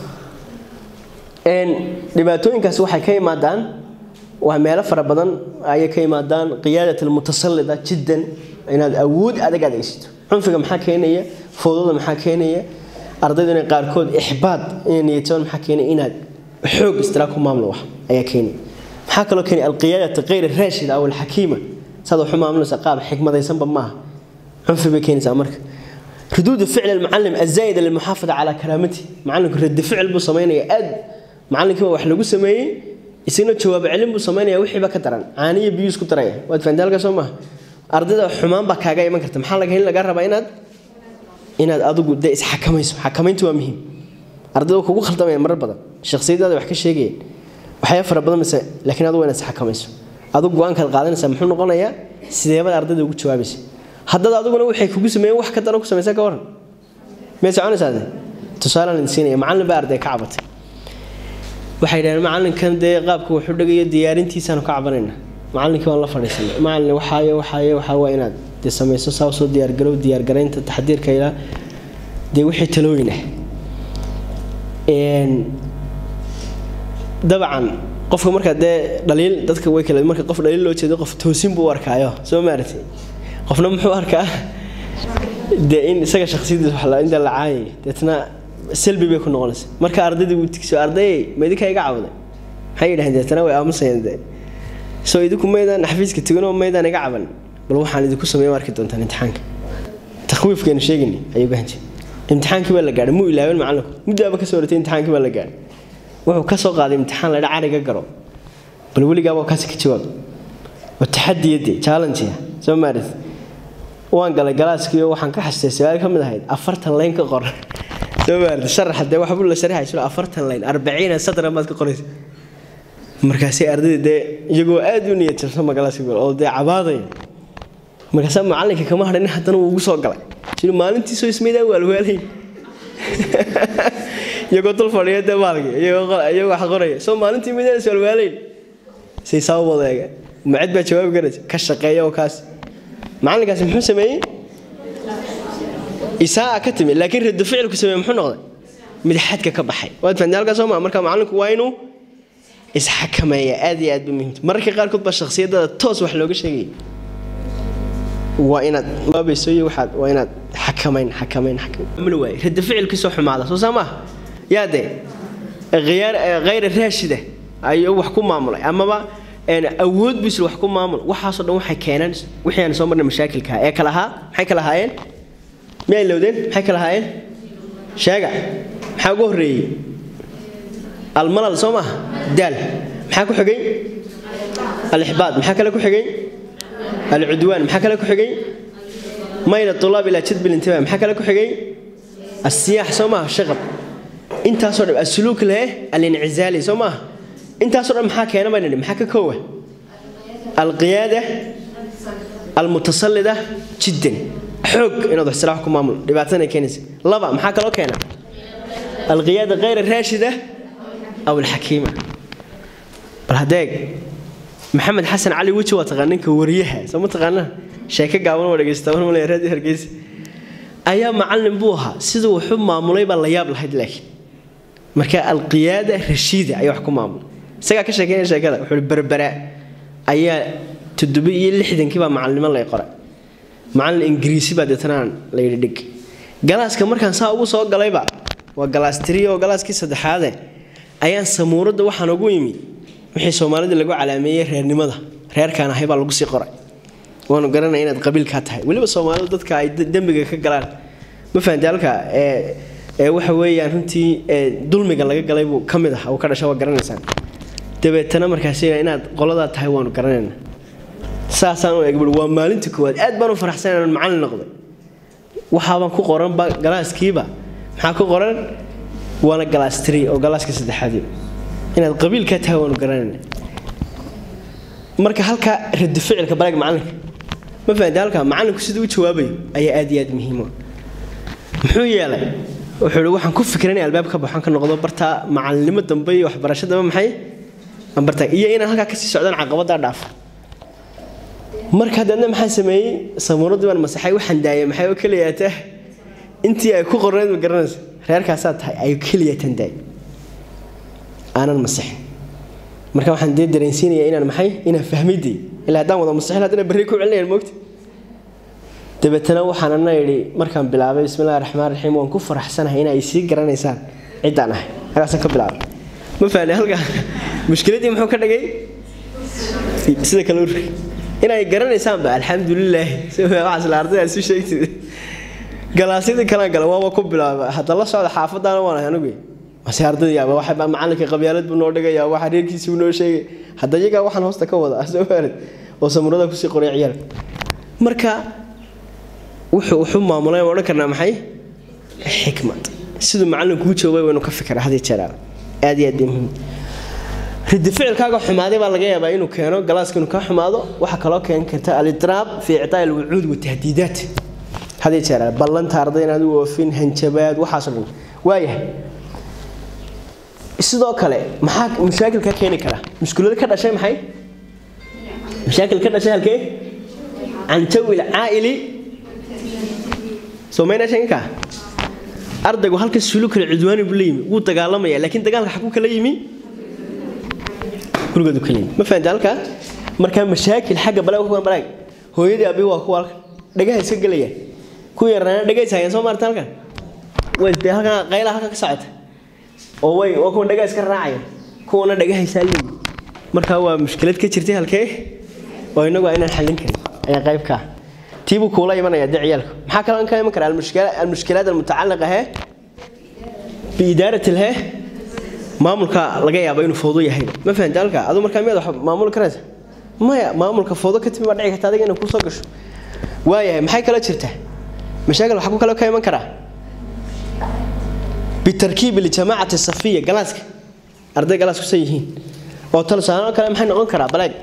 dhibaatooyinkaas waxay ka imaadaan waa meelo fara badan ayay ka imaadaan qiyaadat almutasallida jiddan inaad awood adag adeegsato cunfiga maxaa keenaya fowdada maxaa keenaya ardaydu inay qaarkood ixbaad inay niyatoon maxaa keenaya inaad xoog istiraag ku maamlo wax ayaa keenaya maxaa kaloo keenaya alqiyaadata kayr raashida aw alxakiima saad waxu maamulaysa qaab xikmadaysanba maaha cunfi bay keenaysaa marka ردود فعل المعلم الزايدة للمحافظة على كرامته معلمك رد فعل بو سمينيا اد معلمك wax lagu sameeyay isina jawaab celin buu sameynaya wixii ba ka daran caaniyo biyo isku daraya waad faandalka soo ma ardayda xumaan ba kaaga iman karta maxaa laga helin laga rabaa inaad inaad adigu de is xakamayso xakamayntu waa muhiim ardayda kugu khaldamaya marar badan shakhsiyadaada wax ka sheegayeen waxyaa fara badan mise laakiin adigu inaad is xakamayso adigu go-aankaad qaadanaysaa muxuu noqonayaa sideebada ardayda ugu jawaabaysa haddada adiguna waxay kugu sameeyeen wax ka daran ku samaysa ka waran miyay soconaysaa tusaalaan idin siinaya macallin baa arday ka cabatay waxay yidhahdeen macallinkan dee qaabka wuxuu dhigayo diyaarintiisaanu ka cabanayna macallinkii waan la fadhiisanay macallin waxaayo waxaayo waxaa waa inaad dee samayso saa soo diyaargarow diyaargaraynta taxdiirka ilaa dee wixii talooyin ah dabcan qofka markaa dee dhaliil dadka way kale marka qof dhaliil loo jeedo qof toosin buu u arkaayo soo maaratay qofna muxuu arkaa dee in isaga shakhsiyadiisa wax la inta la caayay deetna salbi bay ku noqonaysa marka ardaydii uu tigso ardayay ma idinka iga cawday maxay yidhahdeen deetna way aamusayeen dee soo idinku maydaan xafiiska teganoo maydaan iga caban bal waxaan idinku sameeya arki doontaan imtixaanka takhwiifkeenu sheegayni ayuu gahanjay imtixaankii baa la gaadhay muu ilaawin macallinku muddaaba ka soo horatay imtixaankii baa la gaadhay wuxuu ka soo qaaday imtixaan laydha cariga garo bal weligaaba kaasi ka jawaab oo taxadiyadii challenge soo maaris waan galay galaaskii waxaan ka xasitay su-aal ka mid ahayd afartan layn ka qor soo maarta sharaxa dee waxbuu la sharaxay sura afartan layn arbaciina sadran baad ka qoraysa markaasay ardayda dee iyagoo aad u niyad jabsan ma galaaskii gol oo dee cabaadaya markaasaa macallinka kama hadhin haddana wuu ugu soo galay jiri maalintiisoo ismaydaa waalwaalayn iyagoo dul fadhiya dee maalkii iyagoo wax qoraya soo maalintii maydaan is waalwaalayn say saa u wadeega macid baa jawaabi karaysa ka shaqeeya oo kaas macalinkaasi muxuu sameeyey isaa ka timi laakiin radu ficilku sameeye muxuu noqday mid xadka ka baxay waad fahanteen halkaas soo maa marka macalinku waa inuu isxakameeya aad iyo aad ba muhiimta mararka qaarkood baa shakhsiyadada toos wax looga sheegaya waa inaad waabayso iyo waxaad waa inaad xakamayn xakamayn xakamayn waaye radu ficilkiisoo xumaada soo saa maaha yaa dee khiyaar khayra raashida ayuu wax ku maamulay amaba awood bisul wax ku maamul waxaasoo dhan waxay keenaan wixii aan soo marnay mashaakilka ee kala ahaa maxay kala ahaayeen miyay lowdeen maxay kala ahaayeen sheega maxaa ugu horreeyey almalal soo maaha daal maxaa ku xigay alixbaad maxaa kale ku xigay alcudwaan maxaa kale ku xigay mayla tulaab ilaa jadbi lintiba maxaa kale ku xigay asiyaax soo maaha shaqab intaasoo dhan asuluuk leh alincizaali soo maaha intaasoo dhan maxaa keena baan nidhi maxaa ka koowa alqiyaada almutasallida jiddan xoog inaad wax silaax ku maamulo dhibaatana keenaysa laba maxaa kaloo keena alqiyaada khayra raashida aw alxakiima bal hadeeg maxamed xasan cali weji waa taqaan ninka wariyaha soo ma taqaanaa sheeko gaaban waa dhegeysta war malaya raadi hargeysa ayaa macallin buu ahaa siduu waxu maamulay baa la yaab lahayd laakiin marka alqiyaada rashiida ayaa wax ku maamulay isagaa ka sheekeynaya sheekada wuxuu berbera ayaa toddoba iyo lixdankii baa macalnimo lay qoray macallin ingiriisi baa deetanaan la yidhi dhig galaaska markaan saa ugu soo galayba waa galaas tiri oo galaaskii saddexaade ayaan samuuradda waxaan ugu yimi wixii soomaalida lagu calaameeyey reernimada reerkaan ahay baa lagu sii qoray waanu garanaya inaad qabiilkaa tahay weliba soomaalidu dadka ay dembiga ka galaan ma fahanti halka ee waxa weeyaan runtii dulmiga laga galay buu ka mid ah uu ka dhasha waa garanaysaan dabeetana markaas inaad qoladaa tahay waanu garanayna saasaan u egbul waa maalintii koowaad aad baan u faraxsan inaan macallin noqday waxaabaan ku qoranba galaaskiiba maxaa ku qoran waana galaas tiri oo galaaska saddexaadi inaad qabiilkaa tahay waanu garanayna marka halkaa radi ficilka baleeg macallinka ma fahamta halkaa macallinku siduu u jawaabayo ayaa aad iyo aad muhiima muxuu yeelay wuxuu ihi waxaan ku fikray inay albaab ka baxan ka noqdo bartaa macallinimo dambe iyo waxbarasho dambe maxay aan bartaa iyo inaan halkaa kasii socdaan caqabaddaa dhaafa marka hadeedna maxaa sameeyey samuuradii baan masaxay waxaan daayay maxay oo keliyaata intii ay ku qorneyd ma garanaysa reerkaasaa tahay ay keliyatan daay aanan masixin marka waxaan dee dareensiinayaa inaan maxay inaan fahmiday ilaa haddaan wada masixin haddana berri ku celinayaan moogta dabeetana waxaan ana idhi markaan bilaabay bismillahi raxmaan raxiim waan ku faraxsanahay in ay sii garanaysaan ciddaan ahay halkaasaan ka bilaabay ma fahni halkaa mushkiladdii muxuu ka dhigay sida kale urri inay garanaysaanba alxamdulilaahi waxaas la ardayda isu sheegtid galaasyadii kalaan gala waaba ku bilaaba hadda la socda xaafadaana waan ahay anigu mase ardaydayaaba waxa macalinka qabyaalad buu noo dhigayaa waxa reerkiisii buu noo sheegay hadda iyagaa waxaan hoosta ka wada soo faarid oo samurada kusii qoray ciyaal marka wuxuu wuxuu maamulay odhan karnaa maxay xikmad siduu macallinku u joogay waynu ka fikiraa hadii jeeraa aad iyo aad muhiim ridi ficilkaaga xumaaday baa laga yaabaa inuu keeno galaaska inuu kaa xumaado waxaa kaloo keeni karta alidraab fi ictaa alwucuud watahdiidaat hadii jeeraa ballanta arday inaad u oofin hanjabaad waxaasoo dhan waayahay sidoo kale maxaa mashaakil ka keeni kara mushkilada ka dhashay maxay mashaakil ka dhashay halkee can jawi lcaa'ili somayna shanka ardaygu halka sulukal cudwaani buu la yimi wuu dagaalamaya laakiin dagaalka xaguu kala yimi gurigoodu kala yimi ma fahamta halkaa markaa mashaakil xagga balaag kuwan balaag hooyadii abi waa kuwa halkan dhagaha iska gelaya ku yaraana dhagays hayaan soo maarta halkan way dee halkan qayla halkan ka socota oo way waa kuwan dhagaa iska raacaya kuwana dhagahaysaa leeyi markaa waa mushkilad ka jirtay halkee oo inagu waa inaan xallin karin ayaa qayb ka ah tiibuu kuula imanaya dee ciyaalku maxaa kaloo ka iman kara almushkilaat almutacaliqa he biidaarat lhe maamulka laga yaabo inuu fowdo yahay ma fahamta halka aduu markaa miyaad wax maamuli karaysa maya maamulka fowdo ka timi baa dhici karta adiga inay kusoo gasho waayahay maxay kaloo jirtaa mashaakil waxaa ku kaloo ka iman karaa bitarkiib ljamaacati safiya galaaska arday galaas kusan yihiin oo talsaano kale maxay noqon karaa balaag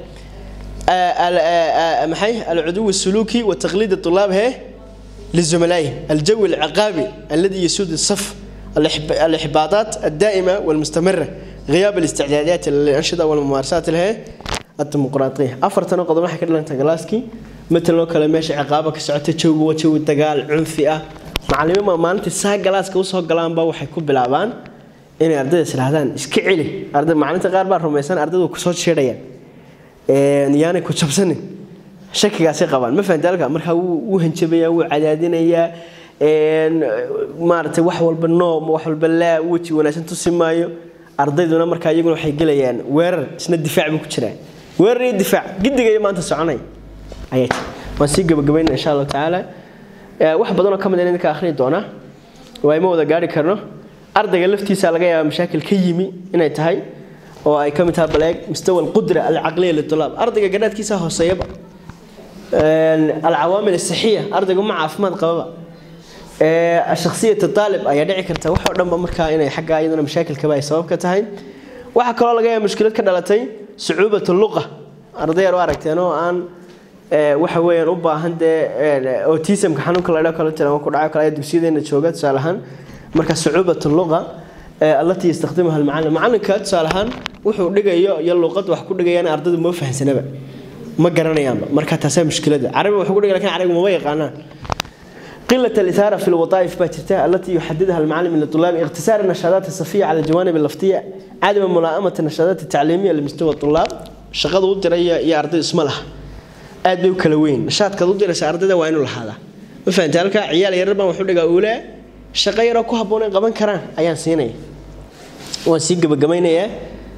maxay alcuduw السلوكي وتقليد الطلاب هي لزملائهم الجو العقابي الذي يسود الصف الإحباطات الدائمة والمستمرة غياب الاستعدادات للأنشطة والممارسات الهي الديمقراطية أفرتنا قد ما حكينا أنت جلاسكي مثل لو كلام ماشي عقابك سعته جو وجو الدجال عنفئة معلمين ما ما أنت ساق جلاسك وصل جلام با وحيكون بلعبان إن أردد سلهدان إسكعلي أردد معلمين غاربا رميسان أردد وكسوت شيريان yaanay ku jabsanin shakigaasay qabaan ma fahamta halka markaa wuu hanjabayaa wuu cadaadinayaa maaragtay wax walba noom wax walba laa weji wanaagsan tusi maayo ardayduna markaa iyaguna waxay gelayaan weerar isna difaac buu ku jiraa weerar iyo difaac gidigaya maanta soconay ayaa jira waan sii gabagabayna insha allahu tacaala wax badan oo ka mid idinka akhriyi doona waa ima wada gaari karno ardayga laftiisa laga yaaba mashaakil ka yimi inay tahay oo ay ka mid tahay baleeg mustawa alqudra alcaqliya litulaab ardayga garaadkiisa hooseeyaba alcawaamil asaxiya ardayga ma caafimaad qababa shakhsiyat aalib ayaa dhici karta wax oo dhanba markaa inay xagga iyaduna mashaakilkaba ay sabab ka tahay waxaa kaloo laga yaaba mushkilad ka dhalatay sucuubat luqa arday yar u aragteen oo aan waxa weeyaan u baahan dee autismka xanuunka la dhaho kale tiran ku dhaco kale dugsiyadeena jooga tusaale ahaan marka sucuubat luqa التي يستخدمها المعلم معلم كتسالهان wuxuu dhigayo iyo luqad wax ku dhigayaan ardaydu ma fahansanaba ma garanayaan marka taasay mushkilada carabi wuxuu ku dhigay laakiin carabi ma yaqaanaan قلة الإثارة في الوظائف باتتا التي يحددها المعلم للطلاب اختصار النشاطات الصفية على الجوانب اللفتية عدم ملائمة النشاطات التعليمية لمستوى الطلاب شقد ودر يا أرضي اسم لها aad bay u kala weyn nashaadka u diraysa ardayda waa inuu lahaada ma fahamtay halka ciyaal yar baan wuxuu dhigaa uule shaqo yaroo ku habboon ay qaban karaan ayaan siinaya waan sii gabagabaynayaa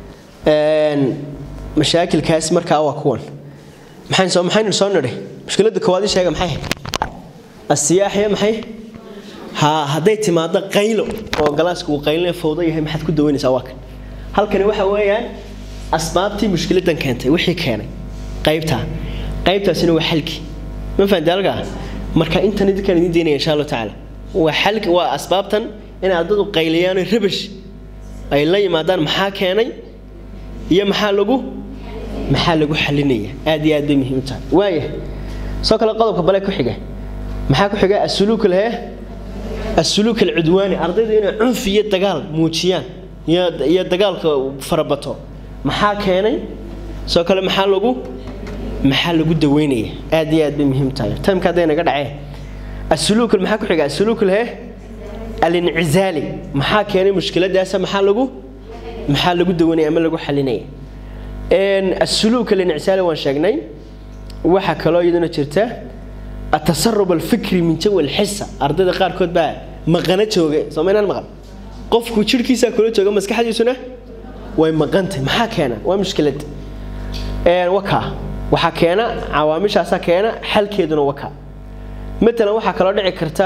mashaakilkaas markaa waa kuwan maxayn soo maxaynu soo nidhay mushkiladda koowaad ii sheega maxay ahayd asiyaaxiya maxay ha hadday timaado qaylo oo galaaska uu qaylina fowdo yahay maxaad ku daweynaysaa waa kan halkani waxa weeyaan asbaabtii mushkiladan keentay wixii keenay qaybtaa qaybtaasina waa xalki ma fahamtay halkaa marka intan idinkaan idin daynaya insha allahu tacaala waa xalki waa asbaabtan in ardadu qayliyaan oo rabash ay la yimaadaan maxaa keenay iyo maxaa lagu maxaa lagu xalinaya aad iyo aad bay muhiim u tahay waaya soo kale qodobka bale ku xiga maxaa ku xiga asuluuk lehe asuluuk alcudwaani ardaydu inay cunfi iyo dagaal muujiyaan iyo dagaalka farabato maxaa keenay soo kale maxaa lagu maxaa lagu daweynaya aad iyo aad bay muhiim tahay timka hadday naga dhacee asuluuk maxaa ku xiga asuluuk lehe alincizaali maxaa keenay mushkiladaasa maxaa lagu maxaa lagu daweynaya ama lagu xalinaya asuluuk alincizaali waan sheegnay waxaa kaloo iyaduna jirta atasarub alfikri min jawi alxisa ardayda qaarkood baa maqana jooga soomaynaan maqan qofku jirhkiisaa kula jooga maskaxdiisuna way maqantay maxaa keena waa mushkilad wakaa waxaa keena cawaamishaasaa keena xalkeeduna wakaa matalan waxaa kaloo dhici karta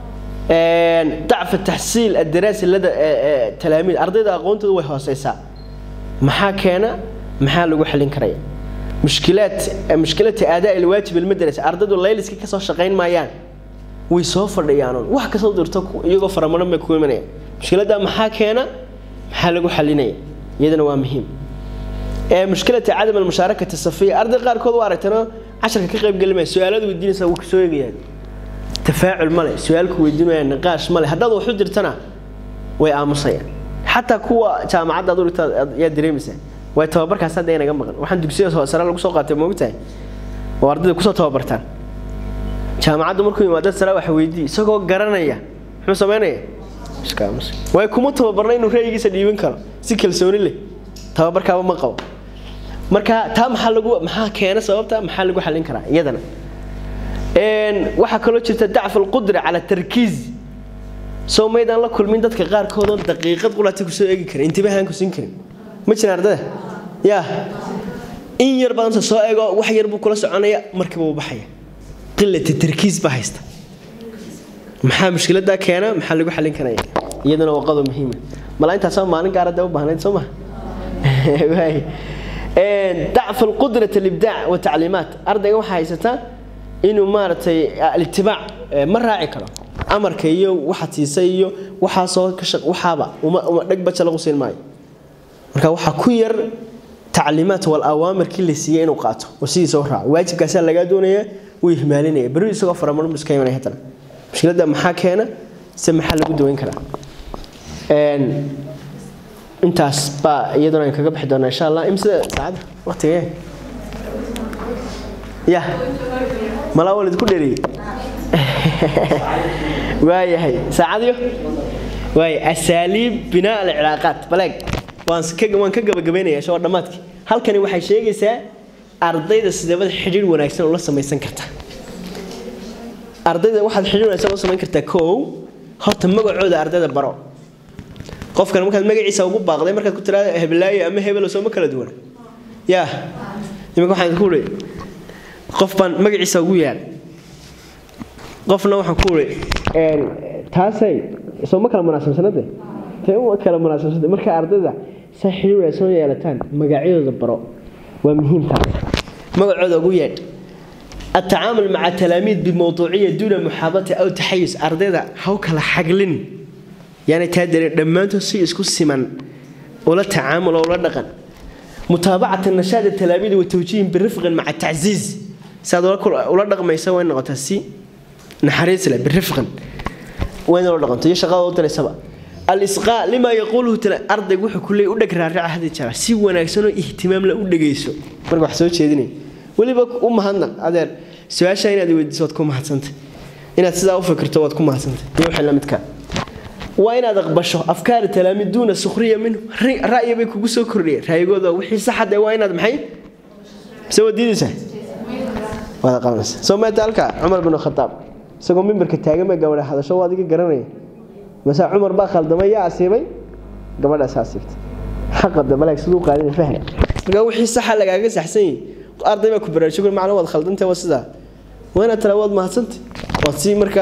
dacfa taxsiil adaraasi lada talaamiid ardayda aqoontooda way hooseysaa maxaa keena maxaa lagu xalin karaya mushkilaad mushkilata aadaa ilwaajib almadrasa ardaydu layliska kasoo shaqayn maayaan way soo fadhiyaanuun wax kasoo dirto iyagoo faramaran bay ku imanayaan mushkiladda maxaa keena maxaa lagu xalinaya iyadana waa muhiim mushkilata cadam almushaarakati safiya arday qaarkood waa aragtana casharka ka qayb gelimaya su-aaladu weydiinaysa wuu kasoo eegayaan tafaacul male su-aalku weydiinaya niqaash male haddaad waxu dirtana way aamusayaan xataa kuwa jaamacadda ad urigta yaa dareemaysaa way tababarkaas hadda inaga maqan waxaan dugsiyada sare lagu soo qaatay moogtahay oo ardayda kusoo tababartaan jaamacadda markuu yimaado sare waxa weydii isagoo garanaya muxuu samaynaya way kuma tababarna inuu ra'yigiisa dhiibin karo si kalsooni leh tababarkaaba ma qabo marka taa maxaa lagu maxaa keena sababta maxaa lagu xalin karaa iyadana waxaa kaloo jirta dacf alqudra cala tarkiiz soo maydaan la kulmin dadka qaarkoodoo daqiiqad qulaata kusoo eegi karin intibahaan ku siin karin ma jiraan ardada yaa in yar badanta soo eego wax yar buu kula soconaya markiiba uu baxaya qilata tarkiis baa haysta maxaa mushkiladaa keena maxaa lagu xalin karaya iyadana waa qodob muhiima mala intaasoo maalin gaarada u baahnayd soo ma dacf alqudrat alibdaac watacliimaat ardayga waxaa haysataa inuu maaragtay alitibaac ma raaci karo amarka iyo waxaad siisay iyo waxaasoo waxaaba uma dheg baja lagu siin maayo marka waxaa ku yar tacliimaat wal awaamirkii la siiyey inuu qaato oo sidiisa u raaco waajibkaasaa lagaa doonaya wuu ihmaalinaya berri isagoo faramaran buu iska imanaya haddana mushkiladda maxaa keena se maxaa lagu daweyn karaa intaas baa iyaduna aan kaga bixi doonaa insha allah imsida saacada waqtigee ya malaa walid ku dheriyey waayahay saacadiyo waay asaaliib binaa alcilaaqaat baleeg waan ka waan ka gabagabaynaya shoo dhammaadkii halkani waxay sheegaysaa ardayda sideebada xidhiir wanaagsan ula samaysan karta ardayda waxaad xidhiir wanaagsan ula samayn kartaa kow horta magacooda ardayda baro qofkan markaad magaciisa ugu baaqday markaad ku tiraada heblaayo ama hebelo sooma kala duwana yaa iminka waxaan ku uri qof baan magaciisa ugu yaal qofna waxaan ku uri taasay sooma kala munaasabsanade tay uma kala munaasabsante marka ardayda saa xiriir wanaagsan u yeelataan magacyadooda baro waa muhiim taas magacooda ugu yeedh التعامل مع التلاميذ بموضوعية دون محاباة أو تحيز أرددا هاو كلا حقلين يعني تادري دمانتو سي اسكو سيمان ولا تعامل ولا دقن متابعة النشاط التلاميذ والتوجيه بالرفق مع التعزيز ساد ولا دقن ما يسوي نقطة سي نحريس له بالرفق وين ولا دقن تيجي شغال وتر سبا الإسقاء لما يقوله تلا أرض وحي كل يودك رارع هذه الشارع سي وناكسنو اهتمام لا ودغيسو marka wax soo jeedinay waliba u mahadnaq adeer su-aasha inaad weydiiso waad ku mahadsantay inaad sidaa u fikirto waad ku mahadsantay iyo wixii la midka waa inaad aqbasho afkaari talaamiid duuna sukhriya minhu ra'yi bay kugu soo kordhiyeen ra'yigooda wixii saxade waa inaad maxay mise waad diidaysaa waad qabanaysaa soo maata halka cumar bin khataab isagoo mimbarka taagan bay gabadha hadasho waa adiga garanaya mase cumar baa khaldamay yaa asiibay gabadhaas asiibtay xaqa dabaleeg siduu qaadin fahna marka wixii saxa lagaaga saxsan yahay arday baa ku baraarujin macna waad khaldantay waa sidaa waa inaad tala waad mahadsantay waad sii markaa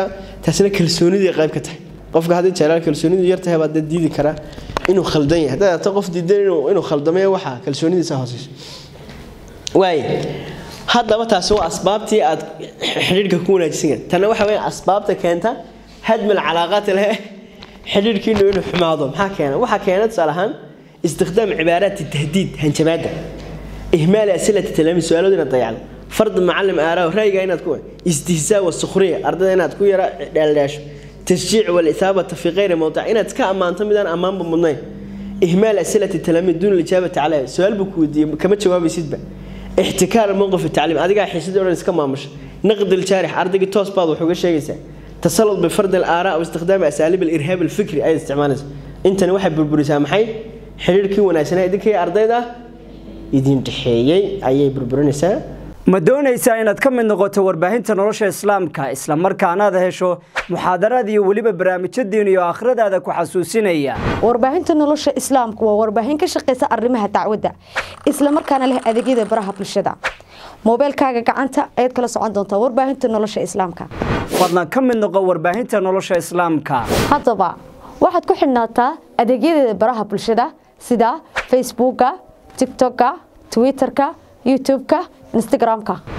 taasina kalsoonidii qayb ka tahay qofka haddii jeclaal kalsoonidu yar tahay baad dad diidi karaa inuu khaldan yahay haddaad aragto qof diidan inuu inuu khaldamay waxa kalsoonidiisa hooseyso waaye haddaba taasi waa asbaabtii aad xidhiidhka ku wanaajisay karta tanna waxa weeye asbaabta keenta hadmal calaaqaat leh xidhiidhkiinu inuu xumaado maxaa keena waxaa keena tusaale ahaan istikhdaam cibaaraati tahdiid hanjabaadda ihmaal asilati talaamiid su-aalooda inaad dayacdo fard macalim aaraaw ra'yiga inaad ku istihzaa wasukhriya ardayda inaad ku yara dheeldheesho tashjiic walisaabata fi kayri mawdic inaad iska ammaanto midaan ammaanba mudnayn ihmaal asilati talaamiid duuna lijaabati caleyha su-aal buu ku weydiiyey kama jawaabaysidba ixtikaar mowqif tacliim adigaa xiisadii o dhan iska maamusha naqdi ljaarix ardaygii toos baad wax uga sheegaysaa tasalud bifardi alaaraa aw istikhdaami asaaliib alirhaab alfikri ayaad isticmaalaysa intani waxay burburisaa maxay xidhiirkii wanaagsanaa idinkii ardayda idin dhexeeyey ayay burburinaysaa ma doonaysaa inaad ka mid noqoto warbaahinta nolosha islaamka isla markaana aad hesho muxaadaraad iyo weliba barnaamijyo diin iyo aakhiradaada ku xasuusinaya warbaahinta nolosha islaamku waa warbaahin ka shaqaysa arrimaha dacwadda isla markaana leh adeegyada baraha bulshada moobeelkaaga gacanta ayaad kala socon doontaa warbaahinta nolosha islaamka fadlan ka mid noqo warbaahinta nolosha islaamka haddaba waxaad ku xidhnaataa adeegyadeeda baraha bulshada sida facebooka tiktoka twitterka youtubeka instagramka